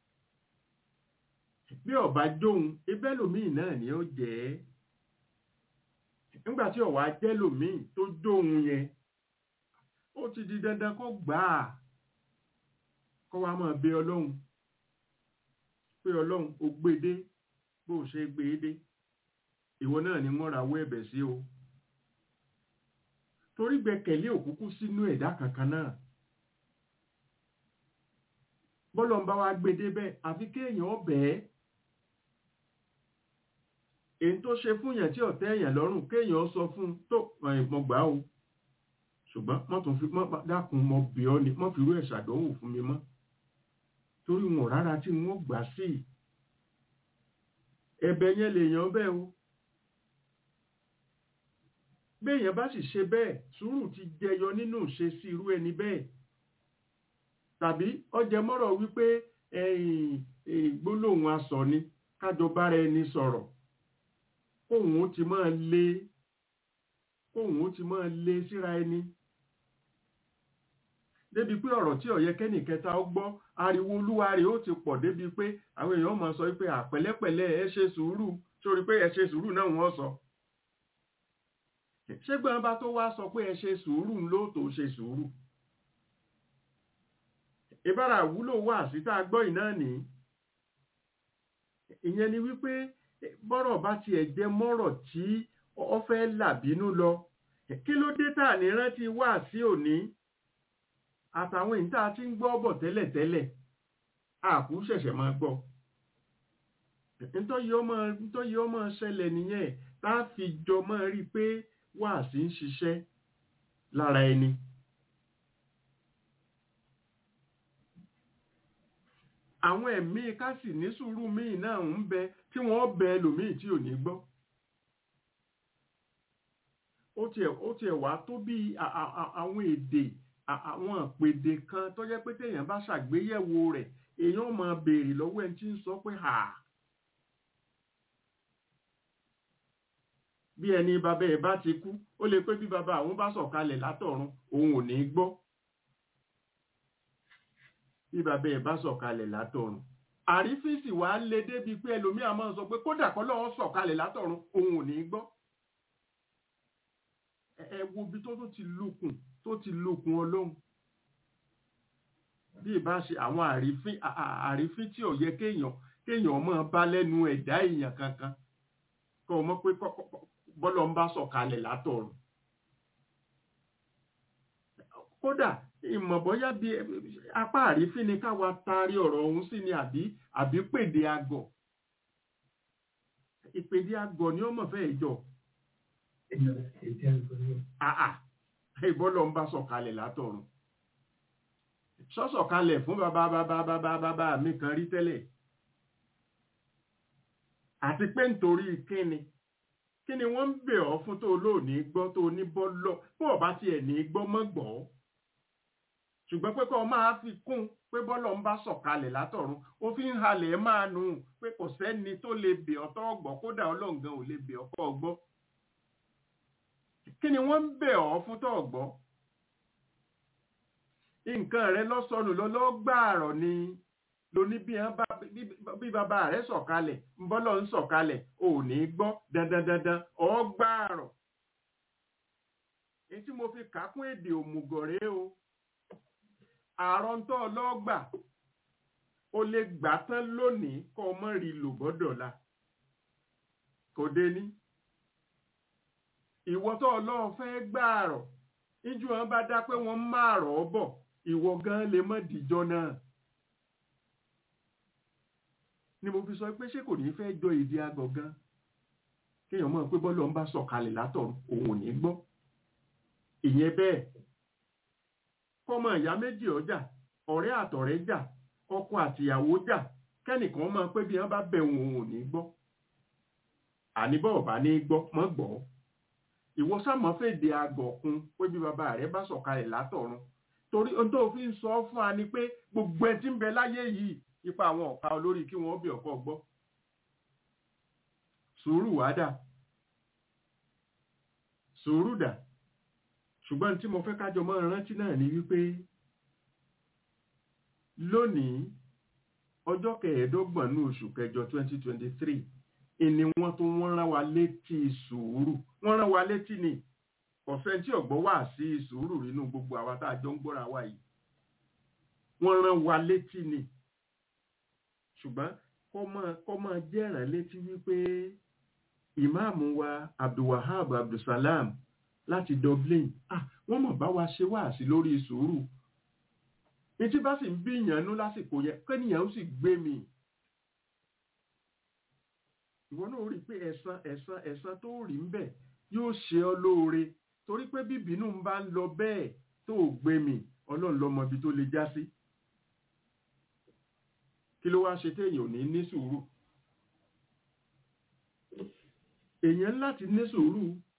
Speaker 4: bí ọba jóhun ibẹ́ lòmíì náà ni ó jẹ́ nígbàtí ọ̀wá jẹ́ lòmíì tó jóhun yẹn ó ti di dandan kó gbà á kó wá máa bẹ ọlọ́run pé ọlọ́run ó gbédé bó ṣe gbédé ìwọ náà ni wọ́n rawọ́ ẹ̀bẹ̀ sí o torí gbẹ́kẹ̀lé òkúkú sínú ẹ̀dá kankan náà bọ́lọ̀ ń bá wa gbédé bẹ́ẹ̀ àfi kéèyàn ọbẹ̀ èyí tó ṣe fún yàn tí ọ̀tẹ́ èèyàn lọ́rùn kéèyàn sọ fún tó ìmọ̀ gbà o ṣùgbọ́n mọ́ tún fi mọ́ dákun mọ́ bí ọ́ ni mọ́ fi rú ẹ̀ ṣàdánwò fún mi mọ́ torí wọn rárá tí wọ́n gbà sí ẹ̀bẹ̀ yẹn lèèyàn bẹ́ẹ̀ o béèyàn bá sì ṣe bẹ́ẹ̀ sùúrù ti jẹyọ nínú ṣe sí irú ẹni bẹ́ẹ̀ tàbí ọjẹ mọ́rọ̀ wípé ẹ̀yìn gbólóhùn asọ̀ ni kájọ bára ẹni sọ̀rọ̀ kóhùn ó ti máa lé kóhùn ó ti máa lé síra ẹni débi pé ọ̀rọ̀ tí ọ̀yẹ́ kẹ́nì kẹta ó gbọ́ ariwo olúwa rẹ̀ ó ti pọ̀ débi pé àwọn èèyàn máa sọ wípé àpẹ̀lẹ́pẹ̀lẹ́ ẹ ṣe sùúrù sórí pé ẹ ṣe sùúrù náà wọ́n sọ ṣé gbọ́n bá tó wá sọ pé ẹ ṣe sùúrù ló tó ṣe sùúrù ìbára wúlò wà sí tá a gbọ́ ìná ní ìyẹn ni wípé bọ́rọ̀ bá tiẹ̀ jẹ́ mọ́rọ̀ tí ọ fẹ́ làbínú lọ kí ló dé tà ní rántí wà sí òní àtàwọn ìta tí ń gbọ́ bọ̀ tẹ́lẹ̀tẹ́lẹ̀ àkú ṣẹ̀ṣẹ̀ máa gbọ́ nítorí ọmọ ṣẹlẹ̀ nìyẹn tá a fi jọ máa rí pé wà sí ń ṣiṣẹ́ lára ẹni àwọn ẹ̀mí kásì ní sùúrù míì náà ń bẹ tí wọ́n bẹ ẹlòmíì tí ò ní gbọ́ ó tiẹ̀ ó tiẹ̀ wá tó bí àwọn èdè à- àwọn ìpèdè kan tó jẹ́ pé téèyàn bá ṣàgbéyẹ̀wò rẹ̀ èèyàn ó máa béèrè lọ́wọ́ ẹni tí ń sọ pé hà bí ẹni bàbá ẹ̀ bá ti kú ó lè pé bí bàbá àwọn bá sọ̀kalẹ̀ látọ̀run òun ò ní gbọ́ bí bàbá ẹ̀ bá sọ̀kalẹ̀ látọ̀run àrífíìsì wà á lè débi pé ẹlòmíà máa sọ pé kódà kọ́ lọ́wọ́ sọ̀kalẹ̀ látọ̀run òun ò ní gbọ́ ẹ ẹ wo ibi tó tó ti lukùn tó ti lukùn ọlọ́run bí ìbá ṣe àwọn àrífín à- à- àrífín tí ò yẹ kéèyàn kéèyàn máa bá lẹ́nu ẹ̀dá èèyàn kankan kọ́ ọ mọ̀ pé kọ́- kọ́- kọ́- bọ́lọ̀ ń bá sọ̀kalẹ̀ látọ̀run kódà ìmọ̀ bọ́yá bí apá àrífín ni káwa taari ọ̀rọ̀ ọ̀hún sí ni àbí àbí pèdè àgọ̀ ìpèdè àgọ̀ ni ó mọ̀ fẹ́ jọ àà ìbọ́lọ̀ ń bá sọ̀kalẹ̀ látọ̀run sọ́sọ̀kalẹ̀ fún bàbá bàbá bàbá bàbá mi kan rí tẹ́lẹ̀ àti pé nítorí kíni kíni wọ́n ń bẹ̀ ọ́ fún tó lóòní gbọ́ tó ní bọ́lọ̀ bó ọba tiẹ̀ ní gbọ́ mọ́ gbọ́ ṣùgbọ́n pé kọ́ máa fi kún pé bọ́lọ̀ ń bá sọ̀kalẹ̀ látọ̀run ó fi ń halẹ̀ máa nù pé kò sẹ́ni tó lè bẹ̀ ọ́ tọ́ gbọ́ kódà ọlọ́ǹgan ò lè bẹ̀ ọ́ kọ́ gbọ́ kí ni wọ́n ń bẹ̀ ọ́ fún tọ́ gbọ́ nǹkan rẹ lọ́sọnù lọ́lọ́gbàrọ̀ ni lóní bí wọn bá bí bàbá rẹ sọ̀kalẹ̀ ń bọ́lọ̀ ń sọ̀kalẹ̀ ò ní gbọ́ dandandandan ọgbàrọ̀ èyí tí mo fi kà á kún èdè òmùgọ̀rẹ́ o àrọ́ntọ́ ọlọ́gbà o lè gbà tán lónìí kọ́ ọmọ rí lò bọ́dọ̀la kò dé ní ìwọ tó ọlọ́run fẹ́ gbààrọ̀ níjú wọn bá dá pé wọ́n máa rọ̀ ọ́ bọ̀ ìwọ gan lè mọ́ dìjọ́ náà ni mo fi sọ pé ṣé kò ní fẹ́ jọ èdè agọ̀ gan kéèyàn mọ̀ pé bọ́lọ̀ ń bá sọ̀kalẹ̀ látọ̀run òun ò ní gbọ́ ìyẹn bẹ́ẹ̀ kọ́mọ ìyá méjì ọjà ọ̀rẹ́ àtọ̀rẹ́ jà ọkọ àtìyàwó jà kẹ́nìkan mọ̀ pé bí wọ́n bá bẹ̀ òun ò ní gbọ́ àníbọ̀ ọ̀bá ní gbọ́ mọ́ gbọ́ ìwọ sámọ fèdè àgọ̀ kun pé bí bàbá rẹ bá sọ̀kalẹ̀ látọ̀run torí ohun tó fi ń sọ fún wa ni pé gbogbo ẹ tí ń bẹ láyé yìí ipa àwọn ọ̀ka olórí kí wọ́n bí ọ̀kọ́ gbọ́ sùúrù wá dà sùúrù dà ṣùgbọ́n tí mo fẹ́ kájọ mọ́ rántí náà ni wípé lónìí ọjọ́ kẹẹ̀ẹ́dọ́gbọ̀n ní oṣù kẹjọ 2023 ìní wọn tó wọ́n rán wa létí sùúrù wọ́n rán wa létí ni ọ̀fẹ́ tí ọ̀gbọ́n wà sí sùúrù nínú gbogbo àwa tá a jọ ń gbọ́ra wa yìí wọ́n rán wa létí ni ṣùgbọ́n kọ́ máa jẹ́ràn létí wípé ìmáàmù wa abdulwahab abdulsalam láti dublin ah wọ́n mọ̀ bá wa ṣe wáàsí lórí sùúrù ní tí bá sì ń bí ìyànnú lásìkò yẹn kẹ́nìyàn ó sì gbé mi ìwọ náà rí i pé ẹ̀san ẹ̀san ẹ̀san tó rí ń bẹ̀ yóò ṣe ọ́ lóore torí pé bíbínú ń bá ń lọ bẹ́ẹ̀ tó gbé mi ọlọ́run lọ́mọ ibi tó lè já sí kí ló wá ṣe téèyàn ò ní ní sùúrù èèyàn láti ní sùúrù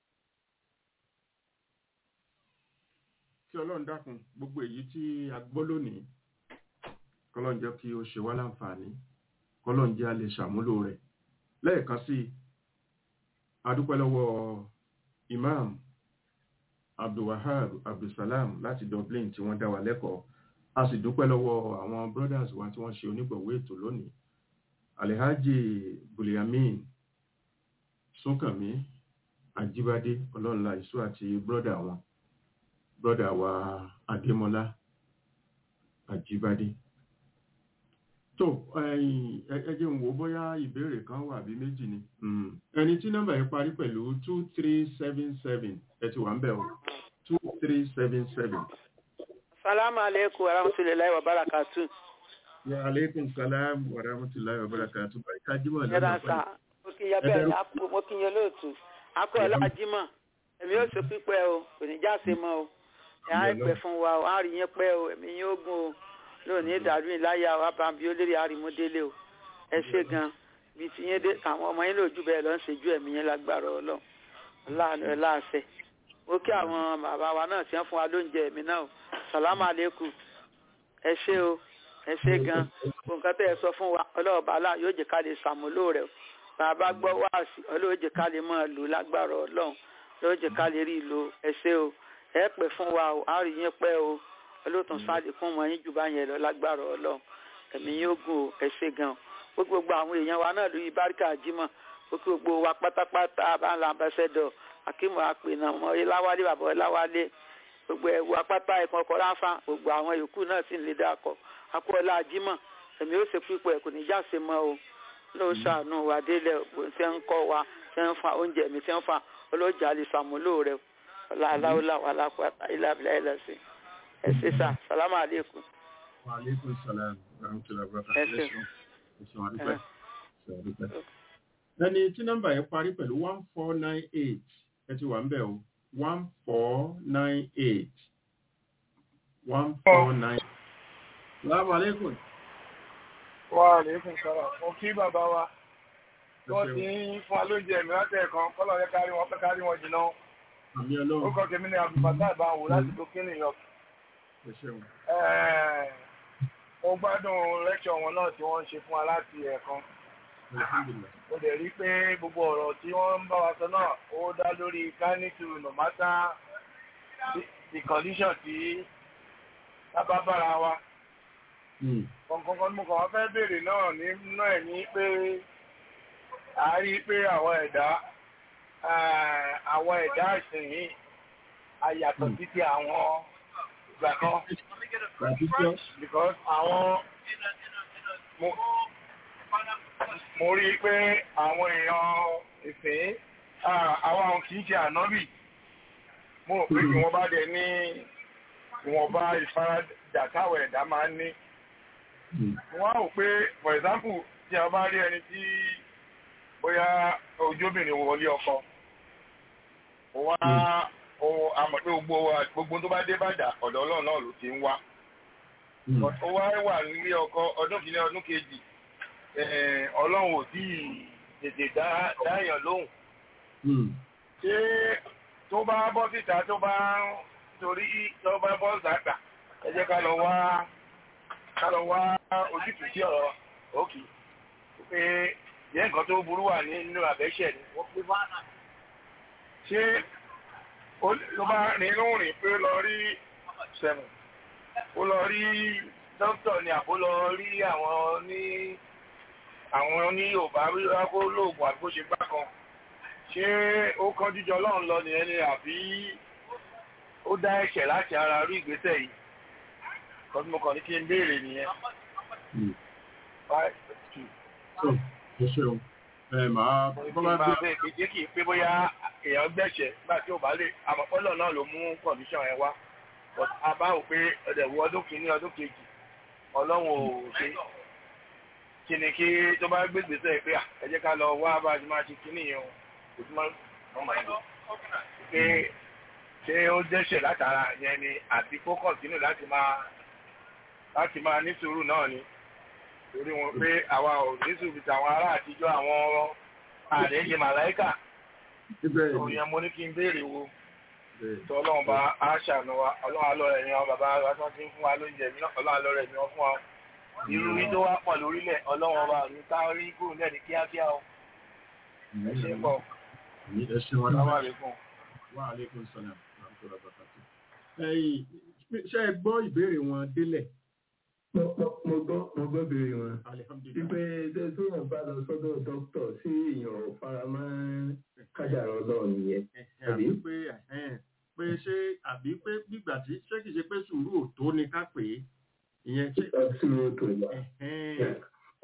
Speaker 4: kí ọlọ́run dákun gbogbo èyí tí a gbọ́ lónìí kọ́lọ́n jẹ́ kí ó ṣe wá láǹfààní kọ́lọ́n jẹ́ a lè ṣàmúlò rẹ̀ lẹ́ẹ̀kan sí adúpẹ́ lọ́wọ́ imam abdulwahab abdulsalam láti dublin tí wọ́n dá wa lẹ́kọ̀ọ́ a sì dúpẹ́ lọ́wọ́ àwọn brothers wa tí wọ́n ṣe onígbọ̀wé ètò lónìí alhaji buliamin súnkànmí àjíbádé ọlọ́nla ìṣú àti brother wọn brother wa adémọlá àjíbádé tó ẹjẹ́ ń wo bóyá ìbéèrè kan wà bí méjì ni ẹni tí nọ́mbà yìí parí pẹ̀lú two three seven seven ẹ ti wà ń bẹ̀ o two three seven seven.
Speaker 6: salamu aleykum wa rahmatulahi wa barakatu.
Speaker 4: wa aleykum salam wa rahmatulahi wa barakatu. barika jimoh lọ́nà
Speaker 6: yẹ́nà sá mo kí yẹ bẹ́ẹ̀ ni mo kí yẹ lóòtú akọ ọlá jimoh èmi yóò ṣe pípẹ́ o kò ní jáse mọ́ o ẹ̀ á pẹ́ fún wa o á rí yẹn pẹ́ o èmi yóò gùn o lónìí ìdàrú ìláyà wa bá ń bi olórí àrìmọdélé o ẹ ṣe gan bí ti yẹn dé àwọn ọmọ yín lòjú bẹ́ẹ̀ lọ ń ṣèjú ẹ̀mí yẹn lágbára Ọlọ́run láàánú ẹ láàṣẹ ó kí àwọn bàbá wa náà ti ń fún wa lóúnjẹ ẹ̀mí náà o sàlámù àlékún ẹ ṣé o ẹ ṣé gan nǹkan tẹ́ ẹ sọ fún wa ọlọ́ọ̀bá aláà yóò jẹ́ ká lè ṣàmúlò rẹ̀ o bàbá gbọ́ wáàsí ọlọ́ọ̀ jẹ́ ká lè máa lò lágbára ọlọ́run lọ́ọ́ jẹ́ ká lè rí ìlò ẹ ṣé o ẹ pẹ́ fún wa o á rí yín pẹ́ o olóòtú sáàlì fún wọn yín jù bá yẹn lọ lágbára ọlọ́run ẹ̀mí yóò gùn o ẹ ṣé gan o gbogbo àwọn èèyàn wa náà lórí báríkà jímọ̀ gbogbo wa pátápátá bá ń la ambassador akímọ̀ àpènà ọmọ iláwálé bàbá iláwálé gbogbo ẹ̀wù apáta ẹ̀kan ọkọ̀ ráfà gbogbo àwọn yòókù náà sì ń lè dákọ̀ akọ́lá jímọ̀ ẹ̀mí ó ṣe pípọ̀ ẹ̀ kò ní já se mọ́ o ló ṣàánú wa délẹ̀ tí ń kọ́ wa tí ń fa oúnjẹ mi tí ń fa olójà lè ṣàmúlò rẹ̀ aláwọ̀lá wà lápáta ìlàbílà ẹlẹ́sìn ẹ ṣé sà sàlámà àlékún.
Speaker 4: Wa alaikum salam warahmatullahi wabarakatuh.
Speaker 6: Ẹ ṣé.
Speaker 4: Ẹ ṣé wọn dúpẹ́. Ẹ ṣé wọn dúpẹ́. Ẹni tí nọ́mbà yẹn parí pẹ̀lú one four nine eight ẹ ti wà ń bẹ̀ o one four nine eight one four nine. Salaamu alaikum.
Speaker 7: Wa alaikum salam. Mo kí bàbá wa. Wọ́n ti ń fún alóúnjẹ mi láti ẹ̀kan kọ́lọ̀ yẹ kárí wọn pẹ́ kárí wọn jìnnà.
Speaker 4: Àmì
Speaker 7: Ó
Speaker 4: ọlọ́run.
Speaker 7: kọ́ kèmí ní Abdulfatah Ìbáwò láti Burkina York.
Speaker 4: Ẹ ṣeun.
Speaker 7: Ẹ̀ẹ̀, Mo gbádùn lẹ́kṣọ̀ wọn náà tí wọ́n ń ṣe fún wa láti ẹ̀kan.
Speaker 4: Alhamdulillah.
Speaker 7: Mo dẹ̀ rí pé gbogbo ọ̀rọ̀ tí wọ́n ń bá wa sọ náà ó dá lórí kánítù no matter the- the condition tí lábá bára wa.
Speaker 4: Hmm.
Speaker 7: kọ̀ǹkọ̀ǹkọ̀ ni mo kàn wá fẹ́ béèrè náà nínú ẹ̀ ní pé a rí i pé àwọn ẹ̀dá eh, àwọn ẹ̀dá ìsìnyí a yàtọ̀
Speaker 4: Hmm.
Speaker 7: sí ti àwọn ìgbà kan
Speaker 4: Gbàdúgbò.
Speaker 7: because àwọn mo mo rí i pé àwọn èèyàn ìsìn ah, àwọn àwọn kì í ṣe ànábì mo rò pé kí wọ́n bá dẹ̀ ní ìwọ̀nba ìfaradà táwọn ẹ̀dá máa ń ní
Speaker 4: Hmm.
Speaker 7: wọ́n á wò pé for example tí a bá rí ẹni tí bóyá ojóbìnrin wọlé ọkọ wọ́n á o àmọ̀ pé gbogbo wa- gbogbo tó bá dé bàdà ọ̀dọ̀ ọlọ́run náà ló ti ń wá
Speaker 4: Hmm.
Speaker 7: But ó wá wà nílé ọkọ ọdún kìíní ọdún kejì eh, ọlọ́run ò tí ì tètè dá dáyàn lóhùn
Speaker 4: Hmm.
Speaker 7: ṣé tó bá bọ́ síta tó bá ń torí tó bá bọ́ sàgbà ẹ jẹ́ ká lọ wá ká lọ wá ojútùú sí ọ̀rọ̀ òkè pé yẹ nǹkan tó burú wà nínú àbẹ́ṣẹ̀ ni wọ́n pé bá náà ṣé ó ló bá rìn inú rìn pé lọ rí sẹ̀mù ó lọ rí dókítà ni àbó lọ rí àwọn ní àwọn ní Yorùbá wíwá kó lóògùn àgbo ṣe gbá kan ṣé ó kán jíjọ ọlọ́run lọ nìyẹn ni àbí ó dá ẹ̀ṣẹ̀ láti ara rí ìgbésẹ̀ yìí kọ́tí mo kàn ní kí n béèrè nìyẹn.
Speaker 4: Hmm.
Speaker 7: Five, two.
Speaker 4: So, ẹ ṣeun. Ẹ máa
Speaker 7: Mo ní kí
Speaker 4: bọ́
Speaker 7: n
Speaker 4: bá
Speaker 7: bá
Speaker 4: dé.
Speaker 7: bẹ́ẹ̀ pé jẹ́ kí n pé bóyá èèyàn gbẹ̀ṣẹ̀ nígbà tí ò bá lè àmọ̀pọ́lọ̀ náà ló mú kọ̀míṣàn yẹn wá. But a bá wò pé ọ̀dẹ̀ wo ọdún kìíní ọdún kejì ọlọ́run ò ṣe kí ni kí tó bá gbé gbèsè pé à, ẹ jẹ́ ká lọ wá bá a ti máa ṣe kíní yẹn o kò tún máa ń máa ń lò pé ṣé ó dẹ́ṣẹ̀ látara yẹn ni àti kó kọ̀tínù láti máa láti máa ní sùúrù náà ni torí wọn pé àwa ò ní sùúrù tàwọn ará àtijọ́ àwọn àdéhìí màláìkà
Speaker 4: Ibẹ̀
Speaker 7: òun
Speaker 4: ni.
Speaker 7: yẹn mo ní kí n béèrè wo
Speaker 4: Bẹ́ẹ̀.
Speaker 7: tó ọlọ́run bá a ṣàánú wa ọlọ́run alọ́ rẹ̀ ni wọn bàbá wa tó ti ń fún wa lóúnjẹ mi náà ọlọ́run alọ́ rẹ̀ ni wọ́n fún wa irú yìí tó wá pọ̀ lórílẹ̀ ọlọ́run ọba mi ká rí kúrò náà ní kíákíá o ẹ ṣe é pọ̀
Speaker 4: Ẹ ṣeun wọn
Speaker 7: sáwọn
Speaker 4: dúpẹ́.
Speaker 7: àlékún.
Speaker 4: Wa alaikum salam warahmatullahi wabarakatuh. Ẹ̀yin, ṣé ẹ gbọ́ ìbéèrè wọn délẹ̀?
Speaker 5: mo mo- mo gbọ́ mo gbọ́ béèrè wọn.
Speaker 4: Alhamdulillah.
Speaker 5: wípé ṣé téèyàn bá lọ sọ́dọ̀ dókítà sí èèyàn ò fara mọ́ kádàrá ọlọ́run nìyẹn.
Speaker 4: Ẹ̀hẹ̀, àbí pé ẹ̀hẹ̀, pé ṣé àbí pé gbígbà tí ṣé kìí ṣe pé sùúrù ò tó ni ká pè é ìyẹn ṣé
Speaker 5: ọtí ló tó yà.
Speaker 4: ẹ̀hẹ̀,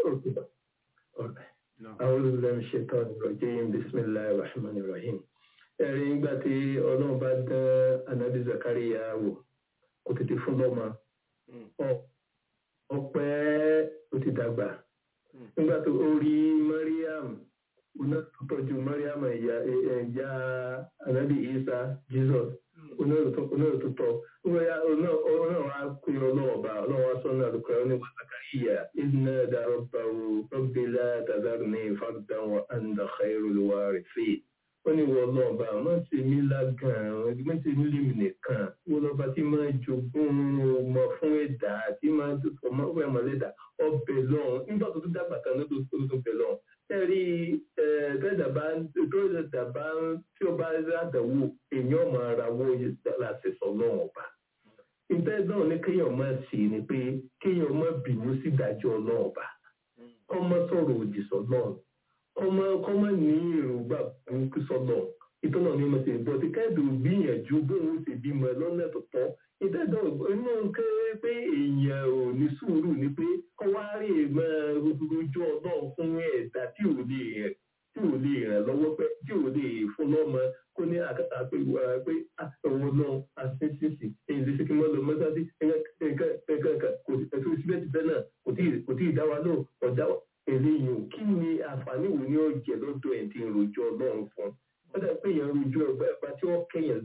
Speaker 4: náà.
Speaker 5: أعوذ بالله من الشيطان الرجيم بسم الله الرحمن الرحيم ẹ̀rí nígbà tí ọlọ́run bá dán anabi Zakariya wò kò tètè fún lọ́mọ Ọ- ọpẹ́ ó ti dàgbà nígbà tó ó rí Mariam oná tó tọ́jú Mariam ẹ̀yà ẹ̀yà anabi Isa Jesus oná tó tọ́ oná wa pé ọlọ́run ọba ọlọ́run wa sọ́nà àdúgbò ọ̀nà wa Zakariya ìdínà dàrọ̀ bàwò rabbi la tadharni fardan wa anta khairul warithin wọ́n ní wọ́n lọ ọba àwọn ṣe mí lágàn àwọn ẹgbẹ́ ṣe mí lèmi nìkan wọ́n lọ́ba tí máa jogún ọmọ fún ẹ̀dá tí máa ọmọ fún ẹ̀mọ́ lẹ́dà ọbẹ̀ lọ́hùn nígbà tó tún dàgbà kan ló tó tó bẹ̀ lọ́hùn. ẹ rí tẹ́dàbá tẹ́dàbá tí ó bá rádàwó èèyàn máa rawọ́ láti sọ lọ́hùn ọba. ìtẹ́ náà ní kéèyàn máa sì ni pé kéèyàn máa bínú sí ìdájọ́ ọlọ́run ọba ọmọ sọ̀rọ̀ òdì sọ́lọ́run ọmọ kọ́mọ ní èròǹgbà burúkú sọ́nà ìtọ́nà ní ọmọ sí ìbọn tí káàdì gbìyànjú bóun ṣe bímọ lọ́nà tó tọ́ ìdájọ́ inú kéré pé èèyàn ò ní sùúrù ni pé kọ́ wá rí èèmọ̀ rojọ́ náà fún ẹ̀dá tí ò lè rẹ̀ tí ò lè ràn lọ́wọ́ pé tí ò lè fún lọ́mọ kó ní àkàtà pé pé ọ̀wọ́ náà àṣìṣìṣì èyí lè ṣe kí wọ́n lọ mọ́sáàsì ẹ̀ka kò sí síbẹ̀síbẹ̀ náà kò tí ì dá wa náà ọ̀dá eléyìí ò kí ni àǹfààní wo ni ó jẹ lọ́dọ̀ ẹ̀ tí ń rojọ́ ọlọ́run fún ó dà pé èèyàn rojọ́ ẹgbẹ́ ẹgbà tí wọ́n kẹyàn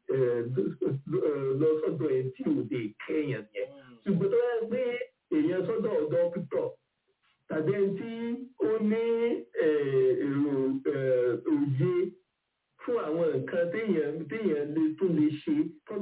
Speaker 5: lọ sọ́dọ̀ ẹ̀ tí ò lè kẹyàn yẹn ṣùgbọ́n tó yẹ pé èèyàn sọ́dọ̀ ọ̀dọ́ pítọ̀ tàbí ẹni tí ó ní èrò òye fún àwọn nǹkan téèyàn téèyàn lè tún lè ṣe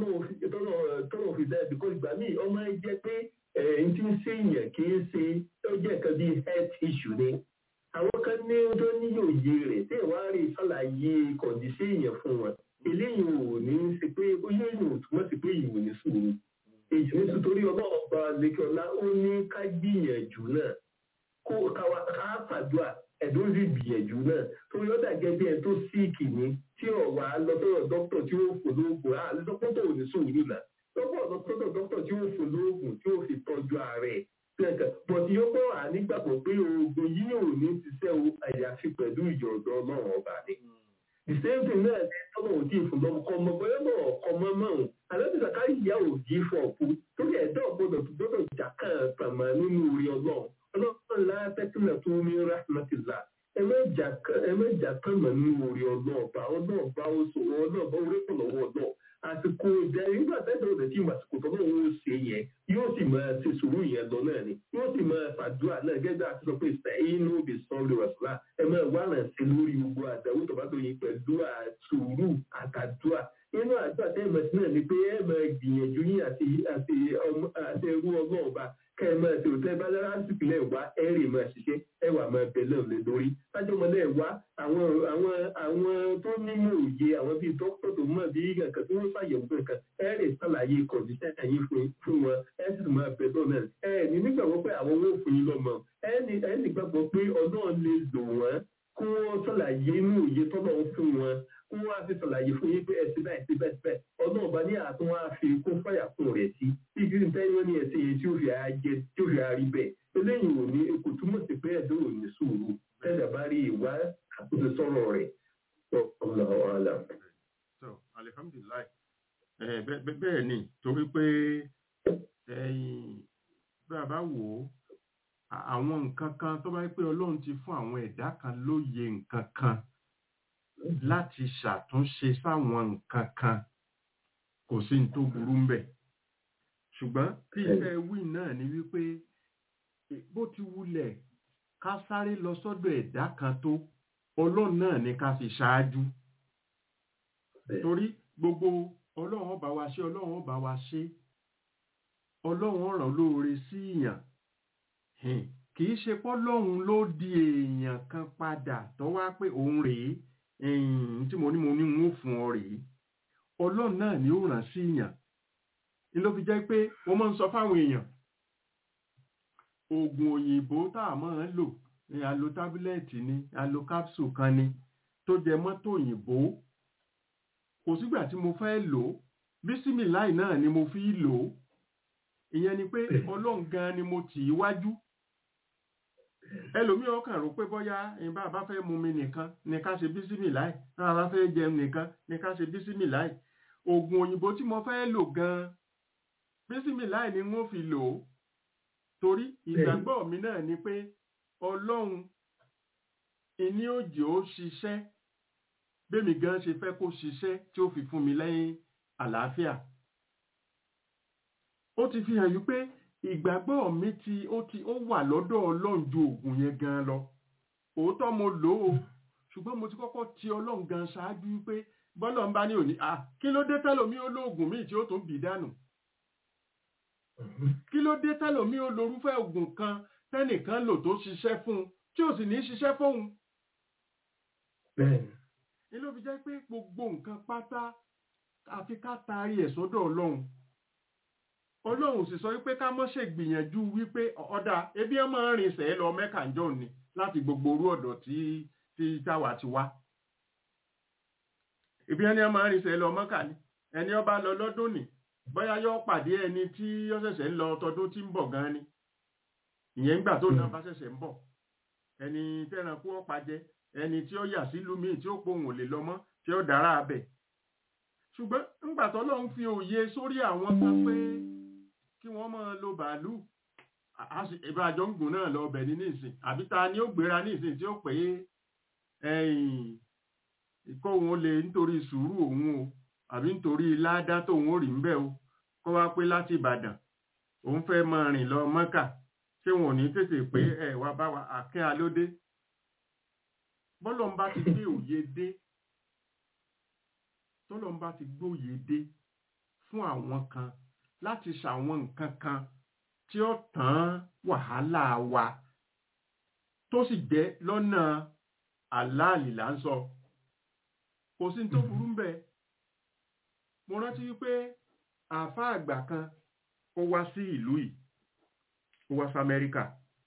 Speaker 5: tọ́nà fi dáa bíkọ́ ìgbà míì ọmọ ẹ jẹ́ pé ẹ̀ẹ́n tí ń ṣe èèyàn kì í ṣe ó jẹ́ nǹkan bíi health issue ni àwọn kan ní tó ní òye rẹ̀ tí ìwà rí ṣàlàyé kọ̀díṣẹ́ èèyàn fún wọn eléyìí ò ní ṣe pé ó yẹ èèyàn ò túmọ̀ sí pé ìwò ní sùúrù èyí ní sùtórí ọlọ́run bá lẹ́kọ̀ọ́lá ó ní ká gbìyànjú náà kó káwa ká fàdúrà ẹ̀dùn sì gbìyànjú náà torí ó dà gẹ́gẹ́ ẹ tó síìkì ní tí ọ̀wà lọ́tọ̀rọ̀ dókítà tí ó fò lóògùn á lọ́pọ̀tọ̀ ò ní sùúrù náà lọ́pọ̀ lọ́tọ̀rọ̀ dókítà tí ó fò lóògùn tí ó fi tọ́jú ààrẹ kẹ̀kẹ́ bọ̀dì yóò pọ̀ wà nígbàgbọ́ pé oògùn yìí ò ní ṣiṣẹ́ o àyàfi pẹ̀lú ìyọ̀dọ̀ ọlọ́run ọba ni. the same thing náà ní tọ́lọ̀ òdì ìfúnlọ́mọ kọ́ ọmọ bọ́yọ́ náà kọ́ mọ́ mọ́rùn alẹ́bíṣà ká ìyá òdì fọ̀ọ̀kú torí ẹ̀dá ọ̀gbọ́dọ̀ tó gbọ́dọ̀ jà kàn tàmà nínú orí ọlọ́run ọlọ́run látẹ́kùnà tó ní rahmatillah ẹ mẹ́jà tàmà nínú orí ọlọ́ọ̀bá ọlọ́ọ̀bá ó sọ ọlọ́ọ̀bá orí pọ̀ lọ́wọ́ ọlọ́ọ̀ àsìkò ìjà nígbà tẹ́tẹ́ ọ̀dẹ̀ tí àsìkò tó náà ń ṣe yẹn yóò sì máa ṣe sùúrù yẹn lọ náà ni yóò sì máa fàdúrà náà gẹ́gẹ́ àti sọ pé inú bí sọ́ọ́lù ọ̀sùlá ẹ máa wà náà sí lórí gbogbo àdáwò tó bá tó yin pẹ̀lú sùúrù àtàdúrà inú àdúrà tẹ́lẹ̀ sí náà ni pé ẹ máa gbìyànjú yín àti àti àti ẹrú ọlọ́ọ̀ba kẹ́ ẹ máa ṣe òtẹ́ bá dára sípìlẹ̀ wá ẹ rè máa ṣiṣẹ́ ẹ wà máa bẹ̀lẹ̀ lé lórí lájọmọlẹ̀ wá àwọn àwọn àwọn tó nímọ̀ òye àwọn bíi dókítà tó mọ̀ bí nǹkan tí wọ́n ṣàyẹ̀wò nǹkan ẹ rè ṣàlàyé kọ̀ǹdíṣẹ́ ẹ̀yìn fún fún wọn ẹ sì máa bẹ̀lẹ̀ náà ẹ ní nígbàgbọ́ pé àwọn owó fún yín lọ́mọ ẹ ní ẹ nígbàgbọ́ pé ọlọ́run lè lò wọ́n kó wọ́n ṣàlàyé inú òye tọ́lọ́ fún wọn kó wọ́n á fi ṣàlàyé fún yín pé ẹ̀sìn báyìí sí bẹ́ẹ̀ bẹ́ẹ̀ ọdún ọba ní àtún wá fi kó fàyà fún rẹ̀ sí tí kí n tẹ́yọ́ ní ẹ̀sìn yẹn tí ó fi ara jẹ tí ó fi ara rí bẹ́ẹ̀ eléyìí ò ní kò túmọ̀ sí pé ẹ̀dọ́ ò ní sùúrù tẹ́lẹ̀ bá rí ìwà àkóso sọ̀rọ̀ rẹ̀ ọ̀nà ọ̀hánà.
Speaker 4: so alihamdulilayi bẹ́ẹ̀ ni torí pé bí a bá wò ó àwọn nǹkan kan tó bá yẹ pé ọlọ́run ti fún àwọn ẹ̀dá kan lóye nǹkan kan láti ṣàtúnṣe sáwọn nǹkan kan kò sí ní tó burú ń bẹ̀. ṣùgbọ́n bí iṣẹ́ wí náà ni wípé bó ti wulẹ̀ ká sáré lọ sọ́dọ̀ ẹ̀dá kan tó ọlọ́run náà ni ká fi ṣáájú. torí gbogbo ọlọ́run ọba wa ṣe ọlọ́run ọba wa ṣe ọlọ́run ọ̀ràn lóore sí ìyàn kì í ṣe pọ́lọ́run ló di èèyàn kan padà tó wá pé òun rèé tí mo ní mo ní ń fún ọ rèé ọlọ́run náà ni ó ràn sí èèyàn ni ló fi jẹ́ pé wọ́n máa ń sọ fáwọn èèyàn oògùn òyìnbó tá a máa ń lò ní alo tábílẹ̀tì ni alo capsule kan ni tó jẹ mọ́tò òyìnbó kò sígbà tí mo fẹ́ lò ó bísímìláì náà ni mo fi lò ó ìyẹn ni pé ọlọ́run gan ni mo tì í wájú ẹlòmíì ọkàn rò pé bóyá ìbá bá fẹ́ mú mi nìkan ní ká ṣe bísímìláì náà bá fẹ́ jẹun nìkan ní ká ṣe bísímìláì oògùn òyìnbó tí mo fẹ́ lò gan-an bísímìláì ni wọ́n fi lò ó torí ìgbàgbọ́ mi náà ni pé ọlọ́run ìní òjò ó ṣiṣẹ́ bẹ́mi gan ṣe fẹ́ kó ṣiṣẹ́ tí ó fi fún mi lẹ́yìn àlàáfíà ó ti fi hàn yí pé ìgbàgbọ́ mi ti ó ti ó wà lọ́dọ̀ ọlọ́run ju oògùn yẹn gan lọ òótọ́ mo lò ó ṣùgbọ́n mo ti kọ́kọ́ ti ọlọ́run gan ṣáájú wípé bọ́lọ̀ ń bá ní òní à kí ló dé tẹ́lòmí ó lóògùn míì tí ó tún bì dànù kí ló dé tẹ́lòmí ó lorúfẹ́ oògùn kan tẹ́nìkan lò tó ṣiṣẹ́ fún un tí ò sì ní ṣiṣẹ́ fóun
Speaker 5: bẹ́ẹ̀ni
Speaker 4: ni ló fi jẹ́ pé gbogbo nǹkan pátá àfi ká taari ẹ̀ sọ́dọ̀ ọlọ́run ọlọ́run sì sọ wípé ká mọ́ ṣe gbìyànjú wípé ọ̀dà ebi ẹ̀ máa ń rìn sẹ́ẹ̀ lọ mẹ́kà ńjọ́ ni láti gbogbo orú ọ̀dọ̀ tí tí táwa ti wá ebi ẹni ẹ̀ máa ń rìn sẹ́ẹ̀ lọ mẹ́kà ni ẹni ọba lọ lọ́dún ni bóyá yóò pàdé ẹni tí ó ṣẹ̀ṣẹ̀ ń lọ tọdún tí ń bọ̀ gan ni ìyẹn ń gbà tó náà bá ṣẹ̀ṣẹ̀ ń bọ̀ ẹni tẹ́ranko ọ̀pá jẹ ẹni tí ó yà sílùú míì tí ó pohùn ò lè lọ mọ́ tí ó dára abẹ ṣùgbọ́n ńgbà tó lọ́n fi òye sórí àwọn kan pé kí wọ́n máa lo bàálù ìbájọ́ ń gùn náà lọ ọbẹ̀ ní nísìn àbí ta ni ó gbéra nísìn tí ó pé ìkọ́ òun lè nítorí sùúrù òun o àbí nítorí ládá tóun ó rí ń bẹ̀ o kó wá pé láti Ìbàdàn òun fẹ́ máa rìn lọ Mọ́kà ṣé wọn ò ní tètè pé ẹ wá bá wa àkẹ́ alódé bọ́lọ́n bá ti gbé òye dé tọ́lọ́n bá ti gbóye dé fún àwọn kan láti ṣàwọn nǹkan kan tí ó tán wàhálà wa tó sì jẹ́ lọ́nà àláàlì là ń sọ kò sí tó burú ń bẹ̀ mo rántí wípé àáfàá àgbà kan ó wá sí ìlú yìí ó wá sí Amẹ́ríkà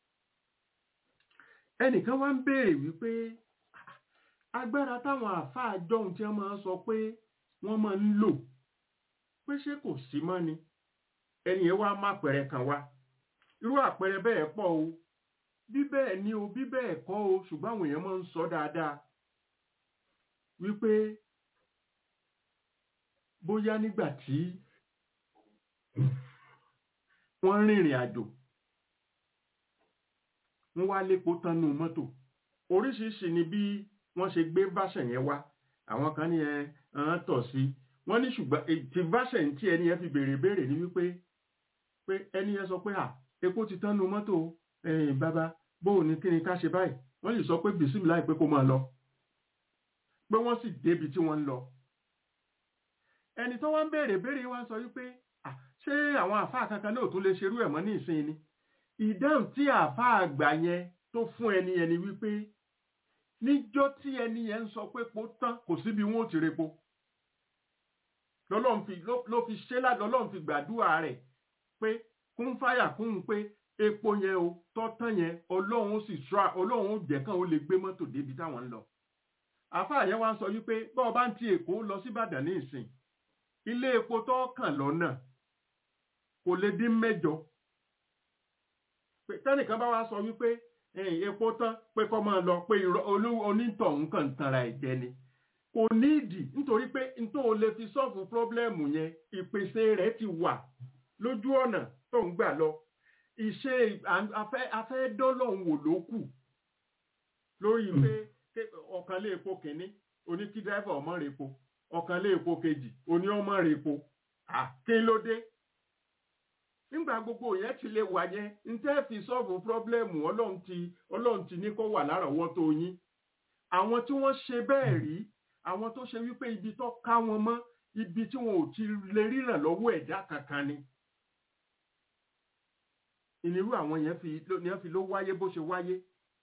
Speaker 4: ẹnìkan wá ń béèrè wípé agbára táwọn àáfàá jọ̀hún tí wọ́n máa ń sọ pé wọ́n máa ń lò pé ṣé kò sí mọ́ ni ẹni yẹn wá má pẹ̀rẹ̀ kan wá irú àpẹẹrẹ bẹ́ẹ̀ pọ̀ o bí bẹ́ẹ̀ ni o bí bẹ́ẹ̀ kọ́ o ṣùgbọ́n àwọn èèyàn máa ń sọ dáadáa wípé bóyá nígbà tí wọ́n rìnrìn àjò wọ́n wá lépo tánú mọ́tò oríṣiríṣi ni bí wọ́n ṣe gbé báṣẹ̀ yẹn wá àwọn kan ní ẹ ń tọ̀ sí wọ́n ní ṣùgbọ́n ti báṣẹ̀ tí ẹni yẹn fi béèrè béèrè ní wípé pé ẹni yẹn sọ pé à epo ti tán nu mọ́tò ẹ̀yìn bàbá bóò ní kí ni ká ṣe báyìí wọ́n lè sọ pé bìsímì láì pé kó máa lọ pé wọ́n sì débi tí wọ́n ń lọ ẹni tó wá ń béèrè béèrè wá ń sọ wípé à ṣé àwọn àfáà kankan náà tún lè ṣerú ẹ̀ mọ́ ní ìsìn ni ìdáhùn tí àfáà àgbà yẹn tó fún ẹni yẹn ni wípé níjọ́ tí ẹni yẹn ń sọ pé po tán kò síbi wọn ò ti repo lọ́lọ́run fi ló fi ṣe ládọ́ lọ́lọ́run fi gbàdúrà rẹ̀ pé kún fáyà kún un pé epo yẹn o tọ́tán yẹn ọlọ́run sì ṣọ́ ọlọ́run jẹ́ kàn ó lè gbé mọ́tò débi táwọn ń lọ. àfáà yẹn wá ń sọ wípé bọ́ọ̀ bá ń ti èkó lọ sí ìbàdàn ní ìsìn ilé epo tó kàn lọ́nà kò lè dín mẹ́jọ. tẹ́nìkan bá wá sọ wípé epo tán pé kọ́ máa lọ pé onítọ̀hún kàn ń tanra ẹ̀jẹ̀ ni kò níìdì nítorí pé nítorí o lè fi sọ́ọ̀fù pírọ́blẹ́mù yẹn ìpèsè rẹ̀ ti wà lójú ọ̀nà tó ń gbà lọ ìṣe afẹ́ dọ́lọ́hún wò ló kù lórí pé ọ̀kan lé epo kìíní oní kí dráìvà ọmọ rẹ̀ epo ọ̀kan lé epo kejì oní ọmọ rẹ̀ epo kí ló dé nígbà gbogbo yẹn ti lè wà yẹn ń tẹ́ fi sọ́ọ̀fù pírọ́blẹ́mù ọlọ́run ti ọlọ́run ti ní kó wà lárọ̀ọ́wọ́tó yín àwọn tí wọ́n ṣe bẹ́ẹ̀ rí àwọn tó ṣe wípé ibi tó ká wọn mọ́ ibi tí wọn ò ti lè ríran lọ́wọ́ ẹ̀dá kankan ni ìnirú àwọn yẹn fi ní wọ́n fi ló wáyé bó ṣe wáyé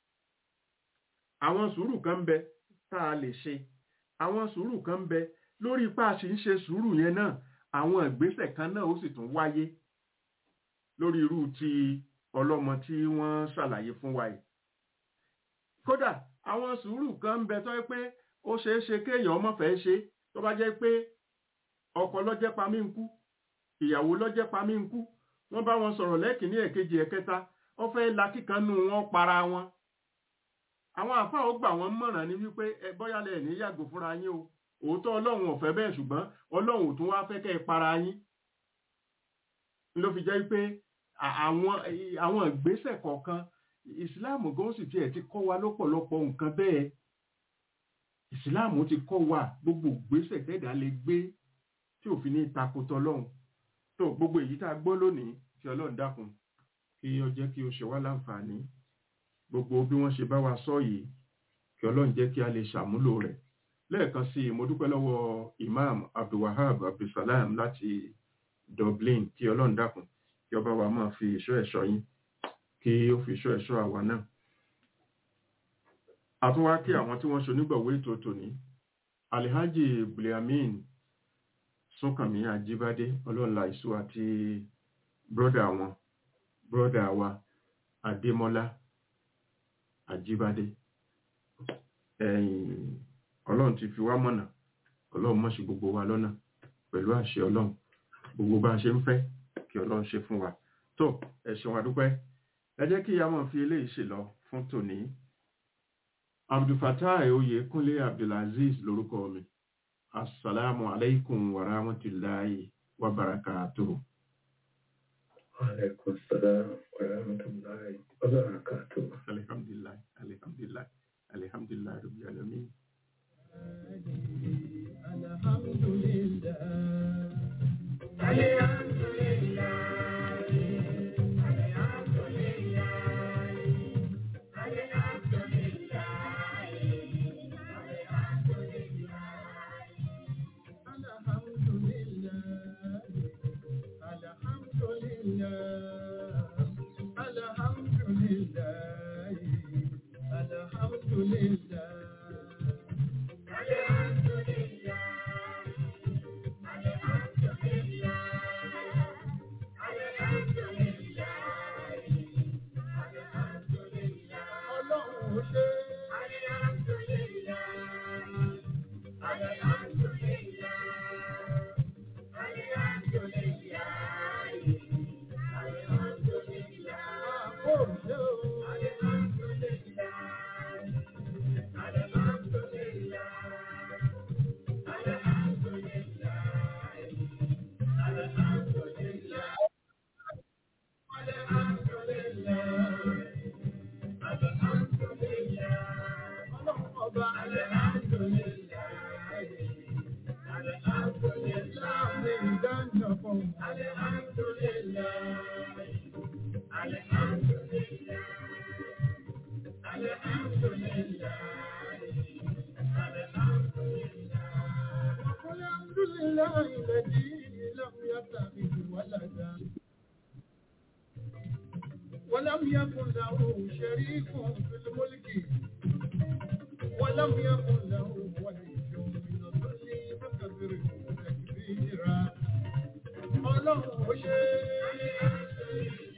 Speaker 4: àwọn sùúrù kan ń bẹ tá a lè ṣe àwọn sùúrù kan ń bẹ lórí ipá a sì ń ṣe sùúrù yẹn náà àwọn ìgbésẹ̀ kan náà ó sì tún wáyé lórí irú ti ọlọ́mọ tí wọ́n ṣàlàyé fún wa yìí kódà àwọn sùúrù kan ń bẹ tó yẹ pé ó ṣeé ṣe kéèyàn ọmọ fẹ́ ṣe tó bá jẹ́ pé ọkọ lọ́jẹ́ pamí ń kú ìyàwó lọ́jẹ́ pamí ń kú wọ́n bá wọn sọ̀rọ̀ lẹ́kìnní ẹ̀kejì ẹ̀kẹta wọ́n fẹ́ la kíkanú wọn para wọn àwọn àfáà ó gbà wọ́n mọ̀ràn ní wípé ẹ bọ́yálẹ̀ ní yàgò fúnra yín o òótọ́ ọlọ́run ò fẹ́ bẹ́ẹ̀ ṣùgbọ́n ọlọ́run ò tún wá fẹ́ kẹ́ ẹ para yín ló fi jẹ́ pé àwọn àwọn ìgbésẹ̀ kọ̀ọ̀kan ìsìláàmù gan sì tiẹ̀ ti kọ́ wa lọ́pọ̀lọpọ̀ nǹkan bẹ́ẹ̀ ìsìláàmù ti kọ́ wa gbogbo ìgbésẹ̀ tẹ́dà lè gbé tí òfin ní takotọ lọ́hùn tó gbogbo èyí tá a gbọ́ lónìí tí ọlọ́run dákun kí ó jẹ́ kí ó ṣe wá láǹfààní gbogbo bí wọ́n ṣe bá wa sọ yìí kí ọlọ́run jẹ́ kí a lè ṣàmúlò rẹ̀ lẹ́ẹ̀kan sí i mo dúpẹ́ lọ́wọ́ imam abdulwahab abdulsalam láti dublin kí ọlọ́run dákun kí ọba wa máa fi ìṣọ́ ẹ̀ṣọ́ yín kí ó fi ìṣọ́ ẹ̀ṣọ́ àwa náà àtúnwá kí àwọn tí wọ́n ṣonígbọ̀wé ètò tòní alhaji buliamin súnkànmí ajíbádé ọlọ́ọ̀la ìṣú àti brọ́dà wọn brọ́dà wa adémọ́lá ajíbádé ẹ̀yìn ọlọ́run ti fi wá mọ̀nà ọlọ́run mọ̀ sí gbogbo wa lọ́nà pẹ̀lú àṣẹ ọlọ́run gbogbo bá a ṣe ń fẹ́ kí ọlọ́run ṣe fún wa tó ẹ ṣeun àdúpẹ́ ẹ jẹ́ kí ìyá mọ̀ fi eléyìí ṣe lọ fún tòní abdulfatai oyèkúnlé abdulaziz lórúkọ mi assalamu alaikum wa rahmatullahi wa barakatuhu.
Speaker 5: Alaikum salam wa rahmatullahi wa barakatuh.
Speaker 4: alhamdulillah alhamdulillah alhamdulillah rabbil alamin
Speaker 1: ولم يكن له شريك في الملك ولم يكن له ولي من الظل فكبره تكبيرا ọlọ́run ó ṣe é